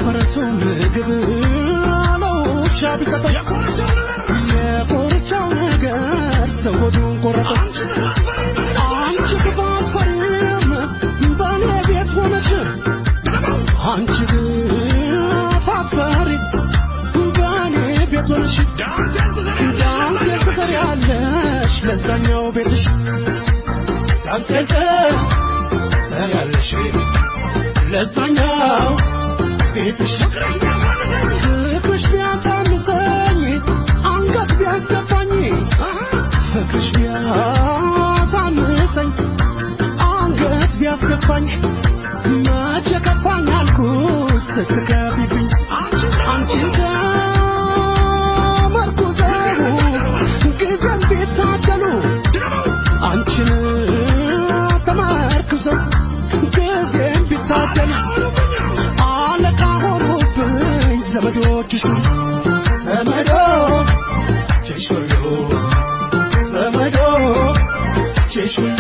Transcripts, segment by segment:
ለፈረሱ ምግብ ነው ውሻ ቢሰጠው የኮርቻው ነገር ሰው ሆዱን ቆረጠው። አንቺ ክፋት ፈሪም በእኔ ቤት ሆነሽ አንቺ ክፋት ፈሪ በእኔ ቤት ሆነሽ ዳንቴል ትሰሪያለሽ ለዛኛው ቤትሽ ዳንቴል ትሰሪያለሽ ለዛኛው ቤትሽ ፍቅርሽ ቢያሳንሰኝ አንገት ቢያስገፋኝ ፍቅርሽ ቢያሳንሰኝ አንገት ቢያስገፋኝ መቼ ከፋኝ አልኩስ ስትከፊብኝ አንቺን ከመርኩዘው ጊዜም ቢታደሉ አንቺን ተመርኩዘው ጊዜም ቢታደሉ አለቃ ሆኑብኝ ዘመዶችሽ ዘመዶችሽ ሁሉ ዘመዶችሽ ሁሉ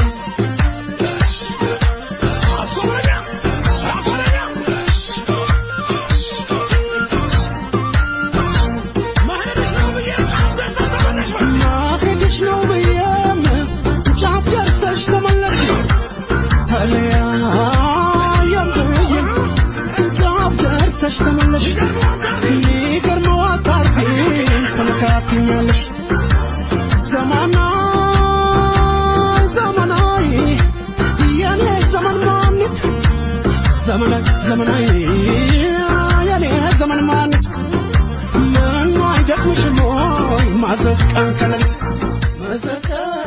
ማገድሽ ነው ብዬም ጫፍ ደርሰሽ ተመለሽ ተለያየም ብዬም ጫፍ ደርሰሽ ተመለሽ ይገርመው አታርፊም ተነካክኛለሽ ዘመናይ ዘመናይ የኔ ዘመን ማንት ዘመናይ ዘመናይ የኔ ዘመን ማንት ምኑ አይደክምሽም ወይ ማዘዝ ቀን ከሌሊት ማዘዝ ቀን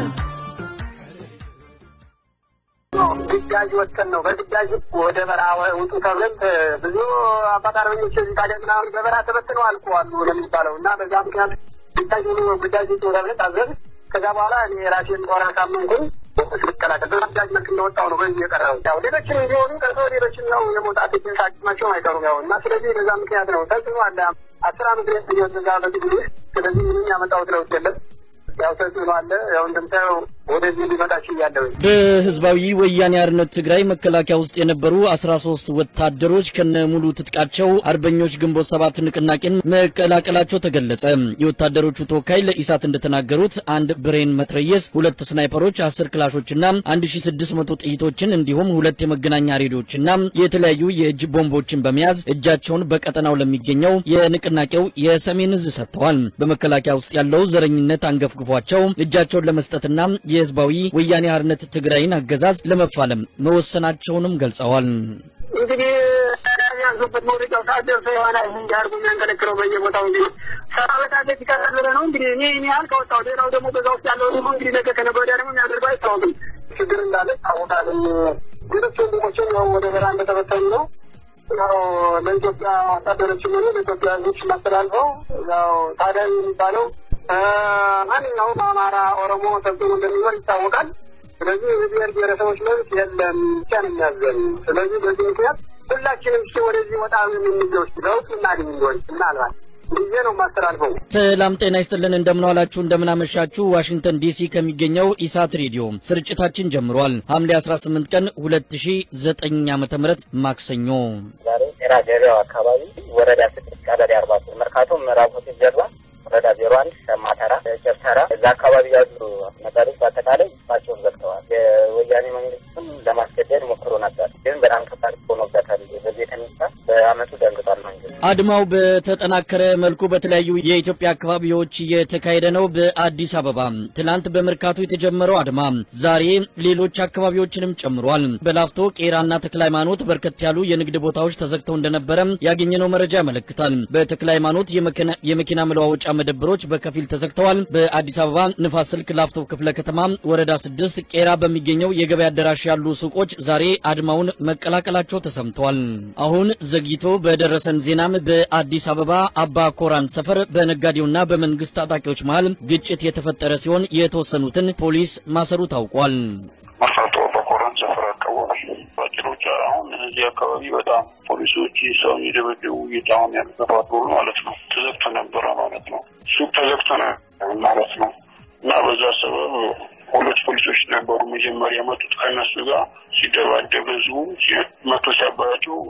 ግዳጅ ወጥተን ነው በግዳጅ ወደ በረሃ ውጡ ተብለን ብዙ አባት አርበኞች እዚህ ታዲያ ምናምን በበረሃ ተበትነው አልቀዋል ነው የሚባለው እና በዛ ምክንያት ግዳጅ ሆኖ ግዳጅ ውጡ ተብለን ታዘዝ ከዛ በኋላ እኔ የራሴን ጦር አሳመንኩኝ ስቀላቀል በግዳጅ መልክ እንደወጣው ነው በዚህ የቀረው ያው ሌሎችም እንዲሆኑ ቀርቶ ሌሎችም ያው የመውጣት ሳቅማቸውም አይቀሩም ያው እና ስለዚህ በዛ ምክንያት ነው ተጽዕኖ አለ አስር አመት ድረስ እየወዘጋ በዚህ ጊዜ ስለዚህ ምንም ያመጣሁት ለውጥ የለም ያው ተጽዕኖ አለ ያው እንደምታየው ወደዚህ ሊመጣ ችያለሁ በህዝባዊ ወያኔ አርነት ትግራይ መከላከያ ውስጥ የነበሩ 13 ወታደሮች ከነሙሉ ትጥቃቸው አርበኞች ግንቦት ሰባት ንቅናቄን መቀላቀላቸው ተገለጸ። የወታደሮቹ ተወካይ ለኢሳት እንደተናገሩት አንድ ብሬን መትረየስ፣ ሁለት ስናይፐሮች፣ 10 ክላሾችና 1600 ጥይቶችን እንዲሁም ሁለት የመገናኛ ሬዲዮችና የተለያዩ የእጅ ቦምቦችን በመያዝ እጃቸውን በቀጠናው ለሚገኘው የንቅናቄው የሰሜን እዝ ሰጥተዋል። በመከላከያ ውስጥ ያለው ዘረኝነት አንገፍግፏቸው እጃቸውን ለመስጠትና የህዝባዊ ወያኔ ሓርነት ትግራይን አገዛዝ ለመፋለም መወሰናቸውንም ገልጸዋል። እንግዲህ ያዙበት መውደቂያው ሰዓት ደርሶ የሆነ እንዲ አድርጎ የሚያንከለክለው በየቦታው እንግዲህ ሰራዊት አለ ሲቀረብረ ነው እንግዲህ እኔ እኔ ያህል ከወጣው ሌላው ደግሞ በዛ ውስጥ ያለው ደግሞ እንግዲህ ነገ ከነገ ወዲያ ደግሞ የሚያደርገው አይታወቅም። ችግር እንዳለ ይታወቃል። ሌሎች ወንድሞችም ያው ወደ በረሃ እንደተበተኑ ነው። ያው ለኢትዮጵያ ወታደሮችም ሆነ ለኢትዮጵያ ህዝቦች ማስተላልፈው ያው ታዲያ የሚባለው ማንኛውም አማራ፣ ኦሮሞ ተጽዕኖ እንደሚኖር ይታወቃል። ስለዚህ የብሔር ብሔረሰቦች መብት የለም ብቻ ነው የሚያዘን። ስለዚህ በዚህ ምክንያት ሁላችንም እስኪ ወደዚህ ወጣ የምንለው እስኪ ለውጥ እናገኝ እንደሆን ምናልባት ጊዜ ነው የማስተላልፈው። ሰላም ጤና ይስጥልን። እንደምን ዋላችሁ፣ እንደምን አመሻችሁ። ዋሽንግተን ዲሲ ከሚገኘው ኢሳት ሬዲዮ ስርጭታችን ጀምሯል። ሐምሌ 18 ቀን 2009 ዓ.ም ማክሰኞ ዛሬ ጤራ ገበያው አካባቢ ወረዳ ስድስት ቀበሌ አርባ ሶስት መርካቶ ምዕራብ ሆቴል ጀርባ ወረዳ ዜሮ አንድ ሸማተራ ጨብተራ እዛ አካባቢ ያሉ ነጋዴዎች በአጠቃላይ ስራቸውን ዘግተዋል። የወያኔ መንግስትም ለማስገደድ ሞክሮ ነበር፣ ግን በጣም ከባድ ሆኖበታል። በዚህ የተነሳ በአመቱ ደንግጧል መንግስት። አድማው በተጠናከረ መልኩ በተለያዩ የኢትዮጵያ አካባቢዎች እየተካሄደ ነው። በአዲስ አበባ ትላንት በመርካቶ የተጀመረው አድማ ዛሬ ሌሎች አካባቢዎችንም ጨምሯል። በላፍቶ ቄራና ተክለ ሃይማኖት በርከት ያሉ የንግድ ቦታዎች ተዘግተው እንደነበረ ያገኘነው መረጃ ያመለክታል። በተክለ ሃይማኖት የመኪና- የመኪና መለዋወጫ መደብሮች በከፊል ተዘግተዋል። በአዲስ አበባ ንፋስ ስልክ ላፍቶ ክፍለ ከተማ ወረዳ ስድስት ቄራ በሚገኘው የገበያ አዳራሽ ያሉ ሱቆች ዛሬ አድማውን መቀላቀላቸው ተሰምቷል። አሁን ዘግይቶ በደረሰን ዜናም በአዲስ አበባ አባ ኮራን ሰፈር በነጋዴውና በመንግስት ታጣቂዎች መሃል ግጭት የተፈጠረ ሲሆን የተወሰኑትን ፖሊስ ማሰሩ ታውቋል። መርካቶ በኮረን ሰፈር አካባቢ ባጭሮች አሁን እዚህ አካባቢ በጣም ፖሊሶች ሰውን የደበደቡ እየጣሁን ያልተባበሩ ማለት ነው። ተዘግቶ ነበረ ማለት ነው። ሱቅ ተዘግቶ ነው ማለት ነው። እና በዛ ሰበብ ሁለት ፖሊሶች ነበሩ መጀመሪያ የመጡት ከእነሱ ጋር ሲደባደብ ህዝቡ ሲ- መቶ ሲያባያቸው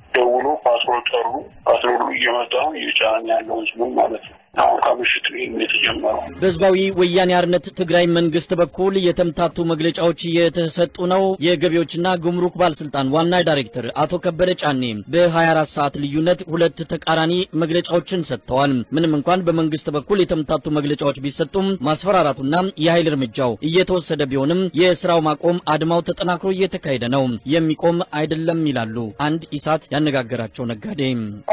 ደውሎ ፓትሮል ጠሩ። ፓትሮሉ እየመጣ ነው እየጫነ ያለው ህዝቡን ማለት ነው። አሁን ከምሽት ይህም የተጀመረው በህዝባዊ ወያኔ ሓርነት ትግራይ መንግስት በኩል የተምታቱ መግለጫዎች እየተሰጡ ነው። የገቢዎችና ጉምሩክ ባለስልጣን ዋና ዳይሬክተር አቶ ከበደ ጫኔ በ24 ሰዓት ልዩነት ሁለት ተቃራኒ መግለጫዎችን ሰጥተዋል። ምንም እንኳን በመንግስት በኩል የተምታቱ መግለጫዎች ቢሰጡም ማስፈራራቱና የኃይል እርምጃው እየተወሰደ ቢሆንም የስራው ማቆም አድማው ተጠናክሮ እየተካሄደ ነው፣ የሚቆም አይደለም ይላሉ አንድ ኢሳት ያነጋገራቸው ነጋዴ።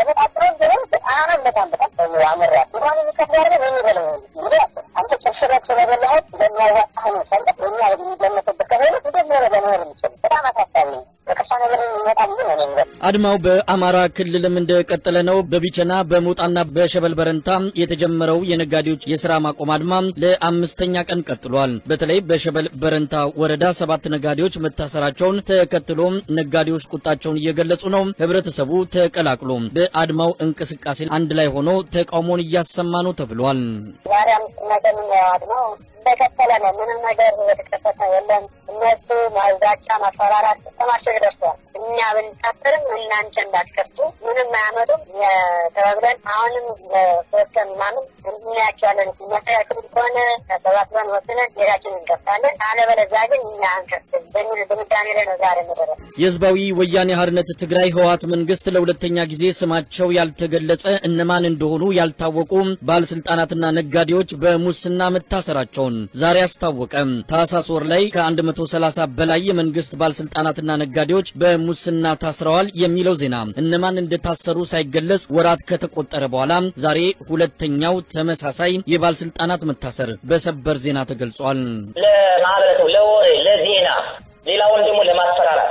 በጣም በጣም በጣም አመራ እንኳን የሚከብዳለ የሚበለው እንግዲህ አንተ ጭርሽረት ስለበላኸት በሚያዋጣህ ነው ሰለ በኛ የሚገመትበት ከሆነ እንደዚህ ነው ለመሆን የሚችል በጣም አሳሳቢ ነው። በከፋ ነገር የሚመጣ ብዬ ነው የሚበ አድማው በአማራ ክልልም እንደቀጠለ ነው። በቢቸና በሞጣና በሸበል በረንታ የተጀመረው የነጋዴዎች የስራ ማቆም አድማ ለአምስተኛ ቀን ቀጥሏል። በተለይ በሸበል በረንታ ወረዳ ሰባት ነጋዴዎች መታሰራቸውን ተከትሎ ነጋዴዎች ቁጣቸውን እየገለጹ ነው። ህብረተሰቡ ተቀላቅሎ በአድማው እንቅስቃሴ አንድ ላይ ሆኖ ተቃውሞን እያሰማ ነው ተብሏል። ዛሬ አምስተኛ ቀን ነው እንደቀጠለ ነው። ምንም ነገር የተከፈተ የለም። እነሱ ማዛቻ ማፈራራት ተማሸግ ደርሰዋል። እኛ ብንታሰርም እናንተ እንዳትከፍቱ ምንም አያመጡም ተባብለን አሁንም ለሶስት ቀን ምናምን እንድናያቸዋለን። የሚያስተካክሉ ከሆነ ተሰባስበን ወስነን ቤታችን እንከፍታለን። አለበለዚያ ግን እኛ አንከፍትም በሚል ድምዳሜ ላይ ነው ዛሬ መደረስ የህዝባዊ ወያኔ ሓርነት ትግራይ ህወሓት መንግስት ለሁለተኛ ጊዜ ስማቸው ያልተገለጸ እነማን እንደሆኑ ያልታወቁ ባለስልጣናትና ነጋዴዎች በሙስና መታሰራቸውን ዛሬ አስታወቀ። ታህሳስ ወር ላይ ከ130 በላይ የመንግስት ባለስልጣናትና ነጋዴዎች በሙስና ታስረዋል የሚለው ዜና እነማን እንደታሰሩ ሳይገለጽ ወራት ከተቆጠረ በኋላ ዛሬ ሁለተኛው ተመሳሳይ የባለስልጣናት መታሰር በሰበር ዜና ተገልጿል። ለማህበረሰቡ ለወሬ ለዜና ሌላውን ደግሞ ለማስፈራራት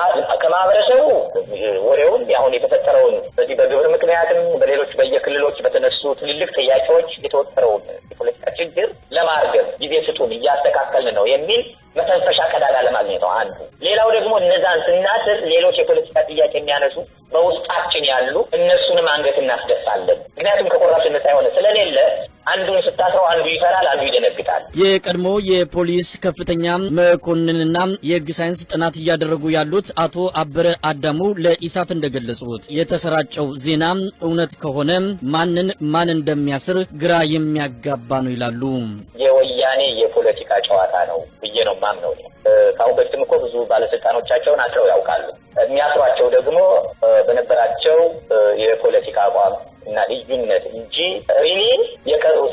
ከማህበረሰቡ ወሬውን አሁን የተፈጠረውን በዚህ በግብር ምክንያትም በሌሎች በየክልሎች በተነሱ ትልልቅ ጥያቄዎች የተወጠረውን የፖለቲካ ችግር ለማርገብ ጊዜ ስጡን እያስተካከልን ነው የሚል መተንፈሻ ቀዳዳ ለማግኘት ነው አንዱ። ሌላው ደግሞ እነዛን ስናስር ሌሎች የፖለቲካ ጥያቄ የሚያነሱ በውስጣችን ያሉ እነሱንም አንገት እናስደፋለን። ምክንያቱም ከቆራሽነት ሳይሆን ስለሌለ አንዱን ስታስረው አንዱ ይፈራል፣ አንዱ ይደነግጣል። የቀድሞ የፖሊስ ከፍተኛ መኮንንና የሕግ ሳይንስ ጥናት እያደረጉ ያሉት አቶ አበረ አዳሙ ለኢሳት እንደገለጹት የተሰራጨው ዜና እውነት ከሆነ ማንን ማን እንደሚያስር ግራ የሚያጋባ ነው ይላሉ። የወያኔ የፖለቲካ ጨዋታ ነው ብዬ ነው ማምነው። ከአሁን በፊትም እኮ ብዙ ባለስልጣኖቻቸውን አስረው ያውቃሉ። የሚያስሯቸው ደግሞ በነበራቸው የፖለቲካ አቋም እና ልዩነት እንጂ ሪሊ የቀሩት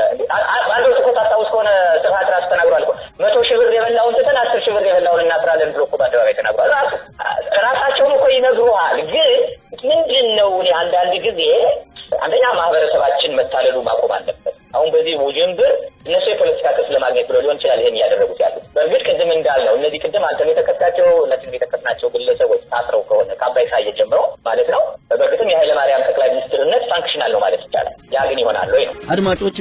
አንድ ወቅት እኮ ታስታውስ ከሆነ ስብሀት ራሱ ተናግሯል እኮ መቶ ሺህ ብር የበላውን ትተን አስር ሺህ ብር የበላውን እናስራለን ብሎ እኮ በአደባባይ ተናግሯል። ራሱ ራሳቸውን እኮ ይነግሩሃል። ግን ምንድን ነው እኔ አንዳንድ ጊዜ አንደኛ ማህበረሰባችን መታለሉ ማቆም አለበት። አሁን በዚህ ውዥንብር እነሱ የፖለቲካ ክስ ለማግኘት ብሎ ሊሆን ይችላል ይሄን እያደረጉት ያሉት። በእርግጥ ቅድም እንዳልነው እነዚህ ቅድም አንተም የተከታቸው ሁላችንም የተከትናቸው ግለሰቦች ታስረው ከሆነ ከአባይ ሳየ ጀምሮ ማለት ነው በእርግጥም የኃይለ ማርያም ጠቅላይ ሚኒስትርነት ፋንክሽናል ነው ማለት ይቻላል። ያ ግን ይሆናል ወይ ነው። አድማጮች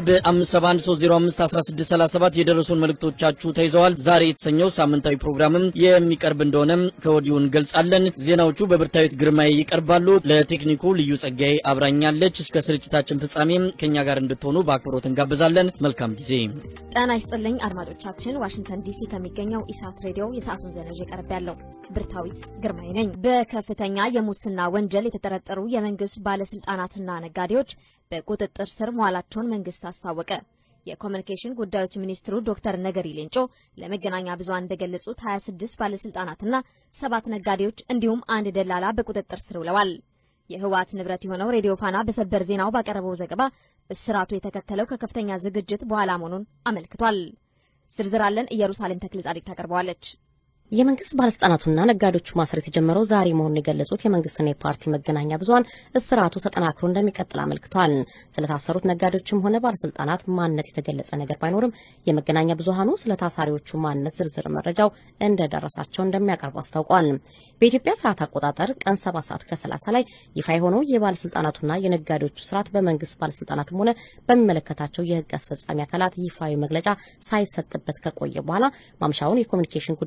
በ571 የደረሱን መልእክቶቻችሁ ተይዘዋል። ዛሬ የተሰኘው ሳምንታዊ ፕሮግራምም የሚቀርብ እንደሆነም ከወዲሁ እንገልጻለን። ዜናዎቹ በብርታዊት ግርማዬ ይቀርባሉ። ለቴክኒኩ ልዩ ጸጋዬ አብራኛለች። እስከ ስርጭታችን ፍጻሜም ከእኛ ጋር እንድትሆኑ በአክብሮት እንጋብዛለን። መልካም ጊዜ። ጤና ይስጥልኝ አድማጮቻችን፣ ዋሽንግተን ዲሲ ከሚገኘው ኢሳት ሬዲዮ የሰዓቱን ዜና ይዤ ቀርብ ያለው ብርታዊት ግርማይ ነኝ። በከፍተኛ የሙስና ወንጀል የተጠረጠሩ የመንግስት ባለስልጣናትና ነጋዴዎች በቁጥጥር ስር መዋላቸውን መንግስት አስታወቀ። የኮሚኒኬሽን ጉዳዮች ሚኒስትሩ ዶክተር ነገሪ ሌንጮ ለመገናኛ ብዙሃን እንደገለጹት 26 ባለስልጣናትና ሰባት ነጋዴዎች እንዲሁም አንድ ደላላ በቁጥጥር ስር ውለዋል። የህወሓት ንብረት የሆነው ሬዲዮ ፋና በሰበር ዜናው ባቀረበው ዘገባ እስራቱ የተከተለው ከከፍተኛ ዝግጅት በኋላ መሆኑን አመልክቷል። ዝርዝር አለን። ኢየሩሳሌም ተክለ ጻድቅ ታቀርበዋለች። የመንግስት ባለስልጣናቱና ነጋዴዎቹ ማሰር የተጀመረው ዛሬ መሆኑን የገለጹት የመንግስትና የፓርቲ መገናኛ ብዙኃን እስራቱ ተጠናክሮ እንደሚቀጥል አመልክተዋል። ስለታሰሩት ነጋዴዎችም ሆነ ባለስልጣናት ማንነት የተገለጸ ነገር ባይኖርም የመገናኛ ብዙኃኑ ስለ ታሳሪዎቹ ማንነት ዝርዝር መረጃው እንደደረሳቸው እንደሚያቀርቡ አስታውቋል። በኢትዮጵያ ሰዓት አቆጣጠር ቀን ሰባት ሰዓት ከሰላሳ ላይ ይፋ የሆነው የባለስልጣናቱና የነጋዴዎቹ ስርዓት በመንግስት ባለስልጣናትም ሆነ በሚመለከታቸው የህግ አስፈጻሚ አካላት ይፋዊ መግለጫ ሳይሰጥበት ከቆየ በኋላ ማምሻውን የኮሚኒኬሽን ጉዳይ ሚኒስትሩ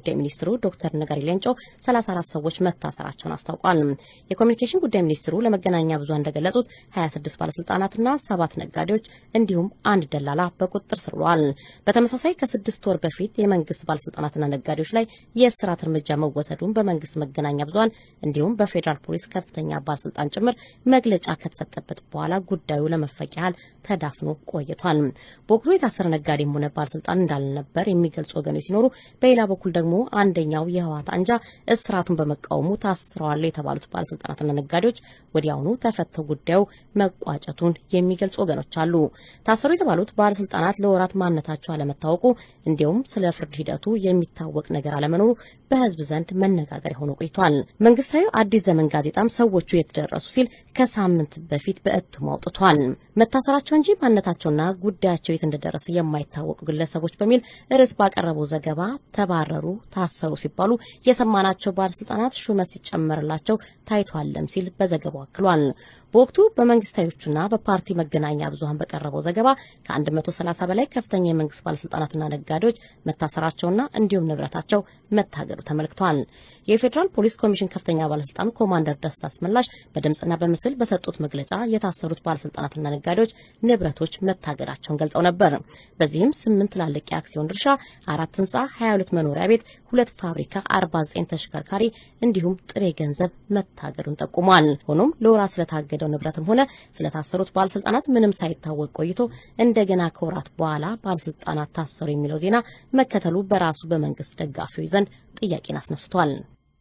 ሚኒስትሩ ዶክተር ነጋሪ ሌንጮ 34 ሰዎች መታሰራቸውን አስታውቋል። የኮሚኒኬሽን ጉዳይ ሚኒስትሩ ለመገናኛ ብዙሃን እንደገለጹት 26 ባለስልጣናትና ሰባት ነጋዴዎች እንዲሁም አንድ ደላላ በቁጥጥር ስር ውለዋል። በተመሳሳይ ከስድስት ወር በፊት የመንግስት ባለስልጣናትና ነጋዴዎች ላይ የእስራት እርምጃ መወሰዱን በመንግስት መገናኛ ብዙሃን እንዲሁም በፌዴራል ፖሊስ ከፍተኛ ባለስልጣን ጭምር መግለጫ ከተሰጠበት በኋላ ጉዳዩ ለመፈቅ ያህል ተዳፍኖ ቆይቷል። በወቅቱ የታሰረ ነጋዴም ሆነ ባለስልጣን እንዳልነበር የሚገልጹ ወገኖች ሲኖሩ፣ በሌላ በኩል ደግሞ አንደኛው የህወሓት አንጃ እስራቱን በመቃወሙ ታስረዋል የተባሉት ባለስልጣናትና ነጋዴዎች ወዲያውኑ ተፈተው ጉዳዩ መቋጨቱን የሚገልጹ ወገኖች አሉ። ታሰሩ የተባሉት ባለስልጣናት ለወራት ማንነታቸው አለመታወቁ እንዲሁም ስለ ፍርድ ሂደቱ የሚታወቅ ነገር አለመኖሩ በህዝብ ዘንድ መነጋገሪያ ሆኖ ቆይቷል። መንግስታዊ አዲስ ዘመን ጋዜጣም ሰዎቹ የተደረሱ ሲል ከሳምንት በፊት በእትሙ አውጥቷል። መታሰራቸው እንጂ ማንነታቸውና ጉዳያቸው የት እንደደረሰ የማይታወቁ ግለሰቦች በሚል ርዕስ ባቀረበው ዘገባ ተባረሩ፣ ታሰሩ ሲባሉ የሰማናቸው ባለስልጣናት ሹመት ሲጨመርላቸው ታይቷለም ሲል በዘገባው አክሏል። በወቅቱ በመንግስታዮቹና በፓርቲ መገናኛ ብዙኃን በቀረበው ዘገባ ከ130 በላይ ከፍተኛ የመንግስት ባለስልጣናትና ነጋዴዎች መታሰራቸውና እንዲሁም ንብረታቸው መታገዱ ተመልክቷል። የፌዴራል ፖሊስ ኮሚሽን ከፍተኛ ባለስልጣን ኮማንደር ደስታ አስመላሽ በድምጽና በምስል በሰጡት መግለጫ የታሰሩት ባለስልጣናትና ነጋዴዎች ንብረቶች መታገዳቸውን ገልጸው ነበር። በዚህም ስምንት ትላልቅ የአክሲዮን ድርሻ፣ አራት ህንጻ፣ 22 መኖሪያ ቤት፣ ሁለት ፋብሪካ፣ 49 ተሽከርካሪ እንዲሁም ጥሬ ገንዘብ መታገዱን ጠቁሟል። ሆኖም ለወራት ስለታገደው ንብረትም ሆነ ስለታሰሩት ባለስልጣናት ምንም ሳይታወቅ ቆይቶ እንደገና ከወራት በኋላ ባለስልጣናት ታሰሩ የሚለው ዜና መከተሉ በራሱ በመንግስት ደጋፊዎች ዘንድ ጥያቄን አስነስቷል።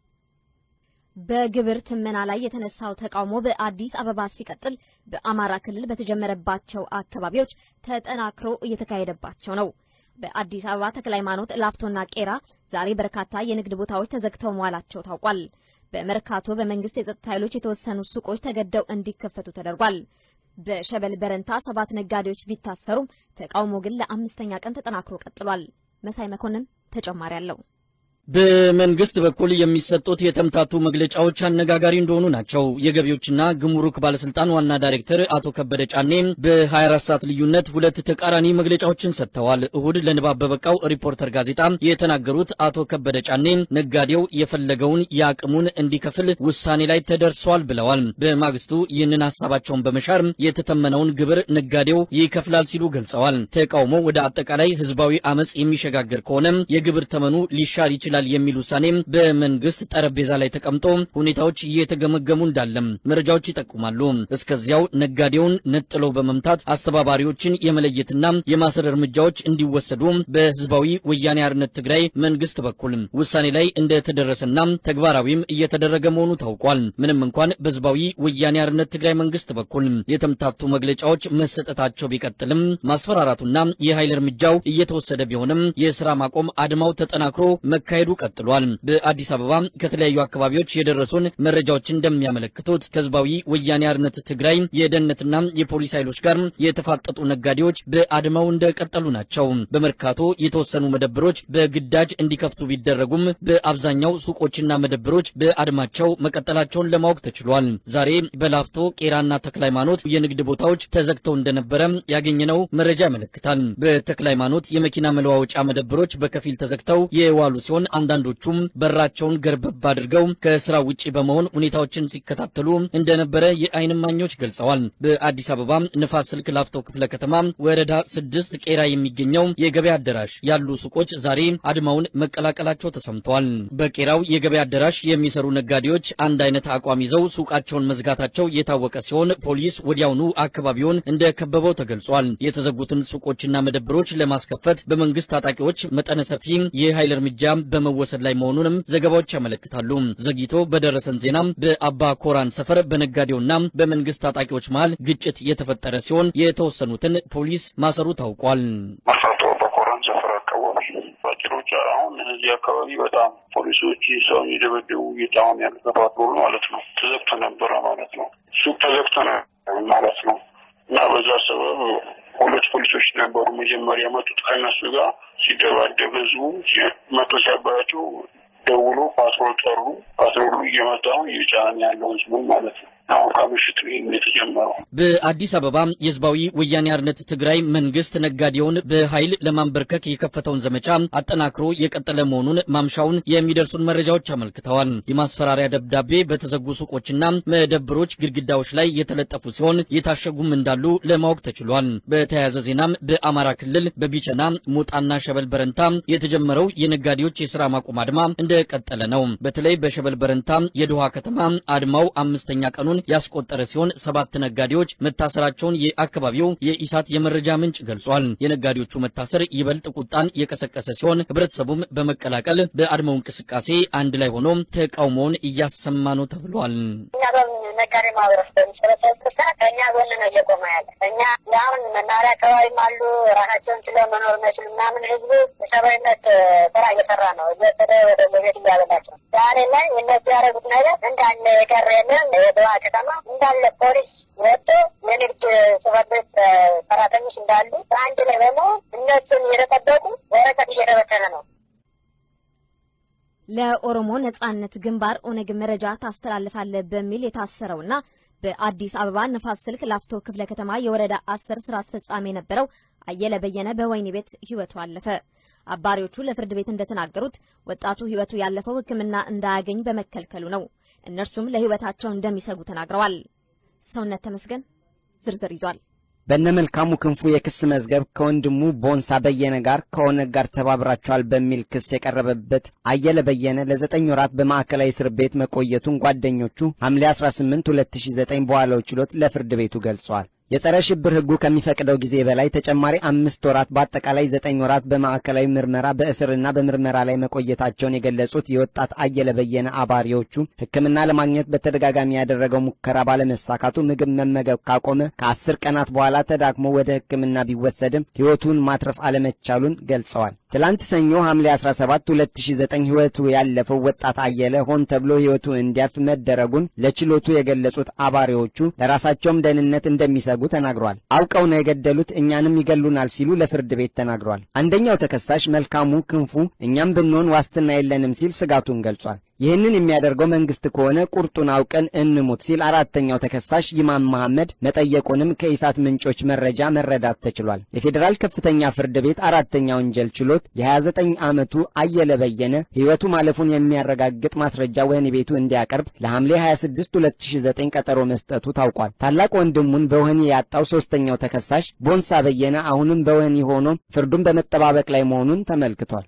በግብር ትመና ላይ የተነሳው ተቃውሞ በአዲስ አበባ ሲቀጥል በአማራ ክልል በተጀመረባቸው አካባቢዎች ተጠናክሮ እየተካሄደባቸው ነው። በአዲስ አበባ ተክለ ሃይማኖት፣ ላፍቶና ቄራ ዛሬ በርካታ የንግድ ቦታዎች ተዘግተው መዋላቸው ታውቋል። በመርካቶ በመንግስት የጸጥታ ኃይሎች የተወሰኑ ሱቆች ተገደው እንዲከፈቱ ተደርጓል። በሸበል በረንታ ሰባት ነጋዴዎች ቢታሰሩም ተቃውሞ ግን ለአምስተኛ ቀን ተጠናክሮ ቀጥሏል። መሳይ መኮንን ተጨማሪ አለው። በመንግስት በኩል የሚሰጡት የተምታቱ መግለጫዎች አነጋጋሪ እንደሆኑ ናቸው። የገቢዎችና ግሙሩክ ባለስልጣን ዋና ዳይሬክተር አቶ ከበደ ጫኔ በ24 ሰዓት ልዩነት ሁለት ተቃራኒ መግለጫዎችን ሰጥተዋል። እሁድ ለንባብ በበቃው ሪፖርተር ጋዜጣ የተናገሩት አቶ ከበደ ጫኔ ነጋዴው የፈለገውን የአቅሙን እንዲከፍል ውሳኔ ላይ ተደርሷል ብለዋል። በማግስቱ ይህንን ሀሳባቸውን በመሻር የተተመነውን ግብር ነጋዴው ይከፍላል ሲሉ ገልጸዋል። ተቃውሞ ወደ አጠቃላይ ህዝባዊ አመፅ የሚሸጋገር ከሆነ የግብር ተመኑ ሊሻር ይችላል የሚል ውሳኔ በመንግስት ጠረጴዛ ላይ ተቀምጦ ሁኔታዎች እየተገመገሙ እንዳለም መረጃዎች ይጠቁማሉ። እስከዚያው ነጋዴውን ነጥሎ በመምታት አስተባባሪዎችን የመለየትና የማሰር እርምጃዎች እንዲወሰዱ በህዝባዊ ወያኔ ሓርነት ትግራይ መንግስት በኩል ውሳኔ ላይ እንደተደረሰና ተግባራዊም እየተደረገ መሆኑ ታውቋል። ምንም እንኳን በህዝባዊ ወያኔ ሓርነት ትግራይ መንግስት በኩል የተምታቱ መግለጫዎች መሰጠታቸው ቢቀጥልም ማስፈራራቱና የኃይል እርምጃው እየተወሰደ ቢሆንም የስራ ማቆም አድማው ተጠናክሮ መካሄዱ ቀጥሏል። በአዲስ አበባ ከተለያዩ አካባቢዎች የደረሱን መረጃዎች እንደሚያመለክቱት ከህዝባዊ ወያኔ ሓርነት ትግራይ የደህንነትና የፖሊስ ኃይሎች ጋር የተፋጠጡ ነጋዴዎች በአድማው እንደቀጠሉ ናቸው። በመርካቶ የተወሰኑ መደብሮች በግዳጅ እንዲከፍቱ ቢደረጉም በአብዛኛው ሱቆችና መደብሮች በአድማቸው መቀጠላቸውን ለማወቅ ተችሏል። ዛሬ በላፍቶ ቄራና ተክለ ሃይማኖት የንግድ ቦታዎች ተዘግተው እንደነበረ ያገኘነው መረጃ ያመለክታል። በተክለ ሃይማኖት የመኪና መለዋወጫ መደብሮች በከፊል ተዘግተው የዋሉ ሲሆን አንዳንዶቹም በራቸውን ገርበብ አድርገው ከስራ ውጪ በመሆን ሁኔታዎችን ሲከታተሉ እንደነበረ የዓይን እማኞች ገልጸዋል። በአዲስ አበባ ንፋስ ስልክ ላፍቶ ክፍለ ከተማ ወረዳ ስድስት ቄራ የሚገኘው የገበያ አዳራሽ ያሉ ሱቆች ዛሬ አድማውን መቀላቀላቸው ተሰምተዋል። በቄራው የገበያ አዳራሽ የሚሰሩ ነጋዴዎች አንድ አይነት አቋም ይዘው ሱቃቸውን መዝጋታቸው የታወቀ ሲሆን ፖሊስ ወዲያውኑ አካባቢውን እንደከበበው ተገልጿል። የተዘጉትን ሱቆችና መደብሮች ለማስከፈት በመንግስት ታጣቂዎች መጠነ ሰፊ የኃይል እርምጃ በመወሰድ ላይ መሆኑንም ዘገባዎች ያመለክታሉ። ዘግይቶ በደረሰን ዜና በአባ ኮራን ሰፈር በነጋዴውና በመንግስት ታጣቂዎች መሃል ግጭት የተፈጠረ ሲሆን የተወሰኑትን ፖሊስ ማሰሩ ታውቋል። መርካቶ አባ ኮራን ሰፈር አካባቢ ባጭሮች አሁን እዚህ አካባቢ በጣም ፖሊሶች ሰው የደበደቡ እየጣሁን ያለ ተባትሮ ማለት ነው። ተዘግቶ ነበረ ማለት ነው። ሱቅ ተዘግቶ ነው ማለት ነው። እና በዛ ሰበብ ሁለት ፖሊሶች ነበሩ መጀመሪያ መጡት ከእነሱ ጋር ሲደባደብ ህዝቡ መቶ ሲያባያቸው ደውሎ ፓትሮል ጠሩ። ፓትሮሉ እየመጣ እየጫን ያለው ህዝቡን ማለት ነው። አሁን ከምሽቱ ይህም የተጀመረው በአዲስ አበባ የህዝባዊ ወያኔ ሓርነት ትግራይ መንግስት ነጋዴውን በኃይል ለማንበርከክ የከፈተውን ዘመቻ አጠናክሮ የቀጠለ መሆኑን ማምሻውን የሚደርሱን መረጃዎች አመልክተዋል። የማስፈራሪያ ደብዳቤ በተዘጉ ሱቆችና መደብሮች ግድግዳዎች ላይ የተለጠፉ ሲሆን የታሸጉም እንዳሉ ለማወቅ ተችሏል። በተያያዘ ዜናም በአማራ ክልል በቢቸና ሞጣና ሸበል በረንታ የተጀመረው የነጋዴዎች የስራ ማቆም አድማ እንደቀጠለ ነው። በተለይ በሸበል በረንታ የድሃ ከተማ አድማው አምስተኛ ቀኑን ያስቆጠረ ሲሆን ሰባት ነጋዴዎች መታሰራቸውን የአካባቢው የኢሳት የመረጃ ምንጭ ገልጿል። የነጋዴዎቹ መታሰር ይበልጥ ቁጣን የቀሰቀሰ ሲሆን ህብረተሰቡም በመቀላቀል በአድማው እንቅስቃሴ አንድ ላይ ሆኖ ተቃውሞውን እያሰማ ነው ተብሏል። እኛ በነጋዴ ማህበረሰብ በሚሰበሰብበት ሰዓት ከእኛ ጎን ነው እየቆመ ያለ። እኛ አሁን መናኸሪያ አካባቢም አሉ ራሳቸውን ችለው መኖር መችሉ ምናምን ህዝቡ የሰብአዊነት ስራ እየሰራ ነው። እየወሰደ ወደ ቤት እያበላቸው ዛሬ ላይ እነሱ ያደረጉት ነገር እንዳለ የቀረ የለም። የድዋ ከተማ እንዳለ ፖሊስ ወጥቶ የንግድ ጽሕፈት ቤት ሰራተኞች እንዳሉ በአንድ ላይ በመሆን እነሱን እየተጠበቁ ወረቀት እየተበተነ ነው። ለኦሮሞ ነጻነት ግንባር ኦነግ መረጃ ታስተላልፋለህ በሚል የታሰረውና በአዲስ አበባ ነፋስ ስልክ ላፍቶ ክፍለ ከተማ የወረዳ አስር ስራ አስፈጻሚ የነበረው አየለ በየነ በወህኒ ቤት ህይወቱ አለፈ። አባሪዎቹ ለፍርድ ቤት እንደተናገሩት ወጣቱ ህይወቱ ያለፈው ሕክምና እንዳያገኝ በመከልከሉ ነው። እነርሱም ለህይወታቸው እንደሚሰጉ ተናግረዋል። ሰውነት ተመስገን ዝርዝር ይዟል። በነመልካሙ ክንፉ የክስ መዝገብ ከወንድሙ ቦንሳ በየነ ጋር ከኦነግ ጋር ተባብራቸዋል በሚል ክስ የቀረበበት አየለ በየነ ለዘጠኝ ወራት በማዕከላዊ እስር ቤት መቆየቱን ጓደኞቹ ሐምሌ 18 2009 በዋለው ችሎት ለፍርድ ቤቱ ገልጸዋል። የጸረ ሽብር ሕጉ ከሚፈቅደው ጊዜ በላይ ተጨማሪ አምስት ወራት በአጠቃላይ ዘጠኝ ወራት በማዕከላዊ ምርመራ በእስርና በምርመራ ላይ መቆየታቸውን የገለጹት የወጣት አየለ በየነ አባሪዎቹ ሕክምና ለማግኘት በተደጋጋሚ ያደረገው ሙከራ ባለመሳካቱ ምግብ መመገብ ካቆመ ከአስር ቀናት በኋላ ተዳክሞ ወደ ሕክምና ቢወሰድም ሕይወቱን ማትረፍ አለመቻሉን ገልጸዋል። ትላንት ሰኞ ሐምሌ 17 2009 ሕይወቱ ያለፈው ወጣት አየለ ሆን ተብሎ ሕይወቱ እንዲያልፍ መደረጉን ለችሎቱ የገለጹት አባሪዎቹ ለራሳቸውም ደህንነት እንደሚሰጉ ተናግሯል። አውቀው ነው የገደሉት፣ እኛንም ይገሉናል ሲሉ ለፍርድ ቤት ተናግሯል። አንደኛው ተከሳሽ መልካሙ ክንፉ እኛም ብንሆን ዋስትና የለንም ሲል ስጋቱን ገልጿል። ይህንን የሚያደርገው መንግስት ከሆነ ቁርጡን አውቀን እንሙት ሲል አራተኛው ተከሳሽ ይማም መሐመድ መጠየቁንም ከኢሳት ምንጮች መረጃ መረዳት ተችሏል። የፌዴራል ከፍተኛ ፍርድ ቤት አራተኛ ወንጀል ችሎት የ29 ዓመቱ አየለ በየነ ሕይወቱ ማለፉን የሚያረጋግጥ ማስረጃ ወህኒ ቤቱ እንዲያቀርብ ለሐምሌ 26 2009 ቀጠሮ መስጠቱ ታውቋል። ታላቅ ወንድሙን በወህኒ ያጣው ሶስተኛው ተከሳሽ ቦንሳ በየነ አሁንም በወህኒ ሆኖ ፍርዱን በመጠባበቅ ላይ መሆኑን ተመልክቷል።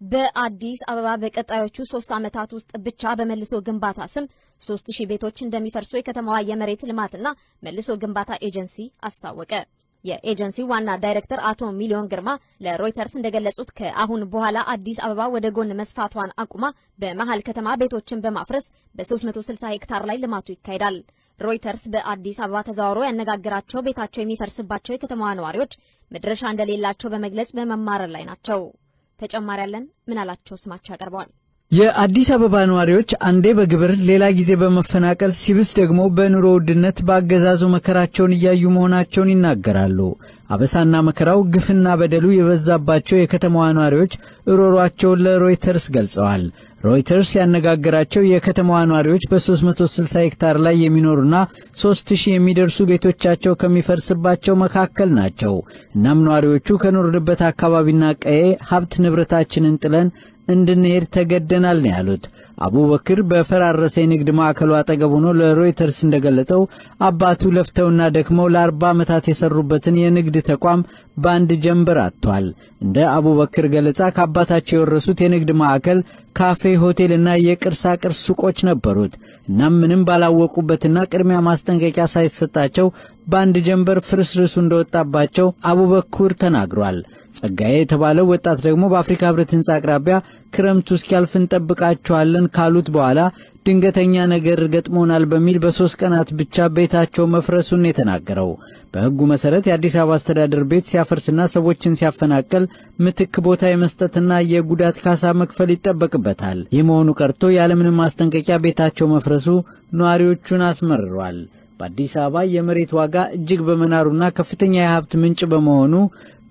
በአዲስ አበባ በቀጣዮቹ ሶስት ዓመታት ውስጥ ብቻ በመልሶ ግንባታ ስም ሶስት ሺህ ቤቶች እንደሚፈርሱ የከተማዋ የመሬት ልማትና መልሶ ግንባታ ኤጀንሲ አስታወቀ። የኤጀንሲው ዋና ዳይሬክተር አቶ ሚሊዮን ግርማ ለሮይተርስ እንደገለጹት ከአሁን በኋላ አዲስ አበባ ወደ ጎን መስፋቷን አቁማ በመሀል ከተማ ቤቶችን በማፍረስ በ360 ሄክታር ላይ ልማቱ ይካሄዳል። ሮይተርስ በአዲስ አበባ ተዘዋውሮ ያነጋገራቸው ቤታቸው የሚፈርስባቸው የከተማዋ ነዋሪዎች መድረሻ እንደሌላቸው በመግለጽ በመማረር ላይ ናቸው። ተጨማሪ ያለን ምን አላቸው ስማቸው ያቀርበዋል። የአዲስ አበባ ነዋሪዎች አንዴ በግብር ሌላ ጊዜ በመፈናቀል ሲብስ ደግሞ በኑሮ ውድነት በአገዛዙ መከራቸውን እያዩ መሆናቸውን ይናገራሉ። አበሳና መከራው ግፍና በደሉ የበዛባቸው የከተማዋ ነዋሪዎች እሮሯቸውን ለሮይተርስ ገልጸዋል። ሮይተርስ ያነጋገራቸው የከተማዋ ነዋሪዎች በ360 ሄክታር ላይ የሚኖሩና 3000 የሚደርሱ ቤቶቻቸው ከሚፈርስባቸው መካከል ናቸው። እናም ነዋሪዎቹ ከኖርንበት አካባቢና ቀዬ ሀብት ንብረታችንን ጥለን እንድንሄድ ተገደናል ነው ያሉት። አቡበክር በፈራረሰ የንግድ ማዕከሉ አጠገብ ሆኖ ለሮይተርስ እንደገለጸው አባቱ ለፍተውና ደክመው ለአርባ ዓመታት የሰሩበትን የንግድ ተቋም በአንድ ጀንበር አጥቷል። እንደ አቡበክር ገለጻ ከአባታቸው የወረሱት የንግድ ማዕከል፣ ካፌ፣ ሆቴልና የቅርሳ ቅርስ ሱቆች ነበሩት። እናም ምንም ባላወቁበትና ቅድሚያ ማስጠንቀቂያ ሳይሰጣቸው በአንድ ጀንበር ፍርስርሱ እንደወጣባቸው አቡበኩር ተናግሯል። ጸጋዬ የተባለው ወጣት ደግሞ በአፍሪካ ሕብረት ሕንፃ አቅራቢያ ክረምቱ እስኪያልፍ እንጠብቃቸዋለን ካሉት በኋላ ድንገተኛ ነገር ገጥሞናል በሚል በሦስት ቀናት ብቻ ቤታቸው መፍረሱን የተናገረው በሕጉ መሠረት የአዲስ አበባ አስተዳደር ቤት ሲያፈርስና ሰዎችን ሲያፈናቅል ምትክ ቦታ የመስጠትና የጉዳት ካሳ መክፈል ይጠበቅበታል። ይህ መሆኑ ቀርቶ ያለምንም ማስጠንቀቂያ ቤታቸው መፍረሱ ነዋሪዎቹን አስመርሯል። በአዲስ አበባ የመሬት ዋጋ እጅግ በመናሩና ከፍተኛ የሀብት ምንጭ በመሆኑ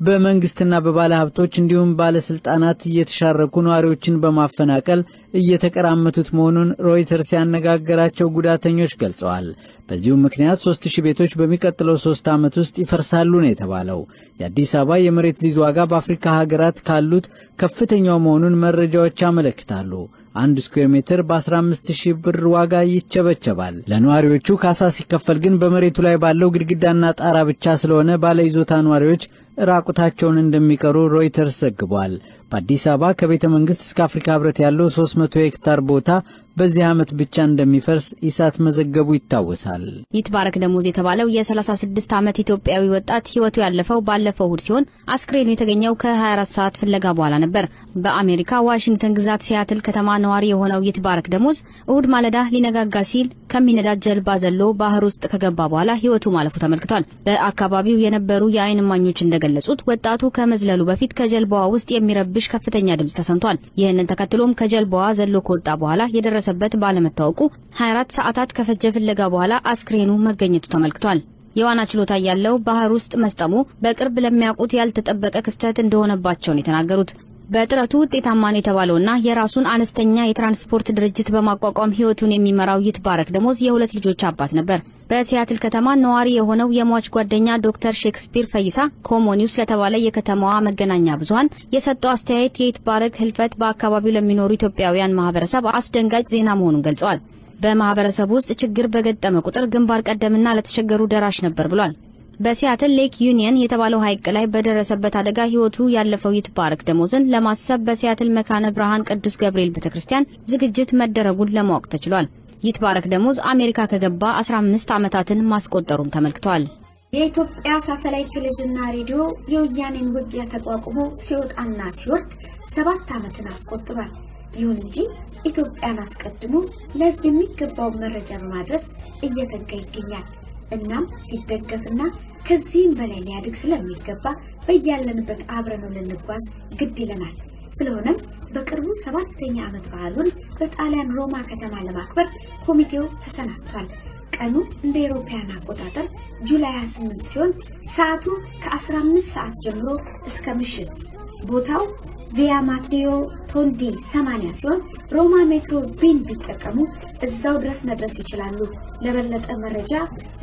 በመንግስትና በባለ ሀብቶች እንዲሁም ባለስልጣናት እየተሻረኩ ነዋሪዎችን በማፈናቀል እየተቀራመቱት መሆኑን ሮይተርስ ያነጋገራቸው ጉዳተኞች ገልጸዋል። በዚሁም ምክንያት ሶስት ሺህ ቤቶች በሚቀጥለው ሶስት ዓመት ውስጥ ይፈርሳሉ ነው የተባለው። የአዲስ አበባ የመሬት ሊዝ ዋጋ በአፍሪካ ሀገራት ካሉት ከፍተኛው መሆኑን መረጃዎች ያመለክታሉ። አንድ ስኩዌር ሜትር በ15 ሺህ ብር ዋጋ ይቸበቸባል። ለነዋሪዎቹ ካሳ ሲከፈል ግን በመሬቱ ላይ ባለው ግድግዳና ጣራ ብቻ ስለሆነ ባለይዞታ ነዋሪዎች ራቁታቸውን እንደሚቀሩ ሮይተርስ ዘግቧል። በአዲስ አበባ ከቤተ መንግሥት እስከ አፍሪካ ህብረት ያለው 300 ሄክታር ቦታ በዚህ ዓመት ብቻ እንደሚፈርስ ኢሳት መዘገቡ ይታወሳል። ይትባረክ ደሞዝ የተባለው የ36 ዓመት ኢትዮጵያዊ ወጣት ህይወቱ ያለፈው ባለፈው እሁድ ሲሆን አስክሬኑ የተገኘው ከ24 ሰዓት ፍለጋ በኋላ ነበር። በአሜሪካ ዋሽንግተን ግዛት ሲያትል ከተማ ነዋሪ የሆነው ይትባረክ ደሞዝ እሁድ ማለዳ ሊነጋጋ ሲል ከሚነዳት ጀልባ ዘሎ ባህር ውስጥ ከገባ በኋላ ህይወቱ ማለፉ ተመልክቷል። በአካባቢው የነበሩ የአይን እማኞች እንደገለጹት ወጣቱ ከመዝለሉ በፊት ከጀልባዋ ውስጥ የሚረብሽ ከፍተኛ ድምፅ ተሰምቷል። ይህንን ተከትሎም ከጀልባዋ ዘሎ ከወጣ በኋላ የደረሰ በት ባለመታወቁ 24 ሰዓታት ከፈጀ ፍለጋ በኋላ አስክሬኑ መገኘቱ ተመልክቷል። የዋና ችሎታ ያለው ባህር ውስጥ መስጠሙ በቅርብ ለሚያውቁት ያልተጠበቀ ክስተት እንደሆነባቸውን የተናገሩት በጥረቱ ውጤታማን የተባለውና የራሱን አነስተኛ የትራንስፖርት ድርጅት በማቋቋም ህይወቱን የሚመራው ይትባረክ ደሞዝ የሁለት ልጆች አባት ነበር። በሲያትል ከተማ ነዋሪ የሆነው የሟች ጓደኛ ዶክተር ሼክስፒር ፈይሳ ኮሞ ኒውስ ለተባለ የከተማዋ መገናኛ ብዙኃን የሰጠው አስተያየት የይትባረክ ህልፈት በአካባቢው ለሚኖሩ ኢትዮጵያውያን ማህበረሰብ አስደንጋጭ ዜና መሆኑን ገልጸዋል። በማህበረሰቡ ውስጥ ችግር በገጠመ ቁጥር ግንባር ቀደምና ለተቸገሩ ደራሽ ነበር ብሏል። በሲያትል ሌክ ዩኒየን የተባለው ሐይቅ ላይ በደረሰበት አደጋ ህይወቱ ያለፈው ይትባረክ ደሞዝን ለማሰብ በሲያትል መካነ ብርሃን ቅዱስ ገብርኤል ቤተክርስቲያን ዝግጅት መደረጉን ለማወቅ ተችሏል። ይትባረክ ደሞዝ አሜሪካ ከገባ 15 ዓመታትን ማስቆጠሩም ተመልክቷል። የኢትዮጵያ ሳተላይት ቴሌቪዥንና ሬዲዮ የወያኔን ውጊያ ተቋቁሞ ሲወጣና ሲወርድ ሰባት ዓመትን አስቆጥሯል። ይሁን እንጂ ኢትዮጵያን አስቀድሞ ለህዝብ የሚገባውን መረጃ በማድረስ እየተጋ ይገኛል። እናም ሊደገፍና ከዚህም በላይ ሊያድግ ስለሚገባ በያለንበት አብረነው ልንጓዝ ግድ ይለናል። ስለሆነም በቅርቡ ሰባተኛ ዓመት በዓሉን በጣሊያን ሮማ ከተማ ለማክበር ኮሚቴው ተሰናድቷል። ቀኑ እንደ አውሮፓውያን አቆጣጠር ጁላይ 28 ሲሆን ሰዓቱ ከ15 ሰዓት ጀምሮ እስከ ምሽት ቦታው ቪያ ማቴዮ ቶንዲ 80 ሲሆን ሮማ ሜትሮ ቢን ቢጠቀሙ እዛው ድረስ መድረስ ይችላሉ። ለበለጠ መረጃ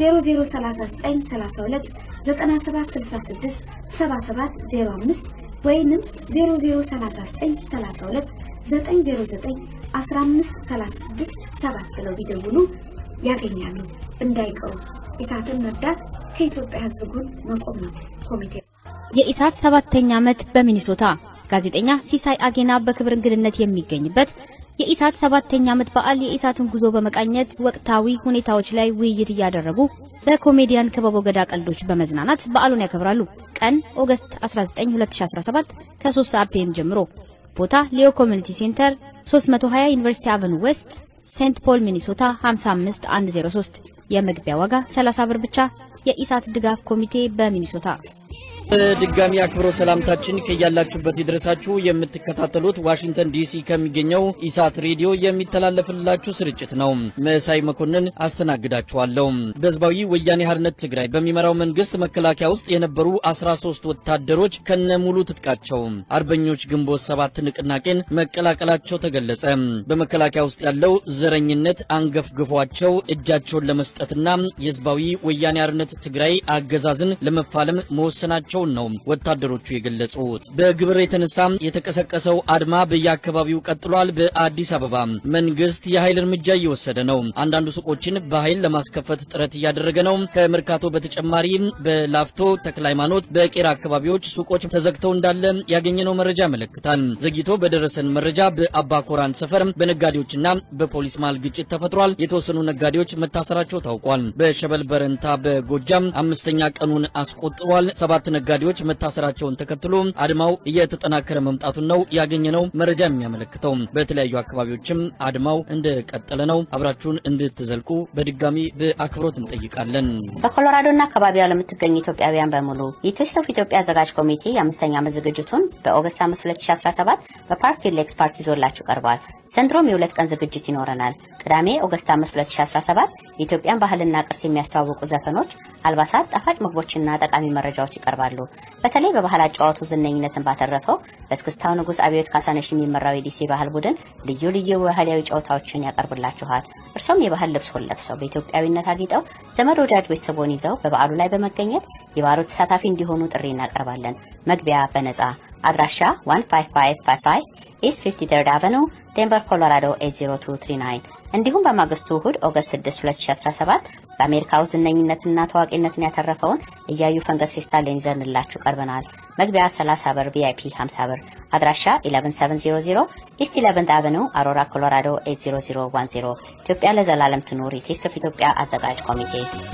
003932 9766 7705 ወይንም 003932 909 1536 7 ብለው ቢደውሉ ያገኛሉ። እንዳይቀሩ። ኢሳትን መርዳት ከኢትዮጵያ ሕዝብ ጎን መቆም ነው። ኮሚቴ የኢሳት ሰባተኛ ዓመት በሚኒሶታ ጋዜጠኛ ሲሳይ አጌና በክብር እንግድነት የሚገኝበት የኢሳት ሰባተኛ ዓመት በዓል የኢሳትን ጉዞ በመቃኘት ወቅታዊ ሁኔታዎች ላይ ውይይት እያደረጉ በኮሜዲያን ክበቦ ገዳ ቀልዶች በመዝናናት በዓሉን ያከብራሉ። ቀን ኦገስት 19 2017 ከ3 ሰዓት ፒኤም ጀምሮ ቦታ ሊዮ ኮሚኒቲ ሴንተር 320 ዩኒቨርሲቲ አቨኑ ዌስት ሴንት ፖል ሚኒሶታ 55103 የመግቢያ ዋጋ 30 ብር ብቻ። የኢሳት ድጋፍ ኮሚቴ በሚኒሶታ በድጋሚ አክብሮ ሰላምታችን ከያላችሁበት ይድረሳችሁ። የምትከታተሉት ዋሽንግተን ዲሲ ከሚገኘው ኢሳት ሬዲዮ የሚተላለፍላችሁ ስርጭት ነው። መሳይ መኮንን አስተናግዳችኋለሁ። በህዝባዊ ወያኔ ሓርነት ትግራይ በሚመራው መንግስት መከላከያ ውስጥ የነበሩ 13 ወታደሮች ከነሙሉ ትጥቃቸው አርበኞች ግንቦት ሰባት ንቅናቄን መቀላቀላቸው ተገለጸ። በመከላከያ ውስጥ ያለው ዘረኝነት አንገፍግፏቸው እጃቸውን ለመስጠትና የህዝባዊ ወያኔ ሓርነት ትግራይ አገዛዝን ለመፋለም መወሰናቸው ነው ወታደሮቹ የገለጹት። በግብር የተነሳ የተቀሰቀሰው አድማ በየአካባቢው ቀጥሏል። በአዲስ አበባ መንግስት የኃይል እርምጃ እየወሰደ ነው። አንዳንዱ ሱቆችን በኃይል ለማስከፈት ጥረት እያደረገ ነው። ከመርካቶ በተጨማሪ በላፍቶ ተክለ ሃይማኖት፣ በቄራ አካባቢዎች ሱቆች ተዘግተው እንዳለ ያገኘነው መረጃ ያመለክታል። ዘግይቶ በደረሰን መረጃ በአባ ኮራን ሰፈር በነጋዴዎችና በፖሊስ መሃል ግጭት ተፈጥሯል። የተወሰኑ ነጋዴዎች መታሰራቸው ታውቋል። በሸበል በረንታ በጎጃም አምስተኛ ቀኑን አስቆጥሯል። ሰባት ነጋዴዎች መታሰራቸውን ተከትሎ አድማው እየተጠናከረ መምጣቱን ነው ያገኘነው መረጃ የሚያመለክተው። በተለያዩ አካባቢዎችም አድማው እንደቀጠለ ነው። አብራችሁን እንድትዘልቁ በድጋሚ በአክብሮት እንጠይቃለን። በኮሎራዶና አካባቢዋ ለምትገኙ ኢትዮጵያውያን በሙሉ የቴስት ኦፍ ኢትዮጵያ አዘጋጅ ኮሚቴ የአምስተኛ ዓመት ዝግጅቱን በኦገስት 5 2017 በፓርክ ፊልድ ሌክ ፓርክ ይዞላችሁ ቀርቧል። ዘንድሮም የሁለት ቀን ዝግጅት ይኖረናል። ቅዳሜ ኦገስት 5 2017 የኢትዮጵያን ባህልና ቅርስ የሚያስተዋውቁ ዘፈኖች፣ አልባሳት፣ ጣፋጭ ምግቦችና ጠቃሚ መረጃዎች ይቀርባል። ያቀርባሉ። በተለይ በባህል አጫዋቱ ዝነኝነትን ባተረፈው በእስክስታው ንጉሥ አብዮት ካሳነሽ የሚመራው የዲሲ ባህል ቡድን ልዩ ልዩ ባህላዊ ጨዋታዎችን ያቀርብላችኋል። እርሶም የባህል ልብሶን ለብሰው በኢትዮጵያዊነት አጊጠው ዘመድ ወዳጅ ቤተሰቦን ይዘው በበዓሉ ላይ በመገኘት የበዓሉ ተሳታፊ እንዲሆኑ ጥሪ እናቀርባለን። መግቢያ በነጻ አድራሻ 15555 ኢስት 53rd አቨኑ ዴንቨር ኮሎራዶ 80239 እንዲሁም በማግስቱ እሁድ ኦገስት 6 2017 በአሜሪካው ዝነኝነትና ታዋቂነትን ያተረፈውን እያዩ ፈንገስ ፌስታልን ይዘንላችሁ ቀርበናል። መግቢያ 30 ብር፣ ቪአይፒ 50 ብር። አድራሻ 11700 ኢስት 11 አቨኑ አሮራ ኮሎራዶ 80010 ኢትዮጵያ ለዘላለም ትኑር። የቴስት ኦፍ ኢትዮጵያ አዘጋጅ ኮሚቴ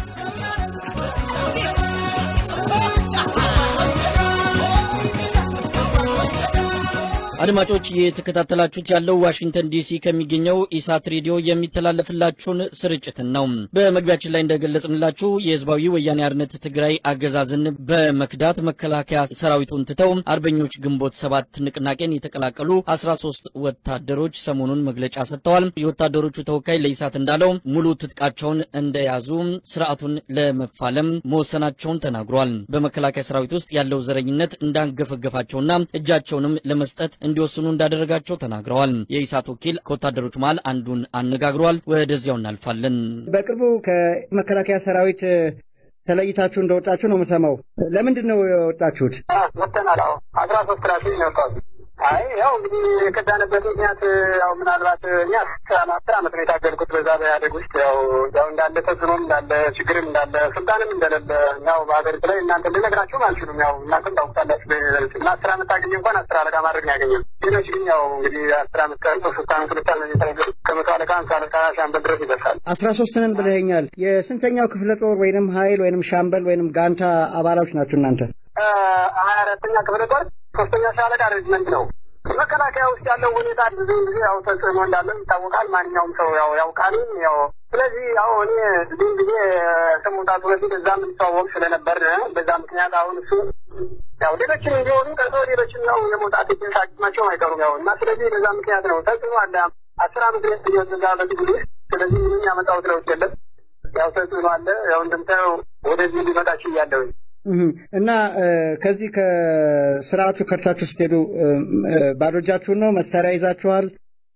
አድማጮች የተከታተላችሁት ያለው ዋሽንግተን ዲሲ ከሚገኘው ኢሳት ሬዲዮ የሚተላለፍላችሁን ስርጭትን ነው። በመግቢያችን ላይ እንደገለጽንላችሁ የህዝባዊ ወያኔ አርነት ትግራይ አገዛዝን በመክዳት መከላከያ ሰራዊቱን ትተው አርበኞች ግንቦት ሰባት ንቅናቄን የተቀላቀሉ 13 ወታደሮች ሰሞኑን መግለጫ ሰጥተዋል። የወታደሮቹ ተወካይ ለኢሳት እንዳለው ሙሉ ትጥቃቸውን እንደያዙ ስርዓቱን ለመፋለም መወሰናቸውን ተናግሯል። በመከላከያ ሰራዊት ውስጥ ያለው ዘረኝነት እንዳንገፈገፋቸውና እጃቸውንም ለመስጠት እንዲወስኑ እንዳደረጋቸው ተናግረዋል። የኢሳት ወኪል ከወታደሮች መሃል አንዱን አነጋግሯል። ወደዚያው እናልፋለን። በቅርቡ ከመከላከያ ሰራዊት ተለይታችሁ እንደወጣችሁ ነው የምሰማው። ለምንድን ነው የወጣችሁት? ወጥተናል። አዎ አስራ ሶስት ራሱ ይነውቃሉ። አይ ያው እንግዲህ የከዳንበት ምክንያት ያው ምናልባት እኛ አስር ዓመት ነው የታገልኩት በዛ በኢህአዴግ ውስጥ ያው ያው እንዳለ ተጽዕኖም እንዳለ ችግርም እንዳለ ስልጣንም እንደሌለ ያው በሀገሪቱ ላይ እናንተ ልነግራችሁም አልችሉም። ያው እናንተም ታውቁታላችሁ በዩኒቨርሲቲ እና አስር ዓመት ታገኘ እንኳን አስር አለቃ ማድረግ ነው ያገኘው። ሌሎች ግን ያው እንግዲህ አስር ዓመት ቀርቶ ሶስት ዓመት ሁለት ዓመት የተነገሩ ከመቶ አለቃ ሃምሳ አለቃ ሻምበል ድረስ ይደርሳል። አስራ ሶስት ነን ብለኸኛል። የስንተኛው ክፍለ ጦር ወይንም ኃይል ወይንም ሻምበል ወይንም ጋንታ አባላዎች ናችሁ እናንተ? ሀያ አራተኛ ክፍለ ጦር ሶስተኛ ሻለቃ ሬጅመንት ነው። መከላከያ ውስጥ ያለው ሁኔታ ብዙ ጊዜ ያው ተጽዕኖ እንዳለው ይታወቃል። ማንኛውም ሰው ያው ያውቃል። ያው ስለዚህ ያው እኔ ብዙ ጊዜ ከመውጣቱ በፊት እዛ የምንተዋወቅ ስለነበር በዛ ምክንያት አሁን እሱ ያው ሌሎችን እንዲሆኑ ቀርቶ ሌሎችን ያው የመውጣት ሳቅማቸውም አይቀሩም ያው እና ስለዚህ በዛ ምክንያት ነው ተጽዕኖ አለ። አስር አመት ሊሆን ዛ በትግል ውስጥ ስለዚህ ምንም ያመጣሁት ለውጥ የለም። ያው ተጽዕኖ አለ። ያው እንደምታየው ወደዚህ ሊመጣችሁ እያለሁኝ እና ከዚህ ከስርዓቱ ከርታችሁ ስትሄዱ ባዶ እጃችሁን ነው? መሳሪያ ይዛችኋል?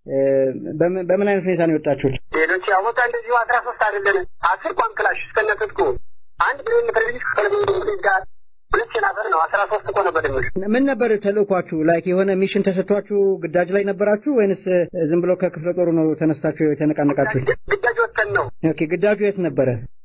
በምን አይነት ሁኔታ ነው የወጣችሁት? ሌሎች ያው በቃ እንደዚሁ አስራ ሶስት አይደለን አስር ቋም ክላሽ እስከነ ትጥቁ አንድ ብሬን ሰርቪስ ከለቤ ጋር ሁለት ሸናፈር ነው አስራ ሶስት እኮ ነበር ድምር ምን ነበር ተልእኳችሁ? ላይክ የሆነ ሚሽን ተሰጥቷችሁ ግዳጅ ላይ ነበራችሁ ወይንስ ዝም ብሎ ከክፍለ ጦሩ ነው ተነስታችሁ የተነቃነቃችሁት? ግዳጅ ወጥተን ነው። ኦኬ ግዳጁ የት ነበረ?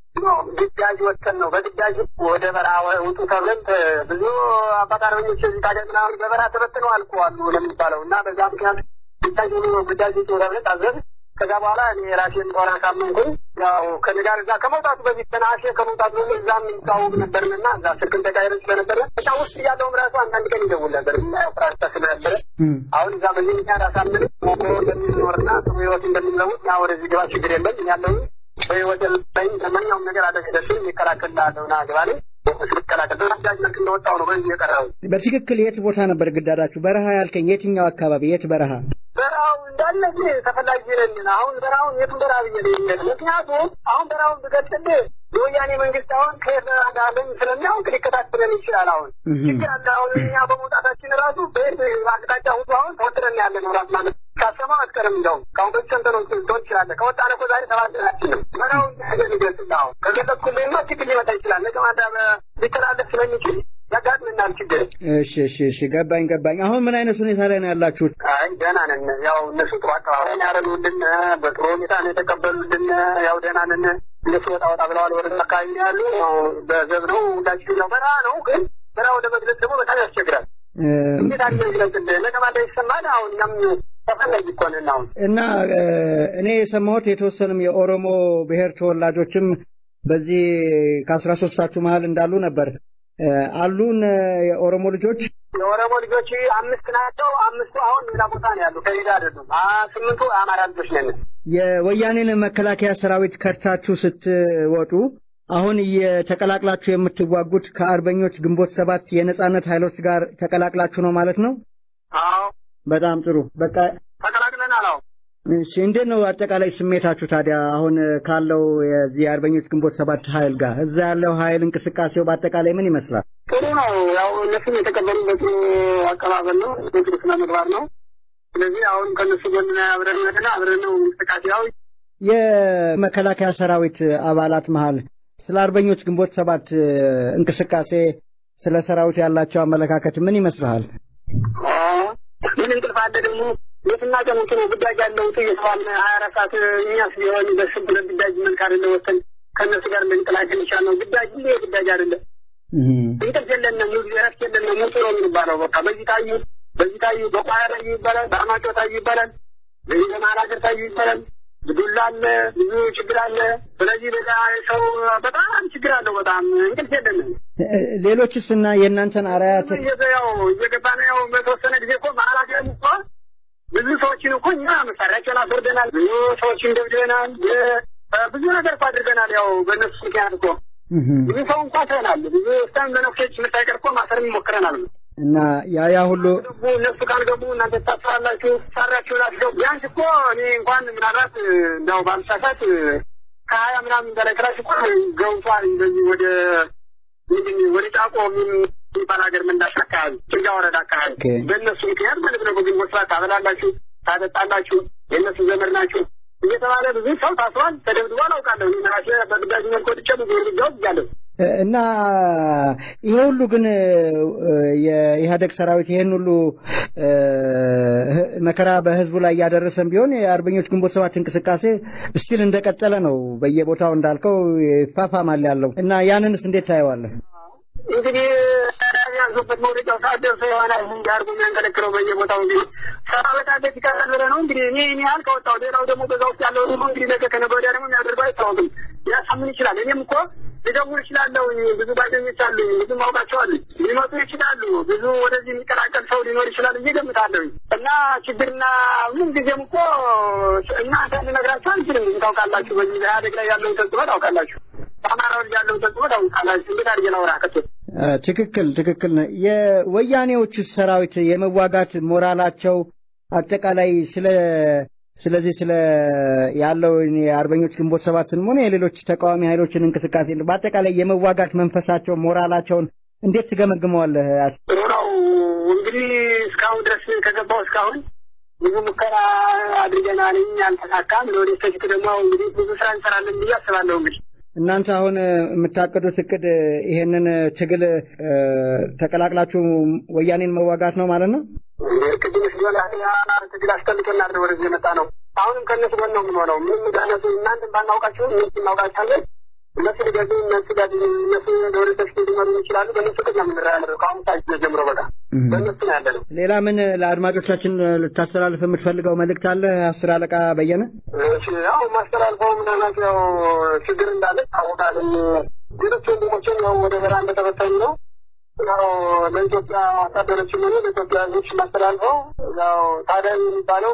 ግዳጅ ወጥተን ነው። በግዳጅ ወደ በረሃ ውጡ ተብለን ብዙ አባት አርበኞች እዚህ ታዲያ ምናምን በበረሃ ተበትነው አልቀዋሉ ለሚባለው እና በዛ ምክንያት ግዳጅ ግዳጅ ውጡ ተብለን ታዘዝ። ከዛ በኋላ እኔ ራሴን ጦር አሳመንኩኝ። ያው ከኔ ጋር እዛ ከመውጣቱ በፊት ተናሸ ከመውጣቱ በፊት እዛ የምንተዋወቅ ነበርንና እዛ ስልክን ተቃይረን ስለነበረ እዛ ውስጥ እያለውም ራሱ አንዳንድ ቀን ይደውል ነበር ያው ፍራስታ ስለነበረ አሁን እዛ በዚህ ምክንያት አሳምን ሞቆ እንደሚኖርና ጥሩ ህይወት እንደሚለውጥ ና ወደዚህ ግባ ችግር የለም ያለውን በህይወት ላይ ለማንኛውም ነገር አደግደስም ይከላከልላለሁ ና ግባ ላይ ስከላከል በግዳጅ መልክ እንደወጣው ነው በዚህ የቀረው። በትክክል የት ቦታ ነበር ግዳዳችሁ? በረሃ ያልከኝ የትኛው አካባቢ? የት በረሃ? በረሃው እንዳለ ጊዜ ተፈላጊ ነን። አሁን በረሃውን የቱን በረሃ ብዬ ነው ምክንያቱም አሁን በረሃውን ብገልጽልህ የወያኔ መንግስት አሁን ከየት እንዳለን ስለሚያውቅ ሊከታተለን ይችላል። አሁን ችግር አለ። አሁን እኛ በመውጣታችን ራሱ በየት አቅጣጫ ሁሉ አሁን ተወጥረን ያለ ነው ራስ ማለት ካሰማ አትቀርም። እንደውም ከአሁን በፊት ሰምተህ ነው ትሆን ትችላለህ። ከወጣን እኮ ዛሬ ሰባተናችን ነው። በረሃውን ነገር ሊገልጽልህ አሁን ከገለጽኩልህማ ችግር ሊመጣ ይችላል። ነገ ማታ ሊተላለፍ ስለሚችል ያጋጥምናል ችግር። እሺ እሺ እሺ ገባኝ ገባኝ። አሁን ምን አይነት ሁኔታ ላይ ነው ያላችሁት? አይ ደህና ነን። ያው እነሱ ጥሩ አቀባበል ያደረጉልን በጥሩ ሁኔታ ነው የተቀበሉልን። ያው ደህና ነን። እነሱ ወጣ ወጣ ብለዋል። ወደ አካባቢ ነው ያሉ በዘብ ነው ሁላችን ነው በረሃ ነው። ግን በረሃ ወደ መግለጽ ደግሞ በጣም ያስቸግራል። እንዴት አድርገ ይግለጽልህ? ነገ ማታ ይሰማል። አሁን እኛም ተፈላጊ እኮ ነን አሁን እና እኔ የሰማሁት የተወሰኑም የኦሮሞ ብሔር ተወላጆችም በዚህ ከአስራ ሶስታችሁ መሀል እንዳሉ ነበር። አሉን የኦሮሞ ልጆች የኦሮሞ ልጆች አምስት ናቸው። አምስቱ አሁን ሌላ ቦታ ነው ያሉ፣ ከሄዳ አይደሉም። ስምንቱ የአማራ ልጆች ነን። የወያኔን መከላከያ ሰራዊት ከድታችሁ ስትወጡ አሁን እየተቀላቅላችሁ የምትዋጉት ከአርበኞች ግንቦት ሰባት የነጻነት ኃይሎች ጋር ተቀላቅላችሁ ነው ማለት ነው? አዎ። በጣም ጥሩ። በቃ ተቀላቅለናል። አዎ። እሺ እንዴት ነው አጠቃላይ ስሜታችሁ ታዲያ አሁን ካለው የዚህ የአርበኞች ግንቦት ሰባት ኃይል ጋር እዛ ያለው ኃይል እንቅስቃሴው በአጠቃላይ ምን ይመስላል? ጥሩ ነው። ያው እነሱም የተቀበሉበት አቀባበል ነው፣ በጥሩ ስነ ምግባር ነው። ስለዚህ አሁን ከእነሱ ጎን አብረን ነትና አብረን ነው እንቅስቃሴ ያው የመከላከያ ሰራዊት አባላት መሀል ስለ አርበኞች ግንቦት ሰባት እንቅስቃሴ ስለ ሰራዊት ያላቸው አመለካከት ምን ይመስልሃል? ምን እንቅልፍ አለ ደግሞ የትና ቀን እንትኑ ግዳጅ ያለው እየተባለ ሀያ አራት ሰዓት እኛስ ቢሆን በስብ ብለን ግዳጅ መልክ አይደለ ወሰን ከእነሱ ጋር ልንቀላቀል ይቻል ነው። ግዳጅ ሁሌ ግዳጅ አይደለም። እንቅልፍ የለንም፣ እረፍት የለንም። ሙጡ ነው የሚባለው። በቃ በዚህ ታዩ፣ በዚህ ታዩ፣ በቋያ ታዩ ይባላል፣ በአማጮ ታዩ ይባላል፣ በዚህ በመሀል ሀገር ታዩ ይባላል። ዱላ አለ፣ ብዙ ችግር አለ። ስለዚህ በዛ ሰው በጣም ችግር አለው። በጣም እንቅልፍ የለንም። ሌሎችስ እና የእናንተን አርአያ ያው እየገባ ነው። ያው በተወሰነ ጊዜ እኮ መሀል ሀገር እኮ ብዙ ሰዎችን እኮ እኛ መሳሪያቸውን አስወርደናል። ብዙ ሰዎችን ደብድበናል። ብዙ ነገር እኮ አድርገናል። ያው በእነሱ ምክንያት እኮ ብዙ ሰው እንኳ ሰናል። ብዙ ስታን በነፍሶች ምሳይቀር እኮ ማሰርም ሞክረናል። እና ያ ያ ሁሉ ገቡ እነሱ ካልገቡ እናንተ ታስራላችሁ፣ ሳሪያችሁን አስገቡ። ቢያንስ እኮ እኔ እንኳን ምናልባት እንዳው ባልሳሳት ከሀያ ምናምን በላይ ክላሽ እኮ ገብቷል። እንደዚህ ወደ ምንድን ወደ ጫቆ የሚባል ሀገር መንዳሽ አካባቢ ጭልጋ ወረዳ አካባቢ በእነሱ ምክንያት ማለት ነው። በግንቦት ሰባት ታበላላችሁ፣ ታጠጣላችሁ፣ የእነሱ ዘመድ ናችሁ እየተባለ ብዙ ሰው ታስሯል፣ ተደብድቧል። አውቃለሁ ራሴ በግዳጅ መልክ ወጥቼ ብዙ እርምጃ ወስጃለሁ። እና ይሄ ሁሉ ግን የኢህአደግ ሰራዊት ይሄን ሁሉ መከራ በህዝቡ ላይ እያደረሰም ቢሆን የአርበኞች ግንቦት ሰባት እንቅስቃሴ እስቲል እንደቀጠለ ነው። በየቦታው እንዳልከው ይፋፋማል ያለው እና ያንንስ እንዴት ታየዋለህ? እንግዲህ ያዙበት መውደቂያው ሰዓት ደርሶ ይሆናል እንጂ አድርጎ የሚያንከለክለው በየቦታው እንግዲህ ሰራ በጣም ቤት ይቀራል ብለህ ነው እንግዲህ እኔ እኔ ያህል ከወጣው ሌላው ደግሞ በዛ ውስጥ ያለው ደግሞ እንግዲህ ነገ ከነገ ወዲያ ደግሞ የሚያደርገው አይታወቅም። ሊያሳምን ይችላል። እኔም እኮ ልደውል እችላለሁ። ብዙ ጓደኞች አሉኝ፣ ብዙ ማውቃቸው አሉኝ። ሊመጡ ይችላሉ። ብዙ ወደዚህ የሚቀላቀል ሰው ሊኖር ይችላል ብዬ ገምታለሁኝ። እና ችግርና ምን ጊዜም እኮ እናንተ ልነግራችሁ አንችልም። ታውቃላችሁ፣ በዚህ በኢህአዴግ ላይ ያለውን ተጽዕኖ ታውቃላችሁ። በአማራዎች ያለውን ተጽዕኖ ታውቃላችሁ። እንዴት አድርጌ ላውራ ከቶ ትክክል ትክክል ነው። የወያኔዎቹ ሰራዊት የመዋጋት ሞራላቸው አጠቃላይ ስለ ስለዚህ ስለ ያለው የአርበኞች ግንቦት ሰባትንም ሆነ የሌሎች ተቃዋሚ ኃይሎችን እንቅስቃሴ በአጠቃላይ የመዋጋት መንፈሳቸው ሞራላቸውን እንዴት ትገመግመዋለህ? ጥሩ ነው እንግዲህ እስካሁን ድረስ ከገባው እስካሁን ብዙ ሙከራ አድርገናል፣ አልተሳካም። ለወደፊት ደግሞ እንግዲህ ብዙ ስራ እንሰራለን ብዬ አስባለሁ እንግዲህ እናንተ አሁን የምታቅዱት እቅድ ይሄንን ትግል ተቀላቅላችሁ ወያኔን መዋጋት ነው ማለት ነው? ቅድም ሲሆን ትግል አስጠልቶናል ወደዚህ የመጣ ነው። አሁንም ከእነሱ ጎን ነው የምንሆነው። ምንም እነሱ እናንተን ባናውቃችሁም እነሱ እናውቃችኋለን። እነሱ ሊገዙ እነሱ ጋር እነሱ ለወደፊት ሊመሩ ይችላሉ። በእነሱ ቅድ ነው የምንራያለው። ከአሁን ሰዓት ጀምሮ በቃ በእነሱ ነው ያለ ነው። ሌላ ምን ለአድማጮቻችን ልታስተላልፍ የምትፈልገው መልእክት አለ? አስር አለቃ በየነ። ያው ማስተላልፈው ምናልባት ያው ችግር እንዳለ ይታወቃል። ሌሎች ወንድሞችም ያው ወደ በራ እንደተበተኑ ነው። ያው ለኢትዮጵያ ወታደሮችም ሆነ ለኢትዮጵያ ሕዝቦች ማስተላልፈው ያው ታዲያ የሚባለው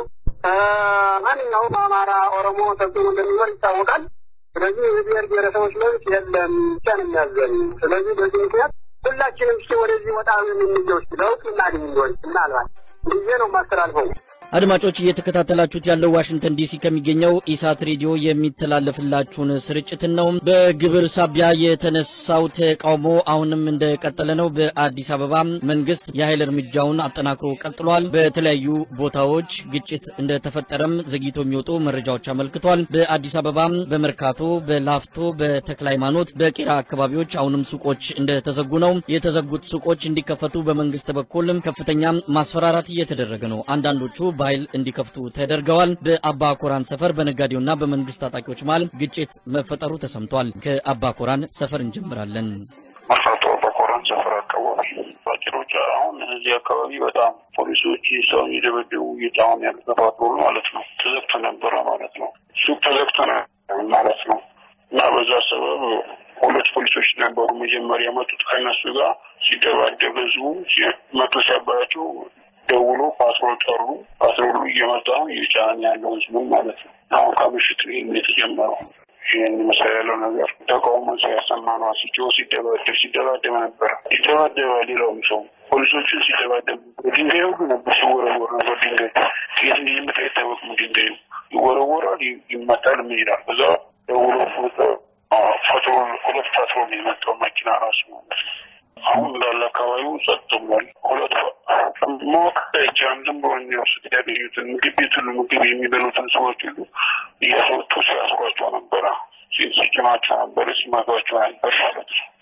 ማንኛውም አማራ፣ ኦሮሞ ተጽዕኖ እንደሚኖር ይታወቃል። ስለዚህ የብሔር ብሔረሰቦች መብት የለም ብቻ ነው የሚያዘን። ስለዚህ በዚህ ምክንያት ሁላችንም እስኪ ወደዚህ ወጣ የምንለው ለውጥ እናገኝ እንደሆን ምናልባት ጊዜ ነው ማስተላልፈው። አድማጮች እየተከታተላችሁት ያለው ዋሽንግተን ዲሲ ከሚገኘው ኢሳት ሬዲዮ የሚተላለፍላችሁን ስርጭትን ነው። በግብር ሳቢያ የተነሳው ተቃውሞ አሁንም እንደቀጠለ ነው። በአዲስ አበባ መንግስት የኃይል እርምጃውን አጠናክሮ ቀጥሏል። በተለያዩ ቦታዎች ግጭት እንደተፈጠረም ዘግይቶ የሚወጡ መረጃዎች አመልክቷል። በአዲስ አበባ በመርካቶ፣ በላፍቶ፣ በተክለ ሃይማኖት፣ በቄራ አካባቢዎች አሁንም ሱቆች እንደተዘጉ ነው። የተዘጉት ሱቆች እንዲከፈቱ በመንግስት በኩል ከፍተኛ ማስፈራራት እየተደረገ ነው። አንዳንዶቹ በኃይል እንዲከፍቱ ተደርገዋል። በአባ ኮራን ሰፈር በነጋዴውና በመንግስት ታጣቂዎች መሃል ግጭት መፈጠሩ ተሰምቷል። ከአባ ኮራን ሰፈር እንጀምራለን። መርካቶ አባ ኮራን ሰፈር አካባቢ ባጭሮች አሁን እዚህ አካባቢ በጣም ፖሊሶች ሰው እየደበደቡ እየጣሁን ያሉ ተፋጥሮ ማለት ነው። ተዘግቶ ነበረ ማለት ነው። ሱቅ ተዘግቶ ማለት ነው እና በዛ ሰበብ ሁለት ፖሊሶች ነበሩ መጀመሪያ የመጡት ከእነሱ ጋር ሲደባደብ ህዝቡ መቶ ሲያባያቸው ደውሎ ፓትሮል ጠሩ። ፓትሮሉ እየመጣ እየጫን ያለው ህዝቡን ማለት ነው። አሁን ከምሽት ይህም የተጀመረው ይህን መሰል ያለው ነገር ተቃውሞ ሲያሰማ ነው። ሲጮ ሲደባደብ ሲደባደብ ነበረ ሲደባደበ ሌላውም ሰው ፖሊሶችን ሲደባደብ ድንጋይ ሁሉ ነበር ሲወረወር ነበር። ድንጋይ የት እንደሚመጣ አይታወቅም። ድንጋዩ ይወረወራል፣ ይመጣል፣ ምን ይላል። በዛ ደውሎ ፎቶ ፓትሮል ሁለት ፓትሮል የመጣው መኪና ራሱ ማለት ነው። አሁን እንዳለ አካባቢው ጸጥ ብሏል። ሁለት ማወቅ አይቻልም። ዝም ብሎ የሚወስድ ያገኙትን ምግብ ቤት ሁሉ ምግብ የሚበሉትን ሰዎች ሁሉ እያስወጡ ሲያስሯቸው ነበረ፣ ሲጭናቸው ነበረ፣ ሲመቷቸው ነበር ማለት ነው።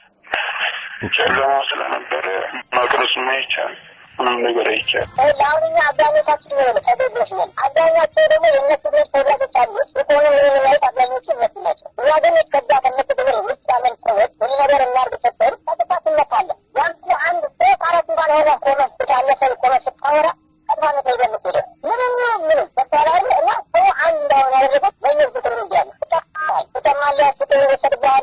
ጨለማ ስለነበረ መቅረጽ አይቻልም። ምንም ነገር አይቻልም። አሁን እኛ አብዛኞቻችን ሆነ ተገዞች ነን። አብዛኛቸው ደግሞ የእነሱ ቤት ተወላጆች አሉ። የሆነ የሆነ ላይ አብዛኞቹ እነሱ ናቸው። እኛ ግን ከዛ ከእነሱ ብሔር ውጭ ያለን ሰዎች ሁሉ ነገር እናርግ ሰጠሩ ቀጥታ ትመታለን። ያም አንድ ሶስት አራት እንኳን የሆነ ቆመ ያለፈ ቆመ ስታወራ ቀጥታ ነው ተይዘህ የምትሄደው። ምንም ምንም በተለያዩ እና ሰው አንድ እንዳሆነ ያደረጉት በእነሱ ቁጥር እንዲያለ ትጠፋል፣ ትሰማለህ፣ ፍትህ ይወሰድብሃል።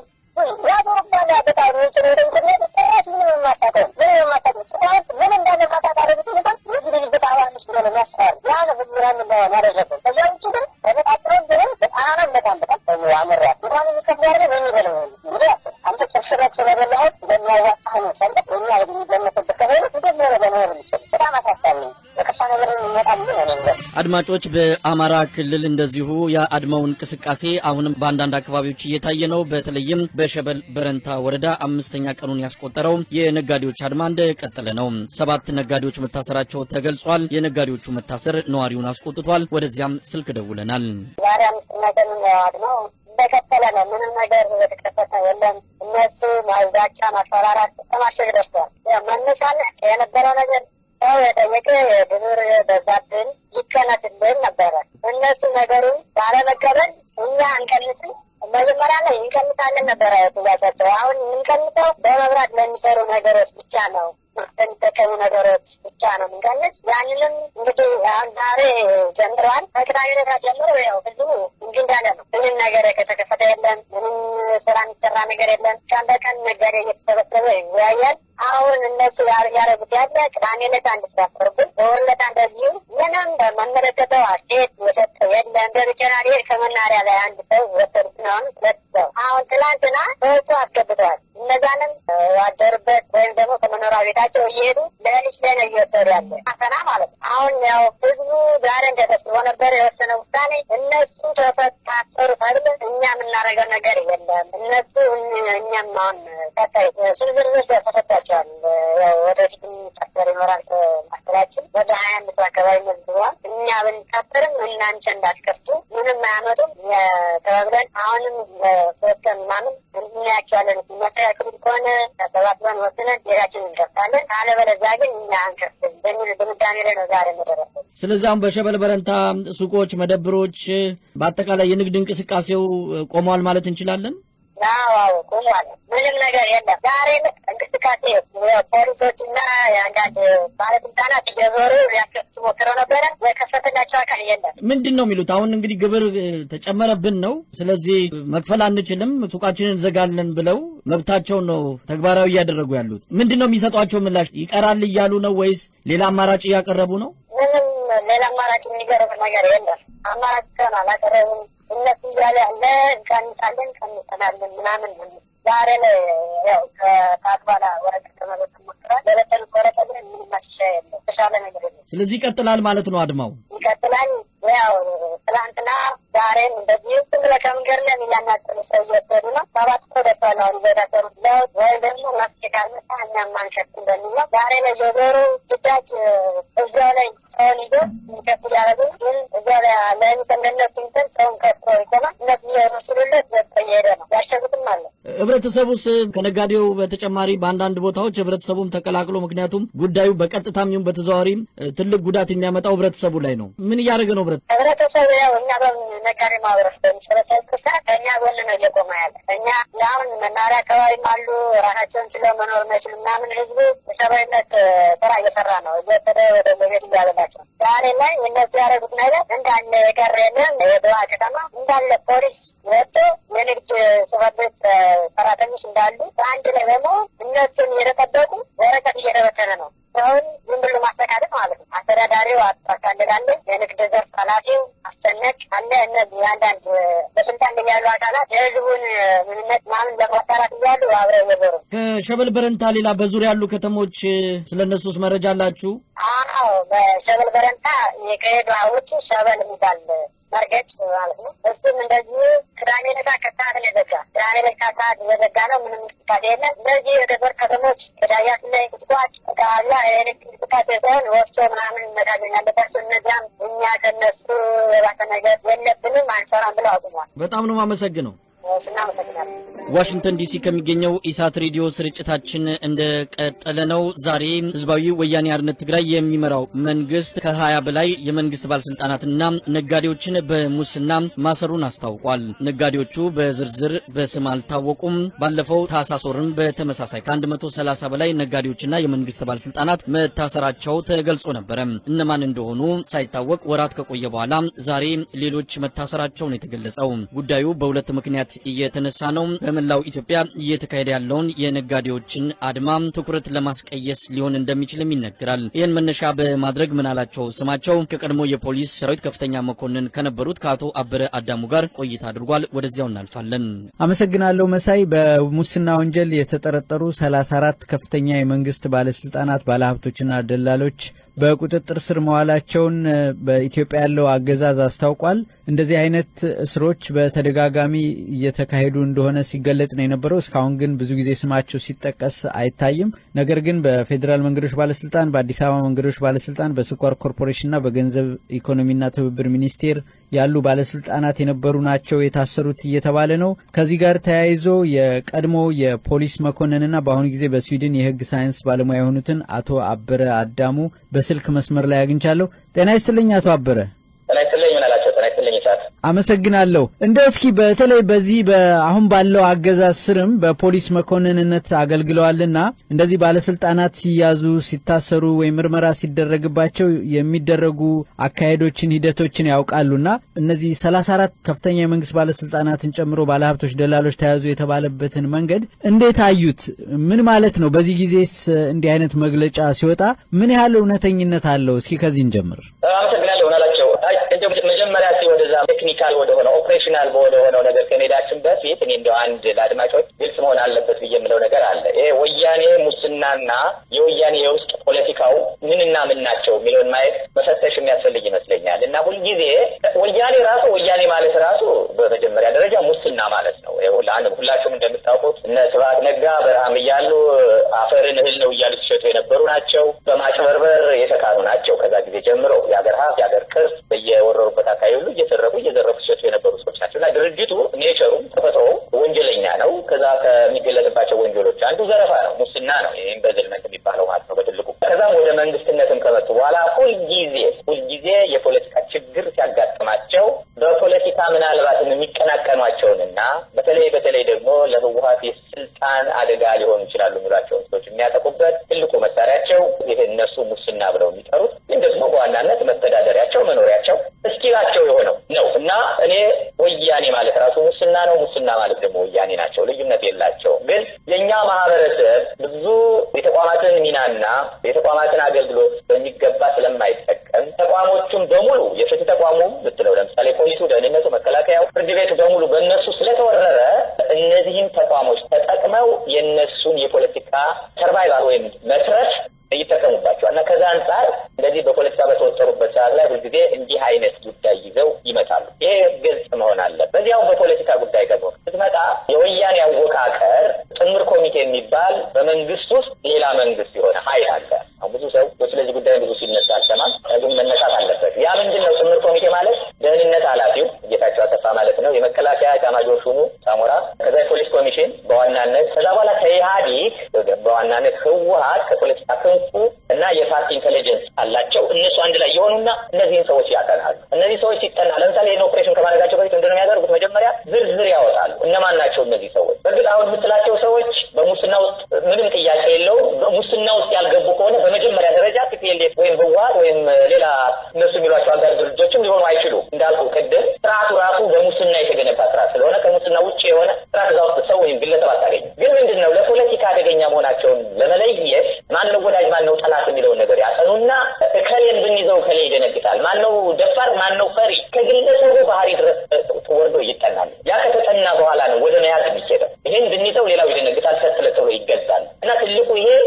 ያዞርባል በጣም የሚችሉ ወደ ኢንተርኔት ጭራሽ ምንም የማታውቀው ምንም የማታውቀው ጭራሽ ምን እንዳለ ማታውቃለህ እንኳን የዚህ ድርጅት አባል ነች ብሎ ነው የሚያስፈራሩ። ያ ነው ህዝቡን እንደሆነ ያደረገው። ከዚያ ውጭ ግን በመጣጥረው ግን በጣም በጣም በጣም ሰው አመራ እንኳን የሚከፍ ያደረገ የሚበለው እንግዲህ አንተ ጭርሽረት ስለበላሁት እንደሚያዋጣህ ነው ሰለ እኛ የሚገመትበት ከሆነ እንዴት ነው ለመኖር የሚችል በጣም አሳሳቢ ነው። የከፋ ነገር የሚመጣል ምን እኔ አድማጮች በአማራ ክልል እንደዚሁ የአድማው እንቅስቃሴ አሁንም በአንዳንድ አካባቢዎች እየታየ ነው። በተለይም በሸበል በረንታ ወረዳ አምስተኛ ቀኑን ያስቆጠረው የነጋዴዎች አድማ እንደቀጠለ ነው። ሰባት ነጋዴዎች መታሰራቸው ተገልጿል። የነጋዴዎቹ መታሰር ነዋሪውን አስቆጥቷል። ወደዚያም ስልክ ደውለናል። ዛሬ አምስተኛ ቀን ነው እንደቀጠለ ነው። ምንም ነገር የተከፈተ የለም። እነሱ ማዛቻ፣ ማስፈራራት ተማሸግ ደርሰዋል። መነሻለ የነበረው ነገር ሰው የጠየቀ የድኑር በዛብን ይቀነስልን ነበረ። እነሱ ነገሩን ባለመቀበል እኛ አንቀንስም መጀመሪያ ላይ እንቀንሳለን ነበረ ጥያቄያቸው። አሁን የምንቀንሰው በመብራት ለሚሰሩ ነገሮች ብቻ ነው የሚጠቀሙ ነገሮች ብቻ ነው የምንቀንስ። ያንንም እንግዲህ አሁን ዛሬ ጀምረዋል። ከቅዳሜ ዕለት ጀምሮ ያው ህዝቡ እንዲህ እንዳለ ነው። ምንም ነገር ከተከፈተ የለም። ምንም ስራ የሚሰራ ነገር የለም። ቀን በቀን ነጋዴ እየተሰበሰበ ይወያያል። አሁን እነሱ ያደረጉት ያለ ቅዳሜ ዕለት አንድ ስራ አስፈርጉን በወር ዕለት እንደዚሁ ምንም በመመለከተው አስተያየት የሰጠ የለም። በብቸናሪ ከመናሪያ ላይ አንድ ሰው ወሰዱት ነው አሁን ሁለት ሰው አሁን ትናንትና ሰዎቹ አስገብተዋል። እነዛንም ያደሩበት ወይም ደግሞ ከመኖሪያ ቤታቸው እየሄዱ ለሊት ላይ ነው እየወሰዱ ያለ አፈና ማለት ነው። አሁን ያው ህዝቡ ዛሬ እንደተስቦ ነበር የወሰነ ውሳኔ እነሱ ተፈታሰሩ ተብለ እኛ የምናደርገው ነገር የለም። እነሱ እኛም አሁን ቀጣይ ስንዝርዞች ተሰጥቷቸዋል። ያው ወደፊት የሚታሰር ይኖራል። ማስተላችን ወደ ሀያ አምስት አካባቢ መዝግበዋል። እኛ ብንታሰርም እናንተ እንዳትከፍቱ ምንም አያመጡም ተባብለን አሁንም ሶስት ቀን ምናምን እንድናያቸዋለን መስተካከሉ ከሆነ ተሰባስበን ወስነን ቤታችን እንከፍታለን። አለበለዚያ ግን እኛ አንከፍትም በሚል ድምዳሜ ላይ ነው ዛሬ የደረሰው። ስለዚህ አሁን በሸበል በረንታ ሱቆች፣ መደብሮች፣ በአጠቃላይ የንግድ እንቅስቃሴው ቆመዋል ማለት እንችላለን። አዎ ቆሟል። ምንም ነገር የለም። ዛሬ እንቅስቃሴ ፖሊሶች እና የአንዳንድ ባለስልጣናት እየዞሩ ሊያስከፍቱ ሞክረው ነበረ። የከፈተላቸው አካል የለም። ምንድን ነው የሚሉት? አሁን እንግዲህ ግብር ተጨመረብን ነው፣ ስለዚህ መክፈል አንችልም፣ ሱቃችንን እንዘጋለን ብለው መብታቸውን ነው ተግባራዊ እያደረጉ ያሉት። ምንድን ነው የሚሰጧቸው ምላሽ? ይቀራል እያሉ ነው ወይስ ሌላ አማራጭ እያቀረቡ ነው? ምንም ሌላ አማራጭ የሚገርም ነገር የለም። አማራጭ እስካሁን አላቀረቡም። እነሱ እያለ ያለ እንቀንሳለን እንቀንሰናለን ምናምን ዛሬ ላይ ያው ከሰዓት በኋላ ወረቀት ለመበተን ሞክረዋል። ለበተኑት ወረቀት ግን ምንም ማሻሻያ የለም። የተሻለ ነገር የለም። ስለዚህ ይቀጥላል ማለት ነው አድማው ይቀጥላል። ያው ትላንትና ዛሬም እንደዚሁ ዝም ብለህ ከመንገድ ላይ እያናጠሉ ሰው እየወሰዱ ነው። ሰባት ሰው ደርሰዋል። አሁን የታሰሩት ለውጥ ወይም ደግሞ መፍትሄ ካልመጣ እኛም አንሸፍትም በሚል ነው። ዛሬ ላይ የዞሩ ግዳጅ እዚያው ላይ ሰውን ይዞ እንዲከፍ እያደረጉ ግን እዚያ ላይ ለሚት እንደነሱ እንትን ሰውን ከፍቶ ይቆማል። እነሱ እየወሰዱለት ዘጠ እየሄደ ነው። ያሸጉትም አለ። ህብረተሰቡስ ከነጋዴው በተጨማሪ በአንዳንድ ቦታዎች ህብረተሰቡም ተቀላቅሎ ምክንያቱም ጉዳዩ በቀጥታም ይሁን በተዘዋዋሪም ትልቅ ጉዳት የሚያመጣው ህብረተሰቡ ላይ ነው። ምን እያደረገ ነው ህብረት ህብረተሰቡ ያው እኛ በነጋዴ ማህበረሰብ በሚሰበሰብ ሰዓት ከእኛ ጎን ነው እየቆመ ያለ። እኛ አሁን መናሪያ አካባቢም አሉ ራሳቸውን ችለው መኖር የማይችሉ ምናምን ህዝቡ ሰብአዊነት ስራ እየሰራ ነው። እየወሰደ ወደ ቤት እያበላቸው ዛሬ ላይ እነሱ ያደረጉት ነገር እንዳለ የቀረ የለም። የድዋ ከተማ እንዳለ ፖሊስ ወጥቶ የንግድ ጽሕፈት ቤት ሰራተኞች እንዳሉ በአንድ ላይ በመሆን እነሱን እየተጠበቁ ወረቀት እየተበተነ ነው። ሰውን ዝም ብሎ ማስተካከል ማለት ነው። አስተዳዳሪው አታካልላለ፣ የንግድ ዘርፍ ኃላፊው አስጨነቅ አለ። እነዚህ አንዳንድ በስልጣን ላይ ያሉ አካላት የህዝቡን ምንነት ምናምን ለማጣራት እያሉ አብረው እየዞሩ ከሸበል በረንታ ሌላ በዙሪያ ያሉ ከተሞች ስለ እነሱስ መረጃ አላችሁ? አዎ፣ በሸበል በረንታ ከሄዱ ውጭ ሸበል የሚባል መርገጭ ማለት ነው። እሱም እንደዚሁ ቅዳሜ ዕለት ከሰዓት ነው የዘጋ። ቅዳሜ ዕለት ከሰዓት የዘጋ ነው። ምንም እንቅስቃሴ የለም። እነዚህ የገጠር ከተሞች ከዳያትና ቁጥቋጥ አካባቢ የኤሌክትሪክ እንቅስቃሴ ሳይሆን ወፍጮ ምናምን መጋዘን ያለባቸው እነዚያም እኛ ከነሱ የባሰ ነገር የለብንም አንሰራም ብለው አቁሟል። በጣም ነው የማመሰግነው። እናመሰግናለን። ዋሽንግተን ዲሲ ከሚገኘው ኢሳት ሬዲዮ ስርጭታችን እንደቀጠለ ነው። ዛሬ ህዝባዊ ወያኔ ሓርነት ትግራይ የሚመራው መንግስት ከ20 በላይ የመንግስት ባለስልጣናትና ነጋዴዎችን በሙስና ማሰሩን አስታውቋል። ነጋዴዎቹ በዝርዝር በስም አልታወቁም። ባለፈው ታህሳስ ወርም በተመሳሳይ ከ130 በላይ ነጋዴዎችና የመንግስት ባለስልጣናት መታሰራቸው ተገልጾ ነበረ። እነማን እንደሆኑ ሳይታወቅ ወራት ከቆየ በኋላ ዛሬ ሌሎች መታሰራቸው ነው የተገለጸው። ጉዳዩ በሁለት ምክንያት እየተነሳ ነው። በመላው ኢትዮጵያ እየተካሄደ ያለውን የነጋዴዎችን አድማ ትኩረት ለማስቀየስ ሊሆን እንደሚችልም ይነገራል። ይህን መነሻ በማድረግ ምናላቸው ስማቸው ከቀድሞ የፖሊስ ሰራዊት ከፍተኛ መኮንን ከነበሩት ከአቶ አበረ አዳሙ ጋር ቆይታ አድርጓል። ወደዚያው እናልፋለን። አመሰግናለሁ መሳይ። በሙስና ወንጀል የተጠረጠሩ 34 ከፍተኛ የመንግስት ባለስልጣናት፣ ባለሀብቶችና ደላሎች በቁጥጥር ስር መዋላቸውን በኢትዮጵያ ያለው አገዛዝ አስታውቋል። እንደዚህ አይነት እስሮች በተደጋጋሚ እየተካሄዱ እንደሆነ ሲገለጽ ነው የነበረው። እስካሁን ግን ብዙ ጊዜ ስማቸው ሲጠቀስ አይታይም። ነገር ግን በፌዴራል መንገዶች ባለስልጣን፣ በአዲስ አበባ መንገዶች ባለስልጣን፣ በስኳር ኮርፖሬሽንና በገንዘብ ኢኮኖሚና ትብብር ሚኒስቴር ያሉ ባለስልጣናት የነበሩ ናቸው የታሰሩት እየተባለ ነው። ከዚህ ጋር ተያይዞ የቀድሞ የፖሊስ መኮንንና በአሁኑ ጊዜ በስዊድን የሕግ ሳይንስ ባለሙያ የሆኑትን አቶ አበረ አዳሙ በስልክ መስመር ላይ አግኝቻለሁ። ጤና ይስጥልኝ አቶ አበረ። ጤና ይስጥልኝ ምን አላቸው? ጤና ይስጥልኝ ይሳት አመሰግናለሁ። እንደው እስኪ በተለይ በዚህ አሁን ባለው አገዛዝ ስርም በፖሊስ መኮንንነት አገልግለዋልና እንደዚህ ባለስልጣናት ሲያዙ፣ ሲታሰሩ ወይም ምርመራ ሲደረግባቸው የሚደረጉ አካሄዶችን፣ ሂደቶችን ያውቃሉና እነዚህ ሰላሳ አራት ከፍተኛ የመንግስት ባለስልጣናትን ጨምሮ ባለሀብቶች፣ ደላሎች ተያዙ የተባለበትን መንገድ እንዴት አዩት? ምን ማለት ነው? በዚህ ጊዜስ እንዲህ አይነት መግለጫ ሲወጣ ምን ያህል እውነተኝነት አለው? እስኪ ከዚህ እንጀምር። አመሰግናለሁ ናላቸው መጀመሪያ ሲ ወደዛ ቴክኒካል ወደሆነ ኦፕሬሽናል ወደ ሆነው ነገር ከመሄዳችን በፊት እኔ እንደው አንድ ለአድማጮች ግልጽ መሆን አለበት ብዬ የምለው ነገር አለ። ይሄ ወያኔ ሙስናና የወያኔ የውስጥ ፖለቲካው ምንና ምን ናቸው የሚለውን ማየት መፈተሽ የሚያስፈልግ ይመስለኛል። እና ሁልጊዜ ወያኔ ራሱ ወያኔ ማለት ራሱ በመጀመሪያ ደረጃ ሙስና ማለት ነው። ሁላችሁም እንደምታውቁት እነ ስብሐት ነጋ በረሃም እያሉ አፈርን እህል ነው እያሉ ሲሸጡ የነበሩ ናቸው። በማጭበርበር የተካኑ ናቸው። ከዛ ጊዜ ጀምሮ የሀገር ሀብት የሀገር ቅርስ በየወረሩበት አካባቢ ሁሉ እየተረፉ እየዘረፉ ሲሸጡ የነበሩ ሰዎች ናቸው እና ድርጅቱ ኔቸሩም ተፈጥሮ ወንጀለኛ ነው። ከዛ ከሚገለጥባቸው ወንጀሎች አንዱ ዘረፋ ነው፣ ሙስና ነው። ይህም በዝልመት የሚባለው ማለት ነው በትልቁ። ከዛም ወደ መንግስትነትም ከመጡ በኋላ ሁልጊዜ ሁልጊዜ የፖለቲካ ችግር ሲያጋጥማቸው በፖለቲካ ምናልባትም የሚቀናቀኗቸውንና በተለይ በተለይ ደግሞ ለህወሀት የስልጣን አደጋ ሊሆኑ ይችላሉ የሚሏቸውን ሰዎች የሚያጠቁበት ትልቁ መሳሪያቸው ይህ እነሱ ሙስና ብለው የሚጠሩት ግን ደግሞ በዋናነት መተዳደሪያቸው መኖሪያቸው እስኪላቸው የሆነው ነው እና እኔ ወያኔ ማለት ራሱ ሙስና ነው፣ ሙስና ማለት ደግሞ ወያኔ ናቸው። ልዩነት የላቸውም። ግን የእኛ ማህበረሰብ ብዙ የተቋማትን ሚናና የተቋማትን አገልግሎት በሚገባ ስለማይጠቀም ተቋሞቹም በሙሉ የፍትህ ተቋሙ ብትለው ለምሳሌ ፖሊሱ፣ ደህንነቱ፣ መከላከያው፣ ፍርድ ቤቱ በሙሉ በእነሱ ስለተወረረ እነዚህን ተቋሞች ተጠቅመው የእነሱን የፖለቲካ ሰርቫይቫል ወይም መትረፍ ይጠቀሙባቸዋል እና ከዛ አንጻር እንደዚህ በፖለቲካ በተወጠሩበት ሰዓት ላይ ሁልጊዜ እንዲህ አይነት ጉዳይ ይዘው ይመጣሉ። ይሄ ግልጽ መሆን አለ። በዚያው በፖለቲካ ጉዳይ ደግሞ ስትመጣ የወያኔ አወቃቀር ጥምር ኮሚቴ የሚባል በመንግስት ውስጥ ሌላ መንግስት የሆነ ሀይል አለ። አሁን ብዙ ሰው ስለዚህ ጉዳይ ብዙ ሲነሳ አልሰማም፣ ግን መነሳት አለበት። ያ ምንድን ነው? ጥምር ኮሚቴ ማለት ደህንነት ኃላፊው ጌታቸው አሰፋ ማለት ነው፣ የመከላከያ ኤታማዦር ሹሙ ሳሞራ፣ ከዛ የፖሊስ ኮሚሽን በዋናነት ከዛ በኋላ ከኢህአዲግ በዋናነት ህወሀት ከፖለቲካ ክንፉ እና የፓርቲ ኢንቴሊጀንስ አላቸው። እነሱ አንድ ላይ የሆኑና እነዚህን ሰዎች ያጠናሉ። እነዚህ ሰዎች ሲጠና ለምሳሌ ይህን ኦፕሬሽን ከማድረጋቸው በፊት ምንድን ነው የሚያደርጉት? መጀመሪያ ዝርዝር ያወጣሉ። እነማን ናቸው እነዚህ ሰዎች? በእርግጥ አሁን የምትላቸው ሰዎች በሙስና ውስጥ ምንም ጥያቄ የለውም። በሙስና ውስጥ ያልገቡ ከሆነ በመጀመሪያ ደረጃ ቲፒኤልኤፍ ወይም ህወሀት ወይም ሌላ እነሱ የሚሏቸው አጋር ድርጅቶችም ሊሆኑ አይችሉም። እንዳልኩ ቅድም ስርዓቱ ራሱ በሙስና የተገነባ ስርዓት ስለሆነ ከሙስና ውጭ የሆነ ስርዓት እዛ ውስጥ ሰው ወይም ግለሰብ አታገኝም። ግን ምንድን ነው ለፖለቲካ አደገኛ መሆናቸውን ለመለየት ማነው ወዳጅ ማነው ጠላት የሚለውን ነገር ያጠኑና እከሌን ብንይዘው እከሌ ይደነግጣል፣ ማነው ደፋር ማነው ፈሪ ከግለሰቡ ባህሪ ድረስ ወርዶ ይጠናል። ያ ከተጠና በኋላ ነው ወደ መያዝ የሚሄደው። ይህን ብንይዘው ሌላው ይደነግጣል፣ ሰትለጥሎ ይገዛል። እና ትልቁ ይሄ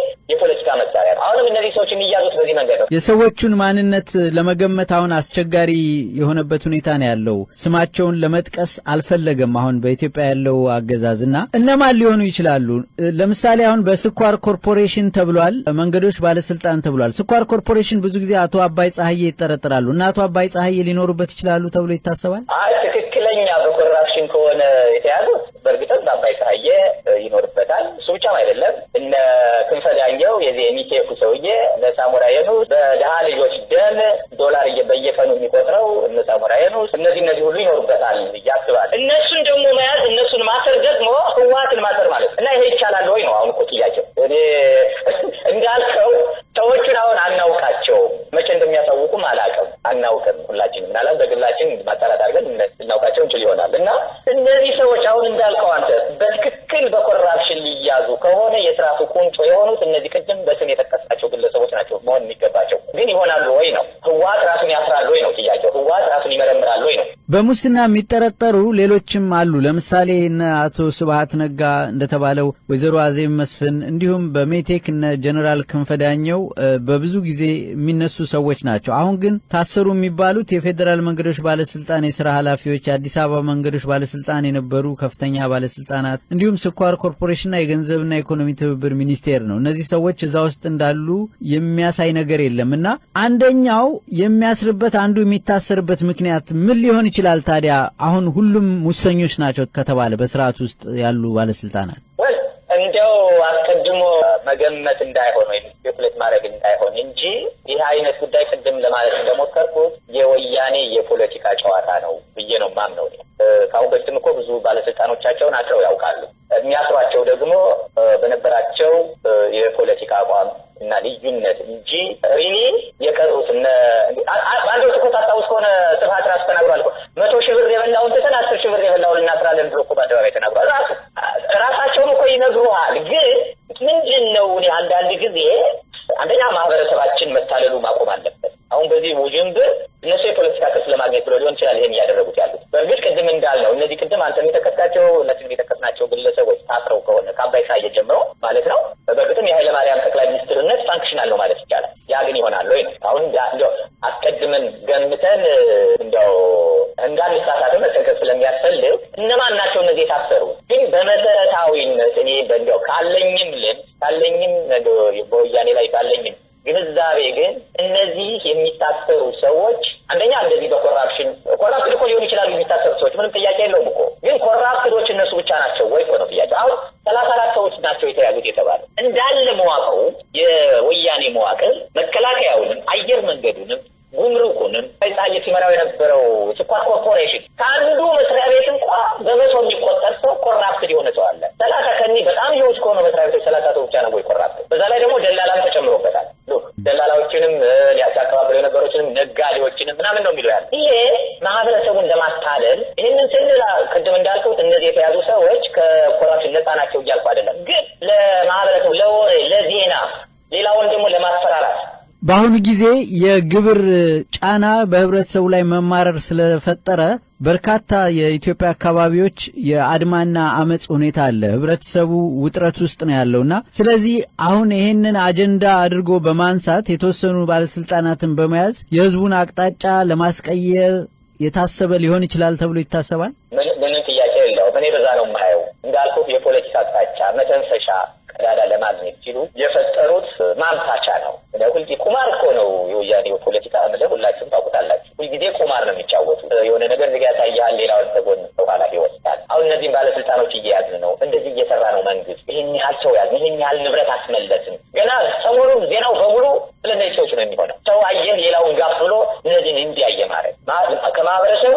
የፖለቲካ መሳሪያ ነው። አሁንም እነዚህ ሰዎች የሚያዙት በዚህ መንገድ ነው። የሰዎቹን ማንነት ለመገመት አሁን አስቸጋሪ የሆነበት ሁኔታ ነው ያለው። ስማቸውን ለመጥቀስ አልፈለገም። አሁን በኢትዮጵያ ያለው አገዛዝ እና እነማን ሊሆኑ ይችላሉ? ለምሳሌ አሁን በስኳር ኮርፖሬሽን ተብሏል፣ መንገዶች ባለስልጣን ተብሏል። ስኳር ኮርፖሬሽን ብዙ ጊዜ አቶ አባይ ፀሐዬ ይጠረጠራሉ እና አቶ አባይ ፀሐዬ ሊኖሩበት ይችላሉ ተብሎ ይታሰባል። አይ ትክክለኛ በኮራፕሽን ከሆነ የተያዙት በእርግጥም በአባይ ፀሐዬ ይኖርበታል። እሱ ብቻም አይደለም እነ ክንፈ ዳኘው የዚህ የሚቴኩ ሰውዬ እነ ሳሞራ የኑስ በድሀ ልጆች ደም ዶላር እየ- በየቀኑ የሚቆጥረው እነ ሳሞራ የኑስ እነዚህ እነዚህ ሁሉ ይኖሩበታል ብዬ አስባለሁ። እነሱን ደግሞ መያዝ እነሱን ማሰር ደግሞ ህወሓትን ማሰር ማለት ነው እና ይሄ ይቻላል ወይ ነው አሁን እኮ ጥያቄው። እኔ እንዳልከው ሰዎቹን አሁን አናውቃቸውም። መቼ እንደሚያሳውቁም አላውቅም፣ አናውቅም። ሁላችንም ምናልባት በግላችን ማጣራት አድርገን ልናውቃቸው እንችል ይሆናል እና እነዚህ ሰዎች አሁን እንዳልከው አንተ በትክክል በኮራፕሽን ሊያዙ ከሆነ የስርዓቱ ቁንጮ የሆኑት እነዚህ ቅድም በስም የጠቀስናቸው ግለሰቦች ናቸው መሆን የሚገባቸው። ግን ይሆናሉ ወይ ነው? ህወሓት ራሱን ያስራል ወይ ነው ጥያቄው። ህወሓት ራሱን ይመረምራል ወይ ነው? በሙስና የሚጠረጠሩ ሌሎችም አሉ። ለምሳሌ እነ አቶ ስብሀት ነጋ እንደተባለው ወይዘሮ አዜብ መስፍን እንዲሁም በሜቴክ እነ ጀኔራል ክንፈዳኘው በብዙ ጊዜ የሚነሱ ሰዎች ናቸው። አሁን ግን ታሰሩ የሚባሉት የፌዴራል መንገዶች ባለስልጣን የስራ ኃላፊዎች፣ የአዲስ አበባ መንገዶች ባለስልጣን የነበሩ ከፍተኛ ባለስልጣናት እንዲሁም ስኳር ኮርፖሬሽንና የገንዘብና ኢኮኖሚ ትብብር ሚኒስቴር ነው። እነዚህ ሰዎች እዛ ውስጥ እንዳሉ የሚያሳይ ነገር የለም እና አንደኛው የሚያስርበት አንዱ የሚታሰርበት ምክንያት ምን ሊሆን ይችላል? ታዲያ አሁን ሁሉም ሙሰኞች ናቸው ከተባለ በስርዓት ውስጥ ያሉ ባለስልጣናት ወል እንዲያው አስቀድሞ መገመት እንዳይሆን ወይም ስፔኩሌት ማድረግ እንዳይሆን እንጂ ይህ አይነት ጉዳይ ቅድም ለማለት እንደሞከርኩት የወያኔ የፖለቲካ ጨዋታ ነው ብዬ ነው ማምነው። እኔ እ፣ ከአሁን በፊትም እኮ ብዙ ባለስልጣኖቻቸውን አስረው ያውቃሉ። የሚያስሯቸው ደግሞ እ፣ በነበራቸው እ፣ የፖለቲካ አቋም እና ልዩነት እንጂ ሪሊ የቀሩት እነ አ- አ- በአንድ ወቅት እኮ ታስታውስ ከሆነ ስብሀት ራሱ ተናግሯል እኮ መቶ ሺህ ብር የበላውን ትተን አስር ሺህ ብር የበላውን እናስራለን ብሎ እኮ በአደባባይ ተናግሯል። ራሱ ራሳቸውን እኮ ይነግሩሃል። ግን ምንድን ነው እኔ አንዳንድ ጊዜ አንደኛ ማህበረሰባችን መታለሉ ማቆም አለበት። አሁን በዚህ ውዥንብር እነሱ የፖለቲካ ክስ ለማግኘት ብሎ ሊሆን ይችላል ይሄን እያደረጉት ያሉት። በእርግጥ ቅድም እንዳልነው እነዚህ ቅድም አንተ የጠቀስካቸው እነዚህ የጠቀስናቸው ግለሰቦች ታስረው ከሆነ ከአባይ ፀሐዬ ጀምሮ ማለት ነው በእርግጥም የኃይለማርያም ጠቅላይ ሚኒስትርነት ፋንክሽናል ነው ማለት ይቻላል። ያ ግን ይሆናል ወይ ነው አሁን ያ- እንዲያው አስቀድመን ገምተን እንደው እንዳንሳሳት መጠንቀቅ ስለሚያስፈልግ እነማን ናቸው እነዚህ የታሰሩ? ግን በመሰረታዊነት እኔ እንዲያው ካለኝም ልምድ ካለኝም ነገ- በወያኔ ላይ ካለኝም ግንዛቤ ግን እነዚህ የሚታሰሩ ሰዎች አንደኛ እንደዚህ በኮራፕሽን ኮራፕት እኮ ሊሆኑ ይችላሉ የሚታሰሩ ሰዎች ምንም ጥያቄ የለውም እኮ ግን ኮራፕትዶች እነሱ ብቻ ናቸው ወይ እኮ ነው ጥያቄ አሁን ሰላሳ አራት ሰዎች ናቸው የተያዙት የተባለ እንዳለ መዋቅሩ የወያኔ መዋቅር መከላከያውንም አየር መንገዱንም ጉምሩኩንም ፀሐዬ ሲመራው የነበረው ስኳር ኮርፖሬሽን ከአንዱ መስሪያ ቤት እንኳ በመቶ የሚቆጠር ሰው ኮራፕትድ የሆነ ሰው አለ። ሰላሳ ከኒህ በጣም ህይወት ከሆኑ መስሪያ ቤቶች ሰላሳ ሰው ብቻ ነው ወይ ኮራፕት? በዛ ላይ ደግሞ ደላላም ተጨምሮበታል። ሉክ ደላላዎችንም እ፣ ሊያስተባብሩ የነበሮችንም ነጋዴዎችንም ምናምን ነው የሚለው ያለ ይሄ ማህበረሰቡን ለማታለል ይህንን ስንል ቅድም እንዳልኩት እነዚህ የተያዙ ሰዎች ከኮራፕሽን ነፃ ናቸው እያልኩ አይደለም። ግን ለማህበረሰቡ ለወሬ ለዜና ሌላውን ደግሞ ለማስፈራራት በአሁኑ ጊዜ የግብር ጫና በህብረተሰቡ ላይ መማረር ስለፈጠረ በርካታ የኢትዮጵያ አካባቢዎች የአድማና አመፅ ሁኔታ አለ። ህብረተሰቡ ውጥረት ውስጥ ነው ያለውና ስለዚህ አሁን ይሄንን አጀንዳ አድርጎ በማንሳት የተወሰኑ ባለስልጣናትን በመያዝ የህዝቡን አቅጣጫ ለማስቀየር የታሰበ ሊሆን ይችላል ተብሎ ይታሰባል። ምን- ምንም ጥያቄ የለውም። እኔ በዛ ነው የማየው። እንዳልኩት የፖለቲካ አቅጣጫ መተንፈሻ ቀዳዳ ለማግኘት ሲሉ የፈጠሩት ማምታቻ ነው። ሁልጊዜ ቁማር እኮ ነው የወያኔው ፖለቲካ ምድብ፣ ሁላችሁም ታውቁታላችሁ። ሁልጊዜ ቁማር ነው የሚጫወቱ። የሆነ ነገር ዝጋ ያሳያል፣ ሌላውን ተጎን በኋላ ይወስዳል። አሁን እነዚህም ባለስልጣኖች እየያዝን ነው። እንደዚህ እየሰራ ነው መንግስት። ይህን ያህል ሰው ያዝ፣ ይህን ያህል ንብረት አስመለስን። ገና ሰሞኑን ዜናው በሙሉ ስለ እነዚህ ሰዎች ነው የሚሆነው። ሰው አየህ ሌላውን ጋፍ ብሎ እነዚህን እንዲያየ ማድረግ ማ- ከማህበረሰቡ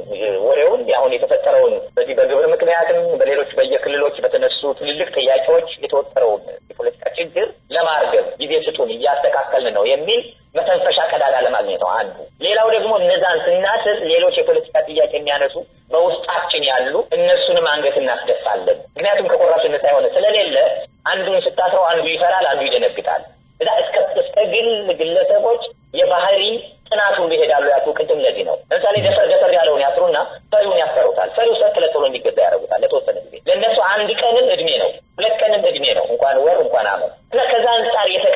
ወሬውን አሁን የተፈጠረውን በዚህ በግብር ምክንያትም በሌሎች በየክልሎች በተነሱ ትልልቅ ጥያቄዎች የተወጠረውን የፖለቲካ ችግር ለማርገብ ጊዜ ስጡን እያስተካከልን ነው የሚል መተንፈሻ ቀዳዳ ለማግኘት ነው አንዱ። ሌላው ደግሞ እነዛን ስናስር ሌሎች የፖለቲካ ጥያቄ የሚያነሱ በውስጣችን ያሉ እነሱንም አንገት እናስደፋለን። ምክንያቱም ከቆራሽነት ሳይሆን ስለሌለ አንዱን ስታስረው አንዱ ይፈራል፣ አንዱ ይደነግጣል። እዛ እስከ እስከ ግል ግለሰቦች የባህሪ ጥናት ሁሉ ይሄዳሉ። ያልኩ ቅድም ለዚህ ነው። ለምሳሌ ደፈር ደፈር ያለውን ያስሩና ፈሪውን ያስፈሩታል። ፈሪው ሰት ለጥሎ እንዲገዛ ያደርጉታል ለተወሰነ ጊዜ። ለእነሱ አንድ ቀንም እድሜ ነው፣ ሁለት ቀንም እድሜ ነው፣ እንኳን ወር እንኳን አመት እና ከዛ አንጻር የተቀ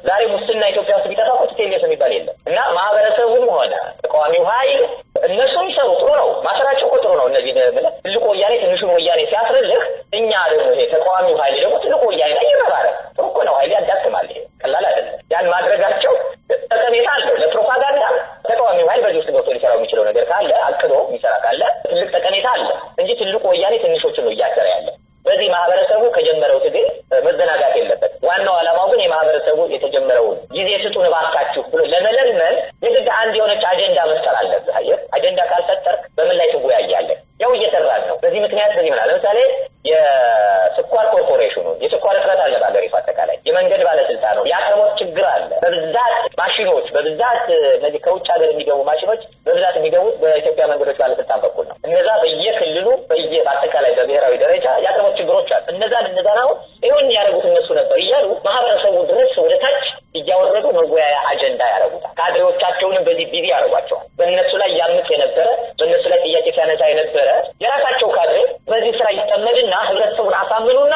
ዛሬ ሙስና ኢትዮጵያ ውስጥ ቢጠፋ እኮ ቲፒኤልኤፍ የሚባል የለም እና ማህበረሰቡም ሆነ ተቃዋሚው ኃይል እነሱ ይሰሩ ጥሩ ነው። ማሰራቸው እኮ ጥሩ ነው። እነዚህ ብለህ ትልቁ ወያኔ ትንሹን ወያኔ ሲያስርልህ፣ እኛ ደግሞ ይሄ ተቃዋሚው ኃይል ደግሞ ትልቁ ወያኔ ላይ ይረባረብ። ጥሩ እኮ ነው። ኃይል ያዳክማል። ይሄ ቀላል አይደለም። ያን ማድረጋቸው ጠቀሜታ አለው ለፕሮፓጋንዳ። ተቃዋሚው ኃይል በዚህ ውስጥ ገብቶ ሊሰራው የሚችለው ነገር ካለ አቅዶ የሚሰራ ካለ ትልቅ ጠቀሜታ አለ እንጂ ትልቁ ወያኔ ትንሾችን ነው እያሰረ ያለ። በዚህ ማህበረሰቡ ከጀመረው ትግል መዘናጋት የለበት። ዋናው ዓላማው ግን የማህበረሰቡ የተጀመረውን ጊዜ ስጡን እባካችሁ ብሎ ለመለመን የግድ አንድ የሆነች አጀንዳ መፍጠር አለብህ። አየህ፣ አጀንዳ ካልፈጠርክ በምን ላይ ትወያያለህ? ያው እየሰራን ነው። በዚህ ምክንያት በዚህ ምናል ለምሳሌ የስኳር ኮርፖሬሽኑ የስኳር እጥረት አለ በሀገሪቱ አጠቃላይ። የመንገድ ባለስልጣኑ የአቅርቦት ችግር አለ። በብዛት ማሽኖች በብዛት እነዚህ ከውጭ ሀገር የሚገቡ ማሽኖች በብዛት የሚገቡት በኢትዮጵያ መንገዶች ባለስልጣን በኩል ነው። እነዛ በየክልሉ በየ በአጠቃላይ በብሔራዊ ደረጃ የአቅርቦት ችግሮች አሉ። እነዛን እነዛን አሁን ይሁን ያደረጉት እነሱ ነበር እያሉ ማህበረሰቡ ድረስ ወደ ታች እያወረዱ መወያያ አጀንዳ ያደረጉታል። ካድሬዎቻቸውንም በዚህ ቢዚ ያደርጓቸዋል። በእነሱ ላይ ያምፅ የነበረ በእነሱ ላይ ጥያቄ ሲያነሳ የነበረ የራሳቸው ካድሬ በዚህ ስራ ይጠመድና ህብረተሰቡን አሳምኑና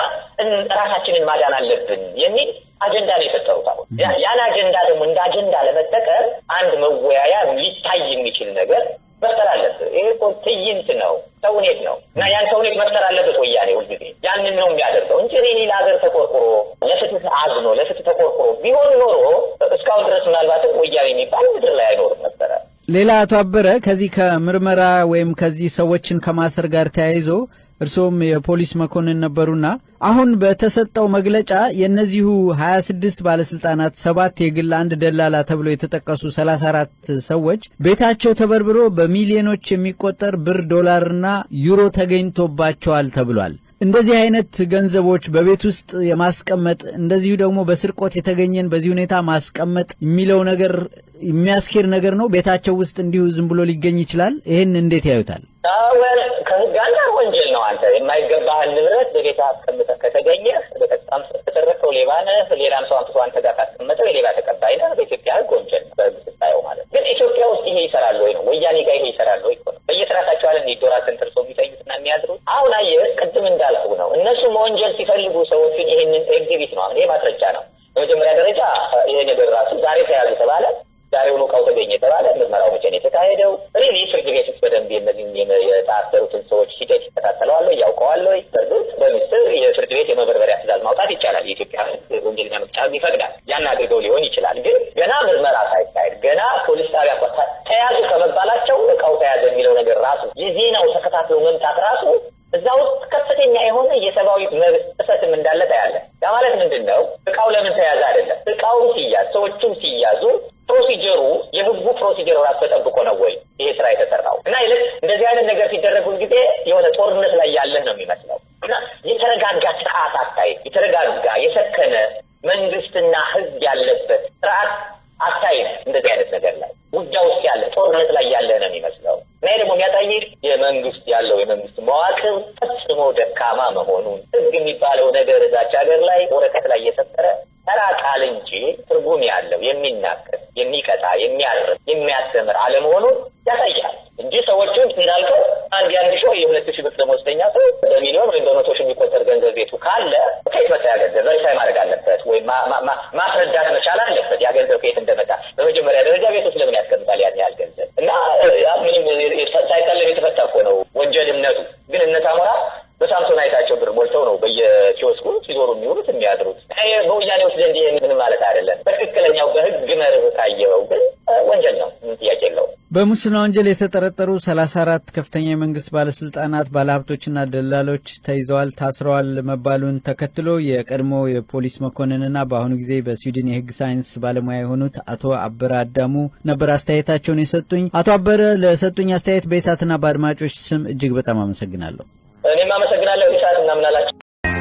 ራሳችንን ማዳን አለብን የሚል አጀንዳ ነው የፈጠሩት። አሁን ያን አጀንዳ ደግሞ እንደ አጀንዳ ለመጠቀም አንድ መወያያ ሊታይ የሚችል ነገር መፍጠር አለብህ። ይሄ እኮ ትዕይንት ነው፣ ተውኔት ነው እና ያን ተውኔት መፍጠር አለበት ወያኔ ሁልጊዜ ያንን ነው የሚያደርገው እንጂ እኔ ሌላ ሀገር ተቆርቁሮ ለፍትህ አዝኖ ለፍትህ ተቆርቁሮ ቢሆን ኖሮ እስካሁን ድረስ ምናልባትም ወያኔ የሚባል ምድር ላይ አይኖርም ነበረ። ሌላ አቶ አበረ ከዚህ ከምርመራ ወይም ከዚህ ሰዎችን ከማሰር ጋር ተያይዞ እርስዎም የፖሊስ መኮንን ነበሩና አሁን በተሰጠው መግለጫ የእነዚሁ ሀያ ስድስት ባለስልጣናት ሰባት የግል አንድ ደላላ ተብሎ የተጠቀሱ ሰላሳ አራት ሰዎች ቤታቸው ተበርብሮ በሚሊዮኖች የሚቆጠር ብር ዶላርና ዩሮ ተገኝቶባቸዋል ተብሏል። እንደዚህ አይነት ገንዘቦች በቤት ውስጥ የማስቀመጥ እንደዚሁ ደግሞ በስርቆት የተገኘን በዚህ ሁኔታ ማስቀመጥ የሚለው ነገር የሚያስኬድ ነገር ነው። ቤታቸው ውስጥ እንዲሁ ዝም ብሎ ሊገኝ ይችላል። ይህን እንዴት ያዩታል? አወል ከህግ አንጻር ወንጀል ነው። አንተ የማይገባህን ንብረት በቤት አስቀምጠህ ከተገኘህ በቀጥታም ተሰረከው ሌባ ነህ። ሌላም ሰው አንጥቶ አንተ ጋር ካስቀመጠው የሌባ ተቀባይ ነህ። በኢትዮጵያ ህግ ወንጀል ነው፣ በህግ ስታየው ማለት ግን ኢትዮጵያ ውስጥ ይሄ ይሰራል ወይ ነው ወያኔ ጋር ይሄ ይሰራል ወይ ነው። በየስራታቸው አለ ዶራ ተንተርሶ የሚተኙትና የሚያድሩት። አሁን አየህ፣ ቅድም እንዳልኩ ነው። እነሱ መወንጀል ሲፈልጉ ሰዎችን ይህንን ኤግዚቢት ነው። አሁን ይሄ ማስረጃ ነው። በመጀመሪያ ደረጃ ይሄ ነገር ራሱ ዛሬ ተያዙ ተባለ ዛሬውኑ እቃው ተገኘ የተባለ ምርመራው መቼ ነው የተካሄደው? እኔ ፍርድ ቤት ውስጥ በደንብ እነዚህም የታሰሩትን ሰዎች ሂደት ይከታተለዋለሁ ያውቀዋለሁ። በእርግጥ በምስጢር የፍርድ ቤት የመበርበሪያ ትእዛዝ ማውጣት ይቻላል። የኢትዮጵያ ወንጀለኛ መቅጫ ይፈቅዳል። ያን አድርገው ሊሆን ይችላል። ግን ገና ምርመራ ሳይካሄድ ገና ፖሊስ ጣቢያ ተያዙ ከመባላቸው እቃው ተያዘ የሚለው ነገር ራሱ የዜናው ተከታትሎ መምጣት ራሱ እዛ ውስጥ ከፍተኛ የሆነ የሰብአዊ መብት ጥሰትም እንዳለ ታያለ። ያ ማለት ምንድን ነው? እቃው ለምን ተያዘ አይደለም። እቃውም ሲያዝ ሰዎቹም ሲያዙ ፕሮሲጀሩ የህጉ ፕሮሲጀር ራሱ ተጠብቆ ነው ወይ ይሄ ስራ የተሰራው? እና ይልቅ እንደዚህ አይነት ነገር ሲደረጉ ጊዜ የሆነ ጦርነት ላይ ያለህ ነው የሚመስለው እና የተረጋጋ ስርዓት አታይም። የተረጋጋ የሰከነ መንግስትና ህዝብ ያለበት ስርዓት አታይም። እንደዚህ አይነት ነገር ላይ ውጊያ ውስጥ ያለ ጦርነት ላይ ያለ ነው የሚመስለው እና ይህ ደግሞ የሚያሳይህ የመንግስት ያለው የመንግስት መዋቅር ፈጽሞ ደካማ መሆኑን ህግ የሚባለው ነገር እዛች ሀገር ላይ ወረቀት ላይ እየሰጠረ ተራ ቃል እንጂ ትርጉም ያለው የሚናገር፣ የሚቀጣ፣ የሚያርም፣ የሚያስተምር አለመሆኑን ያሳያል እንጂ ሰዎቹን እንዳልከው አንድ የአንድ ሺህ የሁለት ሺህ ብር ደመወዝተኛ ሰው በሚሊዮን ወይም በመቶ ሺህ የሚቆጠር ገንዘብ ቤቱ ካለ ከየት መጣ ያ ገንዘብ ቨሪፋይ ማድረግ አለበት ወይም ማስረዳት መቻል አለበት ያ ገንዘብ ከየት እንደመጣ። በመጀመሪያ ደረጃ ቤት ውስጥ ለምን ያስቀምጣል ያን ያህል ገንዘብ? እና ምንም ሳይቀለብ የተፈታ እኮ ነው ወንጀልነቱ። ግን እነ ሳሞራ በሳምሶን አይታቸው ብር ሞልተው ነው በየኪዮስኩ ሲዞሩ የሚውሉት የሚያድሩት። በወያኔዎች ዘንድ ይህ ምንም ማለት አይደለም። በትክክለኛው በህግ መርህ ካየኸው ግን ወንጀል ነው፣ ምንም ጥያቄ የለውም። በሙስና ወንጀል የተጠረጠሩ ሰላሳ አራት ከፍተኛ የመንግስት ባለስልጣናት ባለሀብቶችና ደላሎች ተይዘዋል፣ ታስረዋል መባሉን ተከትሎ የቀድሞ የፖሊስ መኮንንና በአሁኑ ጊዜ በስዊድን የህግ ሳይንስ ባለሙያ የሆኑት አቶ አበረ አዳሙ ነበር አስተያየታቸውን የሰጡኝ። አቶ አበረ ለሰጡኝ አስተያየት በኢሳትና በአድማጮች ስም እጅግ በጣም አመሰግናለሁ። እኔም አመሰግናለሁ። ኢሳት እናምናላችሁ።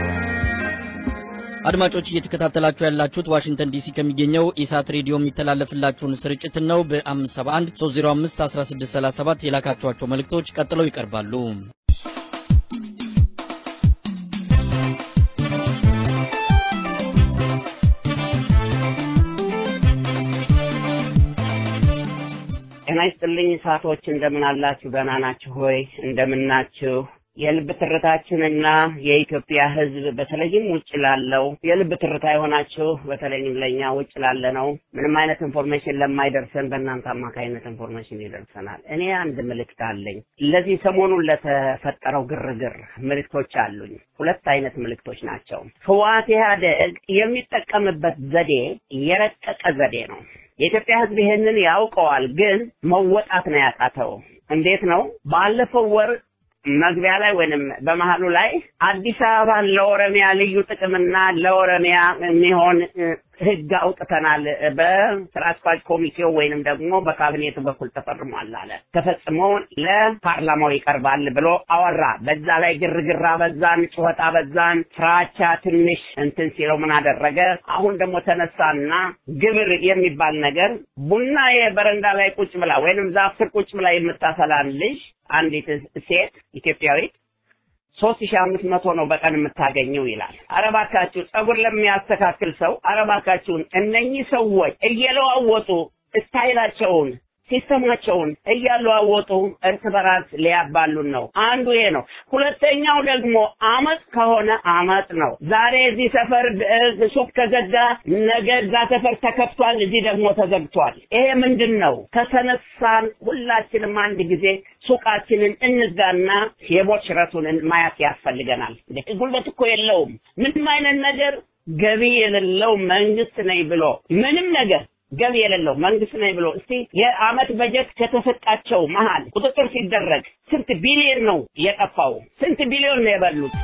አድማጮች እየተከታተላችሁ ያላችሁት ዋሽንግተን ዲሲ ከሚገኘው ኢሳት ሬዲዮ የሚተላለፍላችሁን ስርጭትን ነው። በ571 305 1637 የላካችኋቸው መልእክቶች ቀጥለው ይቀርባሉ። ጤና ይስጥልኝ። እሳቶች እንደምን አላችሁ? ደህና ናችሁ ሆይ? እንደምን ናችሁ? የልብ ትርታችንና የኢትዮጵያ ሕዝብ በተለይም ውጭ ላለው የልብ ትርታ የሆናችሁ በተለይም ለእኛ ውጭ ላለ ነው ምንም አይነት ኢንፎርሜሽን ለማይደርሰን በእናንተ አማካኝነት ኢንፎርሜሽን ይደርሰናል። እኔ አንድ ምልክት አለኝ። ለዚህ ሰሞኑን ለተፈጠረው ግርግር ምልክቶች አሉኝ። ሁለት አይነት ምልክቶች ናቸው። ህወሓት ኢህአዴግ የሚጠቀምበት ዘዴ የረቀቀ ዘዴ ነው። የኢትዮጵያ ህዝብ ይሄንን ያውቀዋል፣ ግን መወጣት ነው ያቃተው። እንዴት ነው? ባለፈው ወር መግቢያ ላይ ወይንም በመሀሉ ላይ አዲስ አበባን ለኦሮሚያ ልዩ ጥቅምና ለኦሮሚያ የሚሆን ህግ አውጥተናል በስራ አስኪያጅ ኮሚቴው ወይንም ደግሞ በካቢኔቱ በኩል ተፈርሟል አለ። ተፈጽሞ ለፓርላማው ይቀርባል ብሎ አወራ። በዛ ላይ ግርግራ በዛን፣ ጩኸት በዛን፣ ፍራቻ ትንሽ እንትን ሲለው ምን አደረገ? አሁን ደግሞ ተነሳና ግብር የሚባል ነገር ቡና የበረንዳ ላይ ቁጭ ብላ ወይንም ዛፍ ስር ቁጭ ብላ የምታፈላን ልጅ አንዲት ሴት ኢትዮጵያዊት ሶስት ሺህ አምስት መቶ ነው በቀን የምታገኘው ይላል። አረባካችሁ ጸጉር ለሚያስተካክል ሰው አረባካችሁን እነኚህ ሰዎች እየለዋወጡ ስታይላቸውን ሲስተማቸውን እያለዋወጡ እርስ በራስ ሊያባሉን ነው። አንዱ ይሄ ነው። ሁለተኛው ደግሞ አመፅ ከሆነ አመፅ ነው። ዛሬ እዚህ ሰፈር ሱቅ ተዘጋ፣ ነገ እዛ ሰፈር ተከፍቷል፣ እዚህ ደግሞ ተዘግቷል። ይሄ ምንድን ነው? ከተነሳን ሁላችንም አንድ ጊዜ ሱቃችንን እንዝጋና የሞት ሽረቱን ማየት ያስፈልገናል። ጉልበት እኮ የለውም ምንም አይነት ነገር ገቢ የሌለው መንግስት ነኝ ብሎ ምንም ነገር ገቢ የሌለው መንግስት ነኝ ብሎ እስቲ የአመት በጀት ከተሰጣቸው መሀል ቁጥጥር ሲደረግ ስንት ቢሊዮን ነው የጠፋው? ስንት ቢሊዮን ነው የበሉት?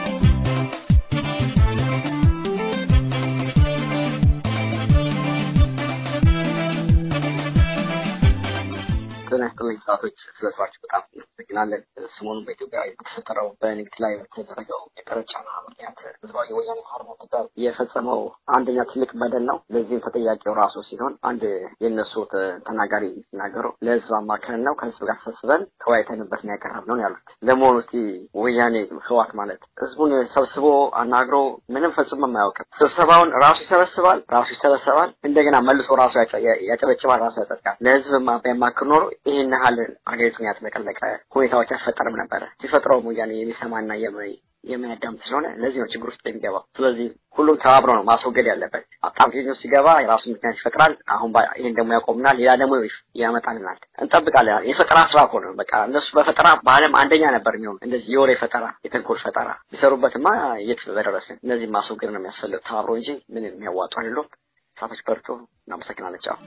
ጤና ይስጥልኝ ሰዓቶች ስለስራችሁ በጣም እናመሰግናለን። ሰሞኑን በኢትዮጵያ የተፈጠረው በንግድ ላይ በተደረገው የቀረጥ ጫና ምክንያት ህዝባዊ ወያኔ ሓርነት ትግራይ የፈጸመው አንደኛ ትልቅ በደል ነው። ለዚህም ተጠያቂው ራሱ ሲሆን አንድ የእነሱ ተናጋሪ ሲናገሩ ለህዝብ አማክረን ነው ከህዝብ ጋር ተሰብስበን ተወያይተንበት ነው ያቀረብነው ያሉት። ለመሆኑ እስቲ ወያኔ ህዋት ማለት ህዝቡን ሰብስቦ አናግሮ ምንም ፈጽሞ አያውቅም። ስብሰባውን ራሱ ይሰበስባል፣ ራሱ ይሰበሰባል፣ እንደገና መልሶ ራሱ ያጨበጭባል፣ ራሱ ያጸድቃል። ለህዝብ ቢያማክር ኖሮ ይህን ያህል ሀገሪቱን ያጥለቀለቀ ሁኔታዎች አይፈጠርም ነበረ። ሲፈጥረውም ወያኔ የሚሰማና የሚያዳምጥ ስለሆነ ለዚህ ነው ችግር ውስጥ የሚገባው። ስለዚህ ሁሉም ተባብሮ ነው ማስወገድ ያለበት። አጣብቂኝ ውስጥ ሲገባ የራሱ ምክንያት ይፈጥራል። አሁን ይህን ደግሞ ያቆምናል፣ ሌላ ደግሞ ያመጣልናል። እንጠብቃለን። የፈጠራ ስራ እኮ ነው። በቃ እነሱ በፈጠራ በዓለም አንደኛ ነበር የሚሆኑ እንደዚህ የወሬ ፈጠራ፣ የተንኮል ፈጠራ ቢሰሩበትማ የት በደረስን። እነዚህ ማስወገድ ነው የሚያስፈልግ ተባብሮ እንጂ ምን የሚያዋጡ አይደሉም። ሳቶች በርቶ እናመሰግናለን። ጫው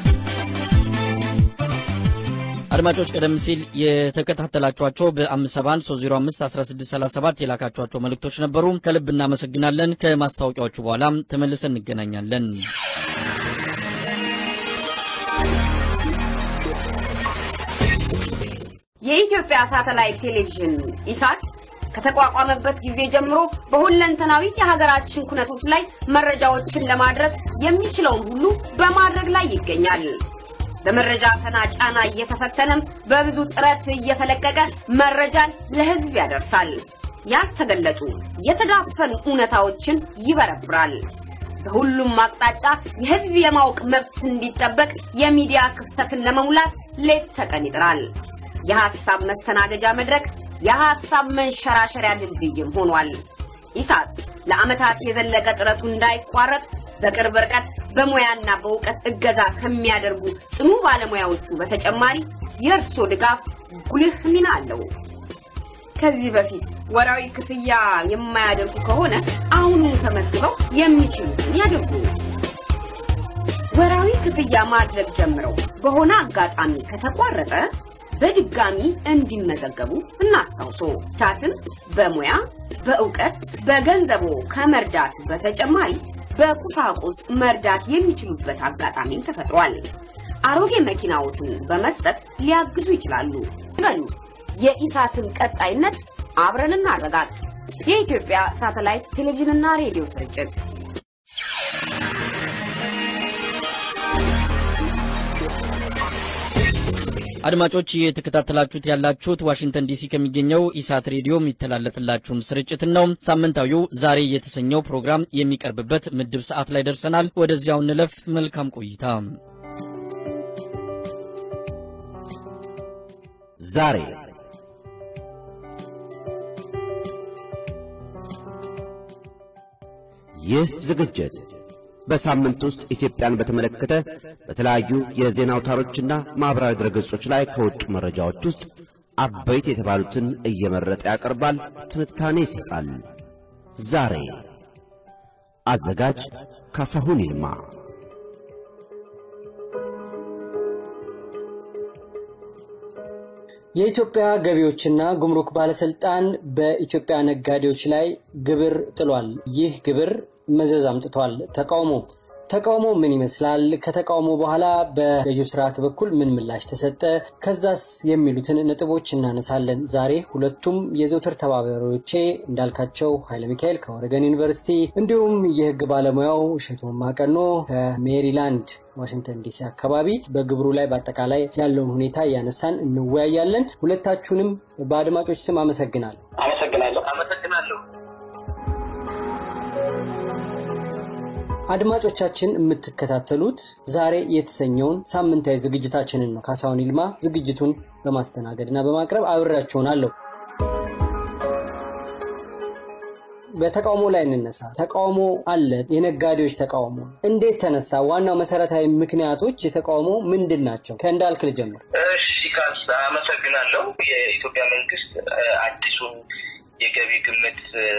አድማጮች ቀደም ሲል የተከታተላችኋቸው በአምስት ሰባ አንድ ሶስት ዜሮ አምስት አስራ ስድስት ሰላሳ ሰባት የላካችኋቸው መልእክቶች ነበሩ። ከልብ እናመሰግናለን። ከማስታወቂያዎቹ በኋላ ተመልሰን እንገናኛለን። የኢትዮጵያ ሳተላይት ቴሌቪዥን ኢሳት ከተቋቋመበት ጊዜ ጀምሮ በሁለንተናዊ የሀገራችን ኩነቶች ላይ መረጃዎችን ለማድረስ የሚችለውን ሁሉ በማድረግ ላይ ይገኛል። በመረጃ ፈና ጫና እየተፈተነም በብዙ ጥረት እየተለቀቀ መረጃን ለሕዝብ ያደርሳል። ያልተገለጡ የተዳፈኑ እውነታዎችን ይበረብራል። በሁሉም አቅጣጫ የሕዝብ የማወቅ መብት እንዲጠበቅ የሚዲያ ክፍተትን ለመሙላት ሌት ተቀን ይጥራል። የሐሳብ መስተናገጃ መድረክ፣ የሐሳብ መንሸራሸሪያ ድልድይም ሆኗል። ኢሳት ለዓመታት የዘለቀ ጥረቱ እንዳይቋረጥ በቅርብ ርቀት በሙያና በእውቀት እገዛ ከሚያደርጉ ጽኑ ባለሙያዎቹ በተጨማሪ የእርሶ ድጋፍ ጉልህ ሚና አለው። ከዚህ በፊት ወራዊ ክፍያ የማያደርጉ ከሆነ አሁኑን ተመዝግበው የሚችሉትን ያድርጉ። ወራዊ ክፍያ ማድረግ ጀምረው በሆነ አጋጣሚ ከተቋረጠ በድጋሚ እንዲመዘገቡ እናስታውሶ። ኢሳትን በሙያ በእውቀት በገንዘቦ ከመርዳት በተጨማሪ በቁሳቁስ መርዳት የሚችሉበት አጋጣሚም ተፈጥሯል። አሮጌ መኪናዎትን በመስጠት ሊያግዙ ይችላሉ። ይበሉ። የኢሳትን ቀጣይነት አብረን እናረጋግጥ። የኢትዮጵያ ሳተላይት ቴሌቪዥንና ሬዲዮ ስርጭት አድማጮች እየተከታተላችሁት ያላችሁት ዋሽንግተን ዲሲ ከሚገኘው ኢሳት ሬዲዮ የሚተላለፍላችሁን ስርጭትን ነው። ሳምንታዊው ዛሬ የተሰኘው ፕሮግራም የሚቀርብበት ምድብ ሰዓት ላይ ደርሰናል። ወደዚያው እንለፍ። መልካም ቆይታ። ዛሬ ይህ ዝግጅት በሳምንት ውስጥ ኢትዮጵያን በተመለከተ በተለያዩ የዜና አውታሮችና ማኅበራዊ ድረገጾች ላይ ከወጡ መረጃዎች ውስጥ አበይት የተባሉትን እየመረጠ ያቀርባል፣ ትንታኔ ይሰጣል። ዛሬ አዘጋጅ ካሳሁን ይልማ። የኢትዮጵያ ገቢዎችና ጉምሩክ ባለስልጣን በኢትዮጵያ ነጋዴዎች ላይ ግብር ጥሏል። ይህ ግብር መዘዝ አምጥቷል። ተቃውሞ ተቃውሞ ምን ይመስላል? ከተቃውሞ በኋላ በገዢው ስርዓት በኩል ምን ምላሽ ተሰጠ? ከዛስ የሚሉትን ነጥቦች እናነሳለን። ዛሬ ሁለቱም የዘውትር ተባባሪዎቼ እንዳልካቸው ኃይለ ሚካኤል ከኦሬገን ዩኒቨርሲቲ እንዲሁም የህግ ባለሙያው እሸቱ ማቀኖ ከሜሪላንድ ዋሽንግተን ዲሲ አካባቢ በግብሩ ላይ በአጠቃላይ ያለውን ሁኔታ እያነሳን እንወያያለን። ሁለታችሁንም በአድማጮች ስም አመሰግናለሁ። አመሰግናለሁ። አመሰግናለሁ። አድማጮቻችን የምትከታተሉት ዛሬ የተሰኘውን ሳምንታዊ ዝግጅታችንን ነው። ካሳሁን ይልማ ዝግጅቱን በማስተናገድ እና በማቅረብ አብሬያችሁናለሁ። በተቃውሞ ላይ እንነሳ። ተቃውሞ አለ። የነጋዴዎች ተቃውሞ እንዴት ተነሳ? ዋናው መሰረታዊ ምክንያቶች የተቃውሞ ምንድን ናቸው? ከእንዳልክ ልጀምር። እሺ ካስ አመሰግናለሁ። የኢትዮጵያ መንግስት አዲሱን የገቢ ግምት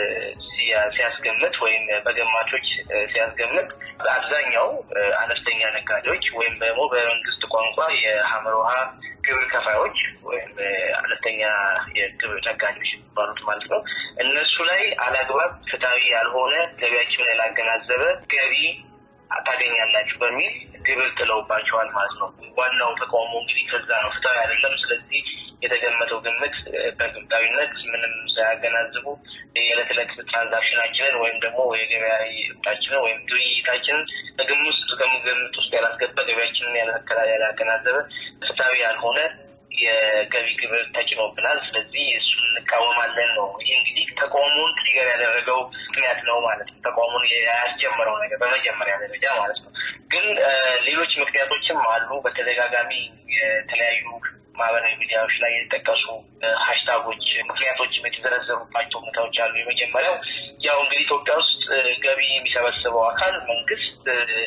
ሲያስገምት ወይም በገማቾች ሲያስገምት በአብዛኛው አነስተኛ ነጋዴዎች ወይም ደግሞ በመንግስት ቋንቋ የሀመር ውሃ ግብር ከፋዮች ወይም አነስተኛ የግብር ነጋዴዎች የሚባሉት ማለት ነው። እነሱ ላይ አላግባብ ፍትሐዊ ያልሆነ ገቢያቸውን ያላገናዘበ ገቢ ታገኛላችሁ በሚል ግብር ጥለውባቸዋል ማለት ነው። ዋናው ተቃውሞ እንግዲህ ከዛ ነው። ፍትሐዊ አይደለም። ስለዚህ የተገመተው ግምት በግብታዊነት ምንም ሳያገናዝቡ የዕለት ዕለት ትራንዛክሽናችንን ወይም ደግሞ የገበያ እጣችንን ወይም ግብይታችንን በግምት ውስጥ ግምት ውስጥ ያላስገባ ገበያችንን ያላገናዘበ ፍትሐዊ ያልሆነ የገቢ ግብር ተጭኖብናል። ስለዚህ እሱን እንቃወማለን ነው። ይህ እንግዲህ ተቃውሞውን ትሪገር ያደረገው ምክንያት ነው ማለት ነው። ተቃውሞውን ያስጀመረው ነገር በመጀመሪያ ደረጃ ማለት ነው። ግን ሌሎች ምክንያቶችም አሉ። በተደጋጋሚ የተለያዩ ማህበራዊ ሚዲያዎች ላይ የተጠቀሱ ሀሽታጎች ምክንያቶችም የተዘረዘሩባቸው ሁኔታዎች አሉ። የመጀመሪያው ያው እንግዲህ ኢትዮጵያ ውስጥ ገቢ የሚሰበስበው አካል መንግስት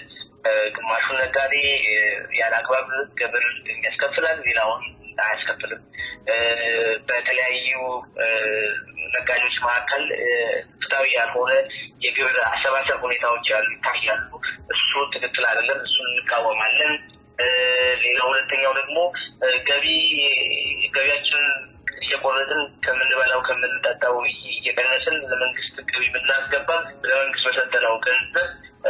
ግማሹን ነጋዴ ያለ አግባብ ግብር ያስከፍላል፣ ሌላውን አያስከፍልም። በተለያዩ ነጋዴዎች መካከል ፍትሐዊ ያልሆነ የግብር አሰባሰብ ሁኔታዎች ያሉ ይታያሉ። እሱ ትክክል አይደለም። እሱን እንቃወማለን። ሌላ ሁለተኛው ደግሞ ገቢ ገቢያችንን እየቆረጥን ከምንበላው ከምንጠጣው እየቀነስን ለመንግስት ገቢ ብናስገባም ለመንግስት በሰጠነው ገንዘብ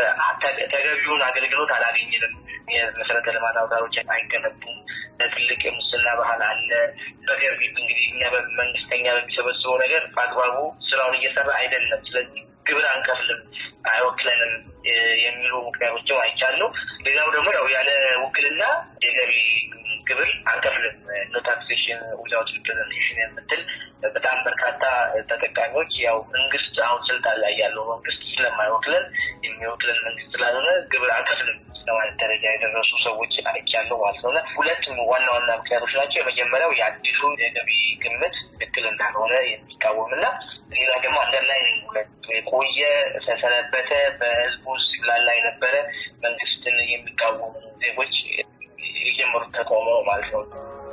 ተገቢውን አገልግሎት አላገኝንም። የመሰረተ ልማት አውታሮች አይገነቡም። ትልቅ የሙስና ባህል አለ። በገቢ እንግዲህ እኛ መንግስተኛ በሚሰበስበው ነገር በአግባቡ ስራውን እየሰራ አይደለም። ስለዚህ ግብር አንከፍልም፣ አይወክለንም የሚሉ ምክንያቶችም አይቻሉ። ሌላው ደግሞ ያው ያለ ውክልና የገቢ ግብር አንከፍልም ኖ ታክሴሽን ዊዛውት ሪፕሬዘንቴሽን የምትል በጣም በርካታ ተጠቃሚዎች ያው መንግስት አሁን ስልጣን ላይ ያለው መንግስት ስለማይወክለን የሚወክለን መንግስት ስላልሆነ ግብር አንከፍልም ለማለት ደረጃ የደረሱ ሰዎች አይቻለሁ ማለት ነው። ሁለት ዋና ዋና ምክንያቶች ናቸው። የመጀመሪያው የአዲሱ የገቢ ግምት ትክክል እንዳልሆነ የሚቃወም እና ሌላ ደግሞ አንደርላይን የቆየ ተሰነበተ በህዝቡ ውስጥ ላላ የነበረ መንግስትን የሚቃወሙ ዜጎች የጀመሩት ተቃውሞ ማለት ነው።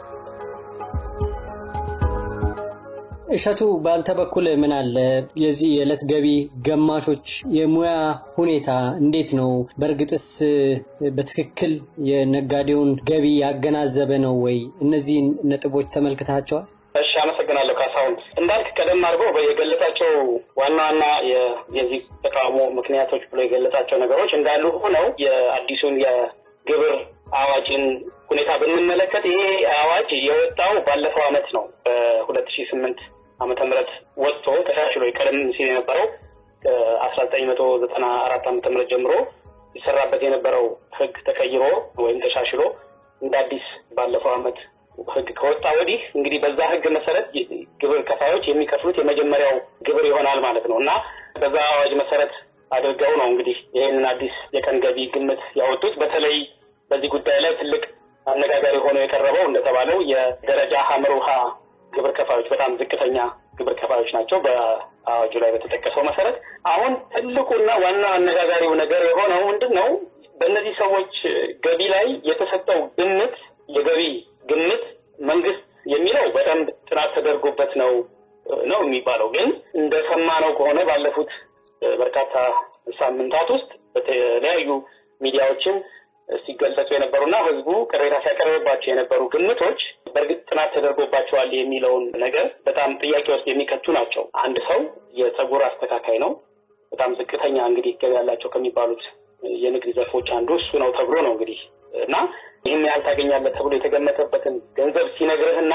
እሸቱ በአንተ በኩል ምን አለ? የዚህ የዕለት ገቢ ገማሾች የሙያ ሁኔታ እንዴት ነው? በእርግጥስ በትክክል የነጋዴውን ገቢ ያገናዘበ ነው ወይ? እነዚህን ነጥቦች ተመልክታቸዋል? እሺ፣ አመሰግናለሁ ካሳሁን። እንዳልክ ቀደም አድርጎ የገለጻቸው ዋና ዋና የዚህ ተቃውሞ ምክንያቶች ብሎ የገለጻቸው ነገሮች እንዳሉ ሆነው የአዲሱን የግብር አዋጅን ሁኔታ ብንመለከት ይሄ አዋጅ የወጣው ባለፈው አመት ነው በሁለት ሺህ ስምንት ዓመተ ምህረት ወጥቶ ተሻሽሎ ቀደም ሲል የነበረው ከአስራ ዘጠኝ መቶ ዘጠና አራት ዓመተ ምህረት ጀምሮ ይሰራበት የነበረው ህግ ተቀይሮ ወይም ተሻሽሎ እንደ አዲስ ባለፈው አመት ህግ ከወጣ ወዲህ እንግዲህ በዛ ህግ መሰረት ግብር ከፋዮች የሚከፍሉት የመጀመሪያው ግብር ይሆናል ማለት ነው እና በዛ አዋጅ መሰረት አድርገው ነው እንግዲህ ይህንን አዲስ የቀን ገቢ ግምት ያወጡት። በተለይ በዚህ ጉዳይ ላይ ትልቅ አነጋጋሪ ሆኖ የቀረበው እንደተባለው የደረጃ ሀመር ውሃ ግብር ከፋዮች በጣም ዝቅተኛ ግብር ከፋዮች ናቸው በአዋጁ ላይ በተጠቀሰው መሰረት። አሁን ትልቁና ዋና አነጋጋሪው ነገር የሆነው ምንድን ነው? በእነዚህ ሰዎች ገቢ ላይ የተሰጠው ግምት የገቢ ግምት መንግስት የሚለው በደንብ ጥናት ተደርጎበት ነው ነው የሚባለው። ግን እንደሰማነው ከሆነ ባለፉት በርካታ ሳምንታት ውስጥ በተለያዩ ሚዲያዎችም ሲገለጹ የነበሩና ህዝቡ ቅሬታ ሲያቀርብባቸው የነበሩ ግምቶች በእርግጥ ጥናት ተደርጎባቸዋል የሚለውን ነገር በጣም ጥያቄ ውስጥ የሚከቱ ናቸው። አንድ ሰው የጸጉር አስተካካይ ነው። በጣም ዝቅተኛ እንግዲህ ገቢ ያላቸው ከሚባሉት የንግድ ዘርፎች አንዱ እሱ ነው ተብሎ ነው እንግዲህ እና ይህን ያህል ታገኛለህ ተብሎ የተገመተበትን ገንዘብ ሲነግርህና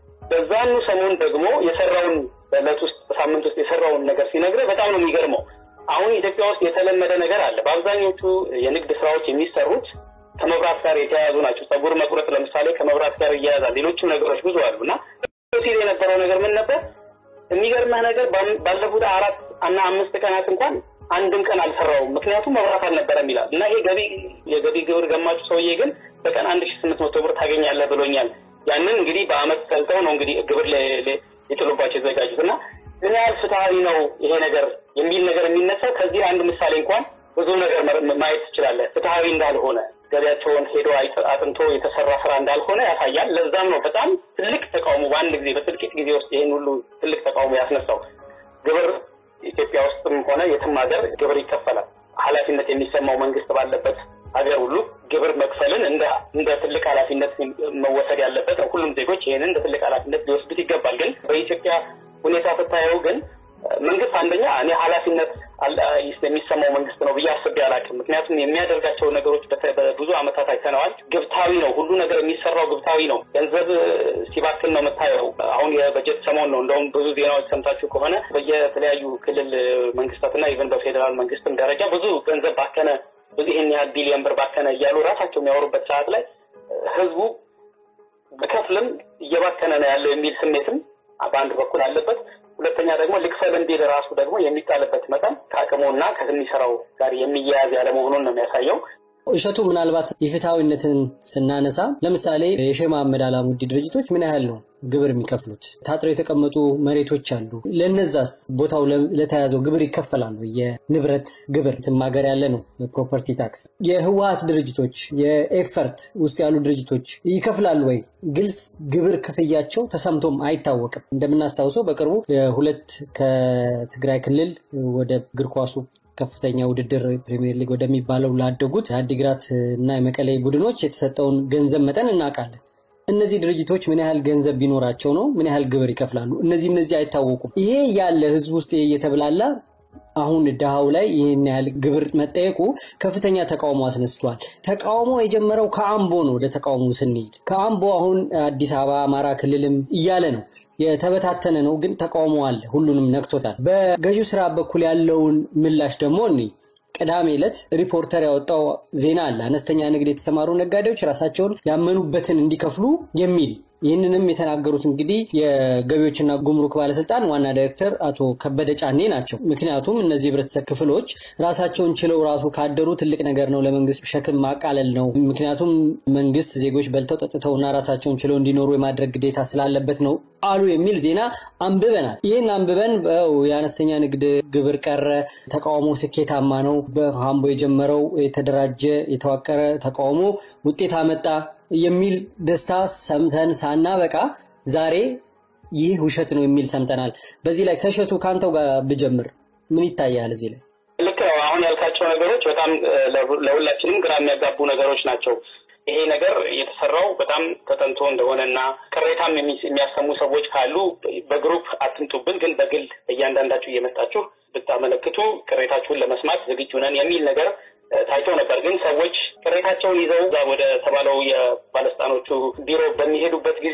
በዛኑ ሰሞን ደግሞ የሰራውን በዕለት ውስጥ በሳምንት ውስጥ የሰራውን ነገር ሲነግርህ በጣም ነው የሚገርመው። አሁን ኢትዮጵያ ውስጥ የተለመደ ነገር አለ። በአብዛኞቹ የንግድ ስራዎች የሚሰሩት ከመብራት ጋር የተያያዙ ናቸው። ጸጉር መቁረጥ ለምሳሌ ከመብራት ጋር እያያዛል። ሌሎችም ነገሮች ብዙ አሉ እና ሲል የነበረው ነገር ምን ነበር? የሚገርመህ ነገር ባለፉት አራት እና አምስት ቀናት እንኳን አንድም ቀን አልሰራውም፣ ምክንያቱም መብራት አልነበረም ይላል እና ይሄ ገቢ የገቢ ግብር ገማቹ ሰውዬ ግን በቀን አንድ ሺ ስምንት መቶ ብር ታገኛለህ ብሎኛል። ያንን እንግዲህ በአመት ሰልተው ነው እንግዲህ ግብር ሊጥሉባቸው የተዘጋጁት እና ምን ያህል ፍትሀዊ ነው ይሄ ነገር የሚል ነገር የሚነሳው ከዚህ አንድ ምሳሌ እንኳን ብዙ ነገር ማየት ትችላለህ። ፍትሀዊ እንዳልሆነ ገቢያቸውን ሄዶ አጥንቶ የተሰራ ስራ እንዳልሆነ ያሳያል። ለዛም ነው በጣም ትልቅ ተቃውሞ በአንድ ጊዜ በጥቂት ጊዜ ውስጥ ይህን ሁሉ ትልቅ ተቃውሞ ያስነሳው። ግብር ኢትዮጵያ ውስጥም ሆነ የትም ሀገር ግብር ይከፈላል። ኃላፊነት የሚሰማው መንግስት ባለበት ሀገር ሁሉ ግብር መክፈልን እንደ እንደ ትልቅ ኃላፊነት መወሰድ ያለበት ነው። ሁሉም ዜጎች ይህንን እንደ ትልቅ ኃላፊነት ሊወስዱት ይገባል። ግን በኢትዮጵያ ሁኔታ ስታየው ግን መንግስት አንደኛ እኔ ኃላፊነት የሚሰማው መንግስት ነው ብዬ አስቤ አላውቅም። ምክንያቱም የሚያደርጋቸው ነገሮች በብዙ ዓመታት አይተነዋል። ግብታዊ ነው። ሁሉ ነገር የሚሰራው ግብታዊ ነው። ገንዘብ ሲባክን ነው የምታየው። አሁን የበጀት ሰሞን ነው። እንደውም ብዙ ዜናዎች ሰምታችሁ ከሆነ በየተለያዩ ክልል መንግስታትና ኢቨን በፌዴራል መንግስትም ደረጃ ብዙ ገንዘብ ባከነ፣ ብዙ ይህን ያህል ቢሊዮን ብር ባከነ እያሉ ራሳቸው የሚያወሩበት ሰዓት ላይ ህዝቡ በከፍልም እየባከነ ነው ያለው የሚል ስሜትም በአንድ በኩል አለበት። ሁለተኛ ደግሞ ልክፈል እንዲል ራሱ ደግሞ የሚጣልበት መጠን ከአቅሙና ከሚሰራው ጋር የሚያያዝ ያለመሆኑን ነው የሚያሳየው። እሸቱ ምናልባት የፍትሐዊነትን ስናነሳ ለምሳሌ የሼህ መሐመድ አላሙዲ ድርጅቶች ምን ያህል ነው ግብር የሚከፍሉት? ታጥረው የተቀመጡ መሬቶች አሉ። ለነዛስ ቦታው ለተያዘው ግብር ይከፈላሉ? የንብረት ግብር ትም ሀገር ያለ ነው የፕሮፐርቲ ታክስ። የህወሀት ድርጅቶች የኤፈርት ውስጥ ያሉ ድርጅቶች ይከፍላሉ ወይ? ግልጽ ግብር ክፍያቸው ተሰምቶም አይታወቅም። እንደምናስታውሰው በቅርቡ ሁለት ከትግራይ ክልል ወደ እግር ኳሱ ከፍተኛ ውድድር ፕሪሚየር ሊግ ወደሚባለው ላደጉት የአዲግራት እና የመቀሌ ቡድኖች የተሰጠውን ገንዘብ መጠን እናውቃለን። እነዚህ ድርጅቶች ምን ያህል ገንዘብ ቢኖራቸው ነው ምን ያህል ግብር ይከፍላሉ? እነዚህ እነዚህ አይታወቁም። ይሄ ያለ ህዝብ ውስጥ እየተብላላ አሁን ድሃው ላይ ይህን ያህል ግብር መጠየቁ ከፍተኛ ተቃውሞ አስነስቷል። ተቃውሞ የጀመረው ከአምቦ ነው። ወደ ተቃውሞ ስንሄድ ከአምቦ አሁን አዲስ አበባ፣ አማራ ክልልም እያለ ነው የተበታተነ ነው፣ ግን ተቃውሞ አለ። ሁሉንም ነክቶታል። በገዢው ስራ በኩል ያለውን ምላሽ ደግሞ እኔ ቅዳሜ ዕለት ሪፖርተር ያወጣው ዜና አለ። አነስተኛ ንግድ የተሰማሩ ነጋዴዎች ራሳቸውን ያመኑበትን እንዲከፍሉ የሚል ይህንንም የተናገሩት እንግዲህ የገቢዎችና ጉምሩክ ባለስልጣን ዋና ዳይሬክተር አቶ ከበደ ጫኔ ናቸው። ምክንያቱም እነዚህ የህብረተሰብ ክፍሎች ራሳቸውን ችለው ራሱ ካደሩ ትልቅ ነገር ነው፣ ለመንግስት ሸክም ማቃለል ነው። ምክንያቱም መንግስት ዜጎች በልተው ጠጥተውና ራሳቸውን ችለው እንዲኖሩ የማድረግ ግዴታ ስላለበት ነው አሉ የሚል ዜና አንብበናል። ይህን አንብበን የአነስተኛ ንግድ ግብር ቀረ፣ ተቃውሞ ስኬታማ ነው፣ በአምቦ የጀመረው የተደራጀ የተዋቀረ ተቃውሞ ውጤት አመጣ የሚል ደስታ ሰምተን ሳናበቃ ዛሬ ይህ ውሸት ነው የሚል ሰምተናል። በዚህ ላይ ከእሸቱ ከአንተው ጋር ብጀምር ምን ይታያል? እዚህ ላይ ልክ ነው። አሁን ያልካቸው ነገሮች በጣም ለሁላችንም ግራ የሚያጋቡ ነገሮች ናቸው። ይሄ ነገር የተሰራው በጣም ተጠንቶ እንደሆነና ቅሬታም የሚያሰሙ ሰዎች ካሉ በግሩፕ አትምጡብን፣ ግን በግል እያንዳንዳችሁ እየመጣችሁ ብታመለክቱ ቅሬታችሁን ለመስማት ዝግጁ ነን የሚል ነገር ታይቶ ነበር። ግን ሰዎች ቅሬታቸውን ይዘው እዛ ወደ ተባለው የባለስልጣኖቹ ቢሮ በሚሄዱበት ጊዜ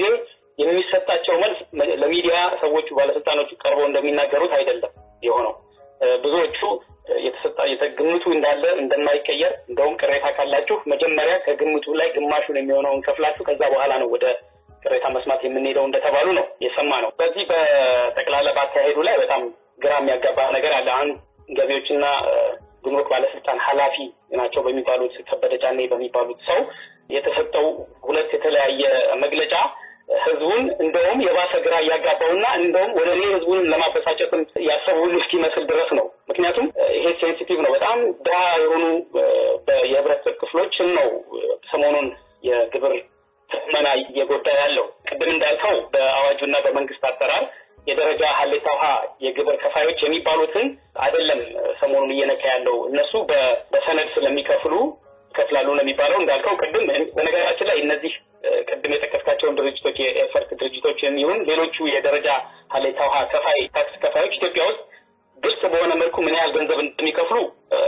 የሚሰጣቸው መልስ ለሚዲያ ሰዎቹ ባለስልጣኖቹ ቀርበው እንደሚናገሩት አይደለም የሆነው። ብዙዎቹ የተሰጣ ግምቱ እንዳለ እንደማይቀየር እንደውም ቅሬታ ካላችሁ መጀመሪያ ከግምቱ ላይ ግማሹን የሚሆነውን ከፍላችሁ ከዛ በኋላ ነው ወደ ቅሬታ መስማት የምንሄደው እንደተባሉ ነው የሰማ ነው። በዚህ በጠቅላላ ባካሄዱ ላይ በጣም ግራ የሚያጋባ ነገር አለ። አንድ ገቢዎችና ጉምሩክ ባለስልጣን ኃላፊ ናቸው በሚባሉት ከበደ ጫኔ በሚባሉት ሰው የተሰጠው ሁለት የተለያየ መግለጫ ህዝቡን እንደውም የባሰ ግራ እያጋባውና እንደውም ወደ እኔ ህዝቡን ለማበሳጨትም ያሰቡ ሁሉ እስኪመስል ድረስ ነው። ምክንያቱም ይሄ ሴንሲቲቭ ነው። በጣም ድሃ የሆኑ የህብረተሰብ ክፍሎችን ነው ሰሞኑን የግብር ትመና እየጎዳ ያለው። ቅድም እንዳልከው በአዋጁና በመንግስት አሰራር የደረጃ ሀሌታ ውሃ የግብር ከፋዮች የሚባሉትን አይደለም ሰሞኑን እየነካ ያለው እነሱ በሰነድ ስለሚከፍሉ ይከፍላሉ ነው የሚባለው። እንዳልከው ቅድም በነገራችን ላይ እነዚህ ቅድም የጠቀስካቸውን ድርጅቶች የኤፈርት ድርጅቶችን ይሁን ሌሎቹ የደረጃ ሀሌታ ውሃ ከፋይ ታክስ ከፋዮች ኢትዮጵያ ውስጥ ግልጽ በሆነ መልኩ ምን ያህል ገንዘብ እንደሚከፍሉ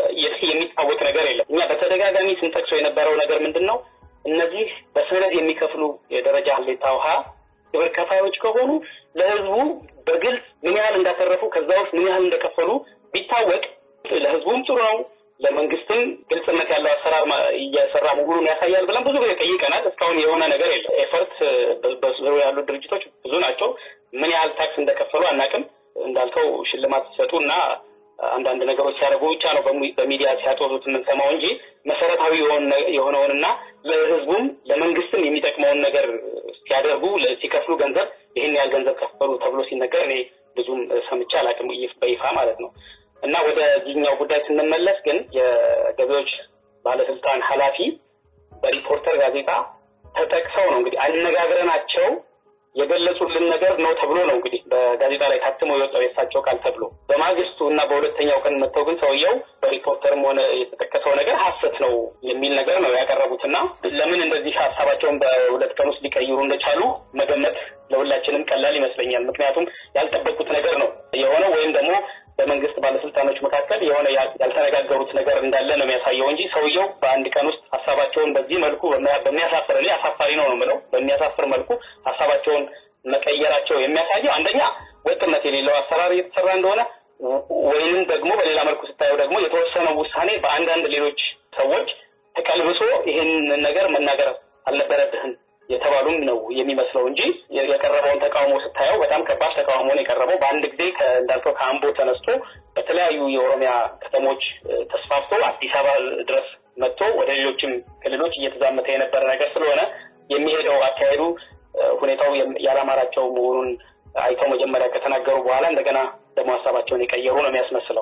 የሚታወቅ ነገር የለም። እኛ በተደጋጋሚ ስንጠቅሰው የነበረው ነገር ምንድን ነው? እነዚህ በሰነድ የሚከፍሉ የደረጃ ሀሌታ ውሃ ግብር ከፋዮች ከሆኑ ለህዝቡ በግልጽ ምን ያህል እንዳተረፉ ከዛ ውስጥ ምን ያህል እንደከፈሉ ቢታወቅ ለህዝቡም ጥሩ ነው፣ ለመንግስትም ግልጽነት ያለው አሰራር እየሰራ መሆኑን ያሳያል ብለን ብዙ ጊዜ ጠይቀናል። እስካሁን የሆነ ነገር የለም። ኤፈርት በዙሪያ ያሉ ድርጅቶች ብዙ ናቸው። ምን ያህል ታክስ እንደከፈሉ አናውቅም። እንዳልከው ሽልማት ሲሰጡ እና አንዳንድ ነገሮች ሲያደርጉ ብቻ ነው በሚዲያ ሲያጦዙት የምንሰማው እንጂ መሰረታዊ የሆነውንና ለህዝቡም ለመንግስትም የሚጠቅመውን ነገር ሲያደርጉ ሲከፍሉ ገንዘብ ይህን ያህል ገንዘብ ከፈሉ ተብሎ ሲነገር እኔ ብዙም ሰምቼ አላውቅም በይፋ ማለት ነው። እና ወደዚህኛው ጉዳይ ስንመለስ ግን የገቢዎች ባለስልጣን ኃላፊ በሪፖርተር ጋዜጣ ተጠቅሰው ነው እንግዲህ አነጋግረናቸው የገለጹልን ነገር ነው ተብሎ ነው እንግዲህ በጋዜጣ ላይ ታትሞ የወጣው የእሳቸው ቃል ተብሎ። በማግስቱ እና በሁለተኛው ቀን መጥተው ግን ሰውየው በሪፖርተርም ሆነ የተጠቀሰው ነገር ሀሰት ነው የሚል ነገር ነው ያቀረቡት እና ለምን እንደዚህ ሀሳባቸውን በሁለት ቀን ውስጥ ሊቀይሩ እንደቻሉ መገመት ለሁላችንም ቀላል ይመስለኛል። ምክንያቱም ያልጠበቁት ነገር ነው የሆነው ወይም ደግሞ በመንግስት ባለስልጣኖች መካከል የሆነ ያልተነጋገሩት ነገር እንዳለ ነው የሚያሳየው እንጂ ሰውየው በአንድ ቀን ውስጥ ሀሳባቸውን በዚህ መልኩ በሚያሳፍር እኔ አሳፋሪ ነው ነው የምለው በሚያሳፍር መልኩ ሀሳባቸውን መቀየራቸው የሚያሳየው አንደኛ ወጥነት የሌለው አሰራር እየተሰራ እንደሆነ ወይንም ደግሞ በሌላ መልኩ ስታየው ደግሞ የተወሰነው ውሳኔ በአንዳንድ ሌሎች ሰዎች ተቀልብሶ ይህን ነገር መናገር አልነበረብህም የተባሉም ነው የሚመስለው እንጂ የቀረበውን ተቃውሞ ስታየው በጣም ከባድ ተቃውሞ ነው የቀረበው። በአንድ ጊዜ እንዳልከው ከአምቦ ተነስቶ በተለያዩ የኦሮሚያ ከተሞች ተስፋፍቶ አዲስ አበባ ድረስ መጥቶ ወደ ሌሎችም ክልሎች እየተዛመተ የነበረ ነገር ስለሆነ የሚሄደው አካሄዱ ሁኔታው ያላማራቸው መሆኑን አይተው መጀመሪያ ከተናገሩ በኋላ እንደገና ደግሞ ሀሳባቸውን የቀየሩ ነው የሚያስመስለው።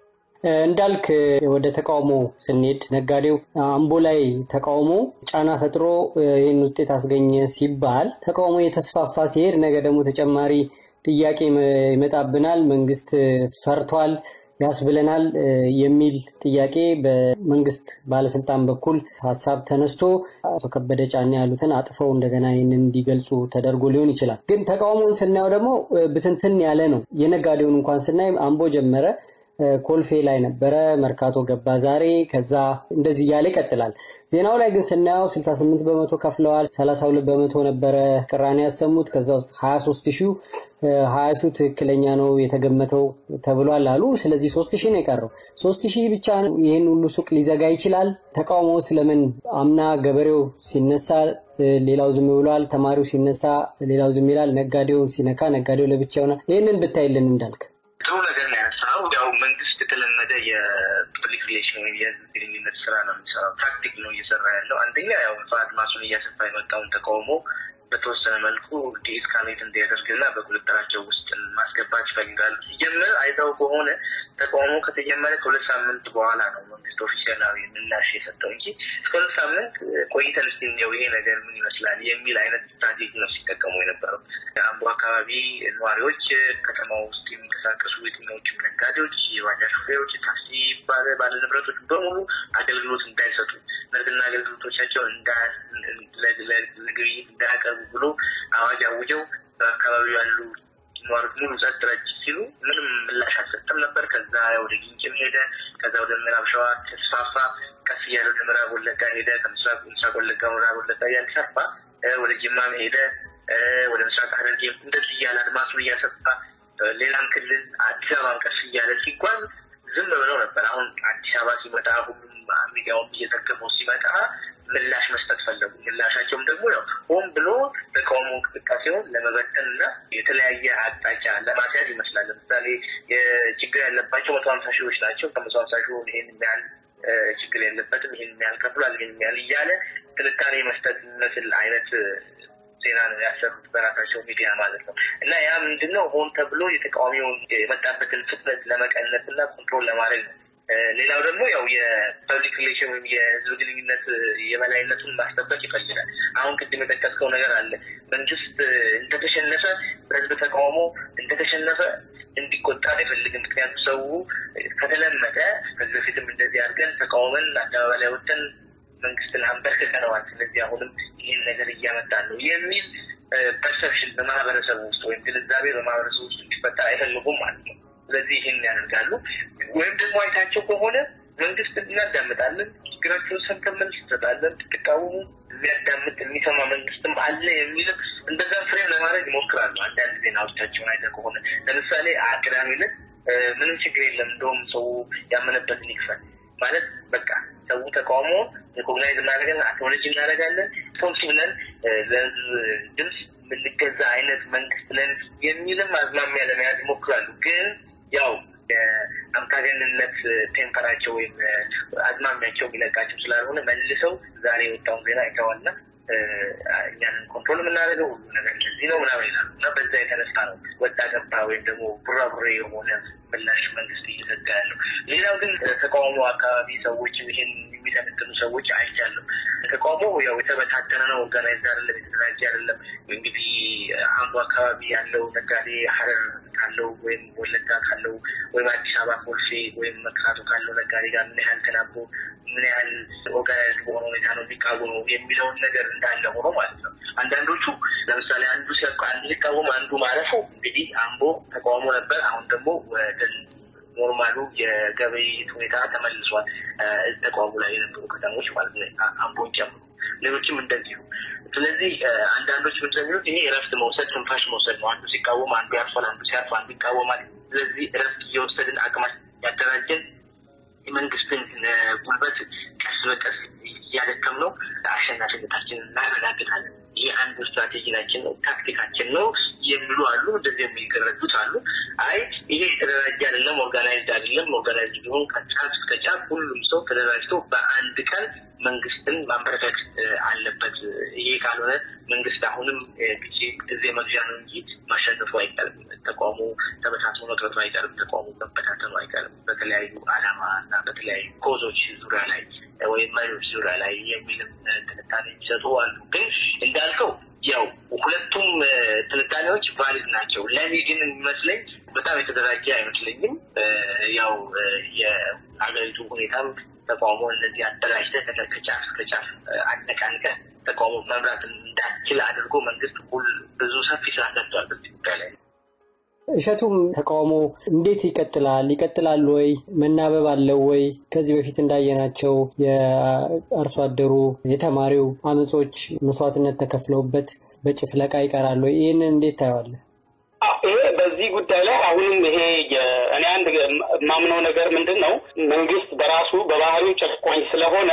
እንዳልክ ወደ ተቃውሞ ስንሄድ ነጋዴው አምቦ ላይ ተቃውሞ ጫና ፈጥሮ ይህን ውጤት አስገኘ ሲባል ተቃውሞ የተስፋፋ ሲሄድ ነገ ደግሞ ተጨማሪ ጥያቄ ይመጣብናል፣ መንግስት ፈርቷል ያስብለናል የሚል ጥያቄ በመንግስት ባለስልጣን በኩል ሀሳብ ተነስቶ አቶ ከበደ ጫኔ ያሉትን አጥፈው እንደገና ይህንን እንዲገልጹ ተደርጎ ሊሆን ይችላል። ግን ተቃውሞውን ስናየው ደግሞ ብትንትን ያለ ነው። የነጋዴውን እንኳን ስናይ አምቦ ጀመረ፣ ኮልፌ ላይ ነበረ፣ መርካቶ ገባ ዛሬ፣ ከዛ እንደዚህ እያለ ይቀጥላል። ዜናው ላይ ግን ስናየው 68 በመቶ ከፍለዋል፣ 32 በመቶ ነበረ ቅራኔ ያሰሙት። ከዛ ውስጥ 23 ሺው ሀያ ሺው ትክክለኛ ነው የተገመተው ተብሏል አሉ። ስለዚህ ሶስት ሺህ ነው የቀረው። ሶስት ሺህ ብቻ ነው ይህን ሁሉ ሱቅ ሊዘጋ ይችላል። ተቃውሞ ስለምን አምና ገበሬው ሲነሳ ሌላው ዝም ብሏል፣ ተማሪው ሲነሳ ሌላው ዝም ይላል፣ ነጋዴውን ሲነካ ነጋዴው ለብቻ ይሆናል። ይህንን ብታይልን እንዳልክ ጥሩ ነገር ነው ያነሳው። ያው መንግስት የተለመደ የፐብሊክ ሪሌሽን ወይም የህዝብ ግንኙነት ስራ ነው የሚሰራው። ታክቲክ ነው እየሰራ ያለው። አንደኛ ያው አድማሱን እያሰፋ የመጣውን ተቃውሞ በተወሰነ መልኩ ዲስካሌት እንዲያደርግና በቁጥጥራቸው ውስጥ ማስገባት ይፈልጋሉ። ሲጀምር አይተው ከሆነ ተቃውሞ ከተጀመረ ከሁለት ሳምንት በኋላ ነው መንግስት ኦፊሻላዊ ምላሽ የሰጠው እንጂ እስከ ሁለት ሳምንት ቆይተን እስኪ እንየው ይሄ ነገር ምን ይመስላል የሚል አይነት ስትራቴጂ ነው ሲጠቀሙ የነበረው። አምቦ አካባቢ ነዋሪዎች፣ ከተማ ውስጥ የሚንቀሳቀሱ የትኛዎችም ነጋዴዎች፣ የባጃጅ ሹፌሮች፣ ታክሲ ባለ ባለ ንብረቶች በሙሉ አገልግሎት እንዳይሰጡ ምርትና አገልግሎቶቻቸው ለግብይት እንዳያቀርቡ ብሎ አዋጅ አውጀው በአካባቢው ያሉ ነዋሪዎች ሙሉ ጸጥ ረጭ ሲሉ ምንም ምላሽ አልሰጠም ነበር። ከዛ ወደ ግንጭም ሄደ። ከዛ ወደ ምዕራብ ሸዋ ተስፋፋ። ቀስ እያለ ወደ ምዕራብ ወለጋ ሄደ። ከምስራቅ ምስራቅ ወለጋ ምዕራብ ወለጋ እያለ ሰፋ። ወደ ጅማም ሄደ። ወደ ምስራቅ ሐረርጌ እንደዚህ እያለ አድማሱን እያሰፋ ሌላም ክልል አዲስ አበባን ቀስ እያለ ሲጓዝ ዝም ብለው ነበር። አሁን አዲስ አበባ ሲመጣ ሁሉም ሚዲያውም እየዘገበው ሲመጣ ምላሽ መስጠት ፈለጉ። ምላሻቸውም ደግሞ ያው ሆን ብሎ ተቃውሞ እንቅስቃሴውን ለመበተን እና የተለያየ አቅጣጫ ለማስያዝ ይመስላል። ለምሳሌ ችግር ያለባቸው መቶ ሀምሳ ሺዎች ናቸው። ከመቶ ሀምሳ ሺ ይሄን የሚያህል ችግር የለበትም፣ ይሄን የሚያህል ከፍሏል፣ ይሄን የሚያህል እያለ ትንታኔ መስጠት የሚመስል አይነት ዜና ነው ያሰሩት በራሳቸው ሚዲያ ማለት ነው። እና ያ ምንድነው ሆን ተብሎ የተቃዋሚውን የመጣበትን ፍጥነት ለመቀነስ እና ኮንትሮል ለማድረግ ነው። ሌላው ደግሞ ያው የፐብሊክ ሪሌሽን ወይም የህዝብ ግንኙነት የበላይነቱን ማስጠበቅ ይፈልጋል። አሁን ቅድም የጠቀስከው ነገር አለ። መንግስት እንደተሸነፈ በህዝብ ተቃውሞ እንደተሸነፈ እንዲቆጣ አይፈልግም። ምክንያቱም ሰው ከተለመደ ከዚህ በፊትም እንደዚህ አድርገን ተቃውመን አደባባይ ላይ ወጥተን መንግስትን አንበርክከነዋል። ስለዚህ አሁንም ይህን ነገር እያመጣን ነው የሚል ፐርሰፕሽን በማህበረሰቡ ውስጥ ወይም ግንዛቤ በማህበረሰቡ ውስጥ እንዲፈጠር አይፈልጉም ማለት ነው። ስለዚህ ይህን ያደርጋሉ። ወይም ደግሞ አይታቸው ከሆነ መንግስት እናዳምጣለን፣ ችግራቸውን ሰምተን መልስ እንሰጣለን፣ ትቃወሙ የሚያዳምጥ የሚሰማ መንግስትም አለ የሚልም እንደዛም ፍሬም ለማድረግ ይሞክራሉ። አንዳንድ ዜናዎቻቸውን አይተህ ከሆነ ለምሳሌ ቅዳሜ ዕለት ምንም ችግር የለም እንደውም ሰው ያመነበትን ይክፈል ማለት በቃ ሰው ተቃውሞ ሪኮግናይዝ እናደርጋለን፣ አክኖሎጂ እናደርጋለን፣ ሪስፖንሲቭ ነን፣ ለህዝብ ድምፅ የምንገዛ አይነት መንግስት ነን የሚልም አዝማሚያ ለመያዝ ይሞክራሉ። ግን ያው የአምባገነንነት ቴምፐራቸው ወይም አዝማሚያቸው የሚለቃቸው ስላልሆነ መልሰው ዛሬ የወጣውን ዜና አይተዋልና እኛንን ኮንትሮል የምናደርገው ሁሉ ነገር እንደዚህ ነው ምናምን ይላሉ እና በዛ የተነሳ ነው ወጣ ገባ ወይም ደግሞ ቡራቡሬ የሆነ ምላሽ መንግስት እየዘጋ ያለው። ሌላው ግን ተቃውሞ አካባቢ ሰዎች ይህን የሚተነትኑ ሰዎች አይቻለሁ። ተቃውሞ ያው የተበታተነ ነው፣ ኦርጋናይዝ አይደለም፣ የተደራጀ አይደለም። እንግዲህ አምቦ አካባቢ ያለው ነጋዴ ሀረር ካለው ወይም ወለጋ ካለው ወይም አዲስ አበባ ኮልፌ ወይም መርካቶ ካለው ነጋዴ ጋር ምን ያህል ተናቦ ምን ያህል ኦርጋናይዝድ በሆነ ሁኔታ ነው የሚቃወመው የሚለውን ነገር እንዳለ ሆኖ ማለት ነው። አንዳንዶቹ ለምሳሌ አንዱ አንዱ ሲቃወም አንዱ ማለፉ እንግዲህ አምቦ ተቃውሞ ነበር። አሁን ደግሞ ወደ ኖርማሉ የገበይት ሁኔታ ተመልሷል። ተቃውሞ ላይ የነበሩ ከተሞች ማለት ነው አምቦን ጨምሮ ሌሎችም እንደዚሁ። ስለዚህ አንዳንዶች ምን እንደሚሉት ይሄ እረፍት መውሰድ ትንፋሽ መውሰድ ነው። አንዱ ሲቃወም አንዱ ያርፋል፣ አንዱ ሲያርፍ አንዱ ይቃወማል። ስለዚህ እረፍት እየወሰድን አቅማችን ያደራጀን የመንግስትን ጉልበት ቀስ በቀስ እያደከም ነው አሸናፊነታችንን እናረጋግጣለን። ይህ አንዱ ስትራቴጂናችን ነው፣ ታክቲካችን ነው የሚሉ አሉ። እንደዚህ የሚገረዱት አሉ። አይ ይሄ የተደራጀ አይደለም፣ ኦርጋናይዝድ አይደለም። ኦርጋናይዝድ ቢሆን ከጫፍ እስከ ጫፍ ሁሉም ሰው ተደራጅቶ በአንድ ቀን መንግስትን ማንበረከክ አለበት። ይሄ ካልሆነ መንግስት አሁንም ጊዜ ጊዜ መግዣ ነው እንጂ ማሸነፉ አይቀርም። ተቃውሞ ተበታትኖ መቅረቱ አይቀርም። ተቃውሞ መበታተኑ አይቀርም። በተለያዩ አላማ እና በተለያዩ ኮዞች ዙሪያ ላይ ወይም መሪዎች ዙሪያ ላይ የሚልም ትንታኔ የሚሰጡ አሉ። ግን እንዳልከው ያው ሁለቱም ትንታኔዎች ቫሊድ ናቸው። ለእኔ ግን የሚመስለኝ በጣም የተደራጀ አይመስለኝም። ያው የሀገሪቱ ሁኔታም ተቃውሞ እነዚህ አደራጅተህ ከጫፍ እስከ ጫፍ አነቃንቀህ ተቃውሞ መምራት እንዳችል አድርጎ መንግስት ሁል ብዙ ሰፊ ስራ ሰርቷል በዚህ ጉዳይ ላይ። እሸቱም ተቃውሞ እንዴት ይቀጥላል? ይቀጥላል ወይ? መናበብ አለው ወይ? ከዚህ በፊት እንዳየናቸው የአርሶ አደሩ የተማሪው አመጾች መስዋዕትነት ተከፍለውበት በጭፍለቃ ይቀራል ወይ? ይህንን እንዴት ታየዋለህ? ይሄ በዚህ ጉዳይ ላይ አሁንም ይሄ እኔ አንድ የማምነው ነገር ምንድን ነው፣ መንግስት በራሱ በባህሪው ጨቋኝ ስለሆነ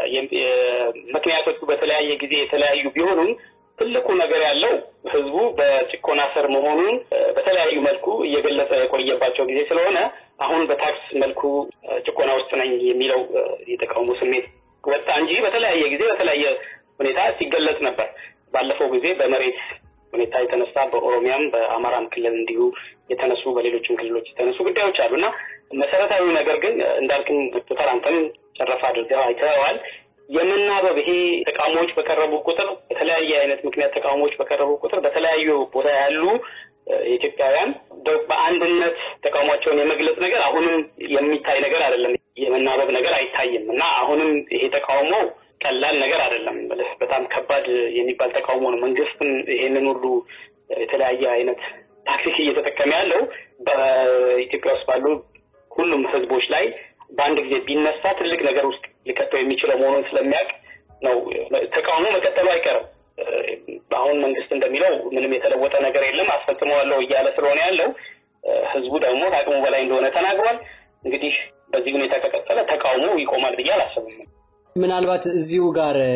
ምክንያቶቹ በተለያየ ጊዜ የተለያዩ ቢሆኑም ትልቁ ነገር ያለው ህዝቡ በጭቆና ስር መሆኑን በተለያዩ መልኩ እየገለጸ የቆየባቸው ጊዜ ስለሆነ አሁን በታክስ መልኩ ጭቆና ውስጥ ነኝ የሚለው የተቃውሞ ስሜት ወጣ እንጂ በተለያየ ጊዜ በተለያየ ሁኔታ ሲገለጽ ነበር። ባለፈው ጊዜ በመሬት ሁኔታ የተነሳ በኦሮሚያም በአማራም ክልል እንዲሁ የተነሱ በሌሎችም ክልሎች የተነሱ ጉዳዮች አሉ እና መሰረታዊ ነገር ግን እንዳልክም ዶክተር አንተም ጨረፍ አድርገው አይተዋል። የመናበብ ይሄ ተቃውሞዎች በቀረቡ ቁጥር በተለያየ አይነት ምክንያት ተቃውሞዎች በቀረቡ ቁጥር በተለያዩ ቦታ ያሉ ኢትዮጵያውያን በአንድነት ተቃውሟቸውን የመግለጽ ነገር አሁንም የሚታይ ነገር አይደለም። የመናበብ ነገር አይታይም እና አሁንም ይሄ ተቃውሞ ቀላል ነገር አይደለም። በጣም ከባድ የሚባል ተቃውሞ ነው። መንግስትም ይሄንን ሁሉ የተለያየ አይነት ታክቲክ እየተጠቀመ ያለው በኢትዮጵያ ውስጥ ባሉ ሁሉም ህዝቦች ላይ በአንድ ጊዜ ቢነሳ ትልቅ ነገር ውስጥ ሊከተው የሚችለው መሆኑን ስለሚያውቅ ነው። ተቃውሞ መቀጠሉ አይቀርም። አሁን መንግስት እንደሚለው ምንም የተለወጠ ነገር የለም አስፈጽመዋለሁ እያለ ስለሆነ ያለው ህዝቡ ደግሞ ከአቅሙ በላይ እንደሆነ ተናግሯል። እንግዲህ በዚህ ሁኔታ ከቀጠለ ተቃውሞ ይቆማል ብዬ አላስብም። ምናልባት እዚሁ ጋር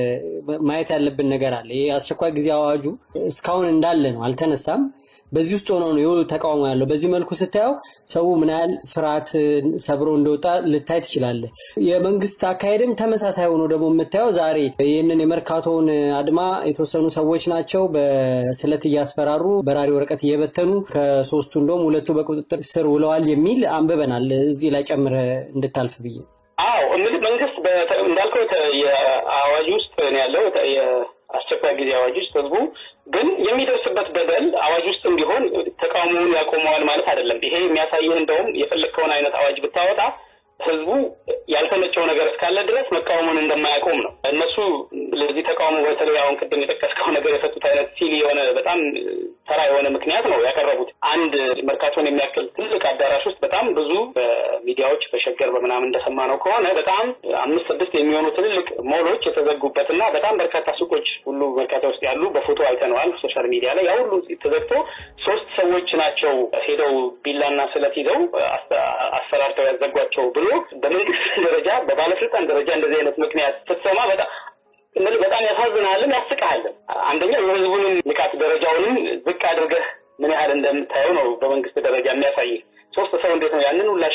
ማየት ያለብን ነገር አለ። ይህ አስቸኳይ ጊዜ አዋጁ እስካሁን እንዳለ ነው፣ አልተነሳም። በዚህ ውስጥ ሆኖ ነው የሁሉ ተቃውሞ ያለው። በዚህ መልኩ ስታየው ሰው ምን ያህል ፍርሃት ሰብሮ እንደወጣ ልታይ ትችላለህ። የመንግስት አካሄድም ተመሳሳይ ሆኖ ደግሞ የምታየው ዛሬ ይህንን የመርካቶውን አድማ የተወሰኑ ሰዎች ናቸው በስለት እያስፈራሩ በራሪ ወረቀት እየበተኑ ከሶስቱ እንደውም ሁለቱ በቁጥጥር ስር ውለዋል የሚል አንብበናል። እዚህ ላይ ጨምረ እንድታልፍ ብዬ አዎ እንግዲህ መንግስት እንዳልከው የአዋጅ ውስጥ ነው ያለው የአስቸኳይ ጊዜ አዋጅ ውስጥ ህዝቡ ግን የሚደርስበት በደል አዋጅ ውስጥም ቢሆን ተቃውሞውን ያቆመዋል ማለት አይደለም። ይሄ የሚያሳይህ እንደውም የፈለግከውን አይነት አዋጅ ብታወጣ ህዝቡ ያልተመቸው ነገር እስካለ ድረስ መቃወሙን እንደማያቆም ነው። እነሱ ለዚህ ተቃውሞ በተለይ አሁን ቅድም የጠቀስከው ነገር የሰጡት አይነት ሲል የሆነ በጣም ተራ የሆነ ምክንያት ነው ያቀረቡት። አንድ መርካቶን የሚያክል ትልቅ አዳራሽ ውስጥ በጣም ብዙ በሚዲያዎች በሸገር በምናምን እንደሰማነው ከሆነ በጣም አምስት ስድስት የሚሆኑ ትልልቅ ሞሎች የተዘጉበት እና በጣም በርካታ ሱቆች ሁሉ መርካቶ ውስጥ ያሉ በፎቶ አይተነዋል ሶሻል ሚዲያ ላይ ያ ሁሉ ተዘግቶ ሶስት ሰዎች ናቸው ሄደው ቢላና ስለት ይዘው አሰራርተው ያዘጓቸው ብሎ በመንግስት ደረጃ በባለስልጣን ደረጃ እንደዚህ አይነት ምክንያት ስትሰማ በጣም እንግዲህ በጣም ያሳዝናልም ያስቅሃልም። አንደኛው የህዝቡንም ንቃት ደረጃውንም ዝቅ አድርገህ ምን ያህል እንደምታየው ነው በመንግስት ደረጃ የሚያሳይ። ሶስት ሰው እንዴት ነው ያንን ሁላሽ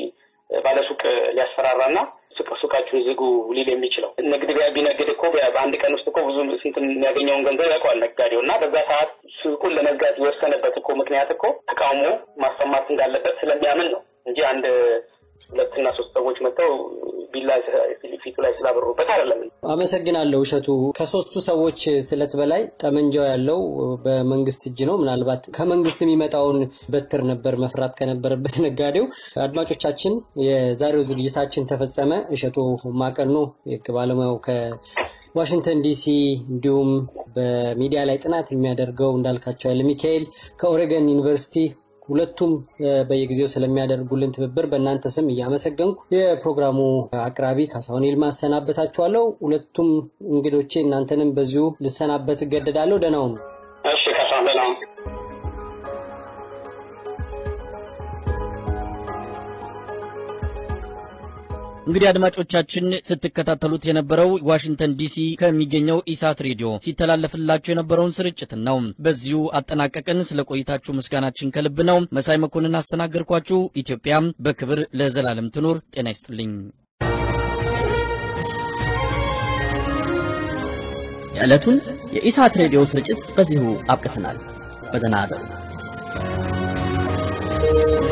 ባለሱቅ ሊያስፈራራና ሱቃችሁን ዝጉ ሊል የሚችለው? ንግድ ቢነግድ እኮ በአንድ ቀን ውስጥ እኮ ብዙ ስንት የሚያገኘውን ገንዘብ ያውቀዋል ነጋዴው እና በዛ ሰዓት ሱቁን ለመዝጋት የወሰነበት እኮ ምክንያት እኮ ተቃውሞ ማሰማት እንዳለበት ስለሚያምን ነው እንጂ አንድ ሁለትና ሶስት ሰዎች መጥተው ቢላ ፊቱ ላይ ስላበሩበት አይደለም። አመሰግናለሁ እሸቱ። ከሶስቱ ሰዎች ስለት በላይ ጠመንጃው ያለው በመንግስት እጅ ነው። ምናልባት ከመንግስት የሚመጣውን በትር ነበር መፍራት ከነበረበት ነጋዴው። አድማጮቻችን፣ የዛሬው ዝግጅታችን ተፈጸመ። እሸቱ ማቀኖ የህግ ባለሙያው ከዋሽንግተን ዲሲ እንዲሁም በሚዲያ ላይ ጥናት የሚያደርገው እንዳልካቸው ኃይለ ሚካኤል ከኦሬገን ዩኒቨርሲቲ ሁለቱም በየጊዜው ስለሚያደርጉልን ትብብር በእናንተ ስም እያመሰገንኩ የፕሮግራሙ አቅራቢ ካሳሁን ይልማ እሰናበታችኋለሁ። ሁለቱም እንግዶቼ እናንተንም በዚሁ ልሰናበት እገደዳለሁ። ደህና ሁኑ። እሺ ካሳሁን ደህና ሁኑ። እንግዲህ አድማጮቻችን ስትከታተሉት የነበረው ዋሽንግተን ዲሲ ከሚገኘው ኢሳት ሬዲዮ ሲተላለፍላችሁ የነበረውን ስርጭት ነው። በዚሁ አጠናቀቅን። ስለ ቆይታችሁ ምስጋናችን ከልብ ነው። መሳይ መኮንን አስተናገርኳችሁ። ኢትዮጵያም በክብር ለዘላለም ትኑር። ጤና ይስጥልኝ። የዕለቱን የኢሳት ሬዲዮ ስርጭት በዚሁ አብቅተናል። በደህና እደሩ።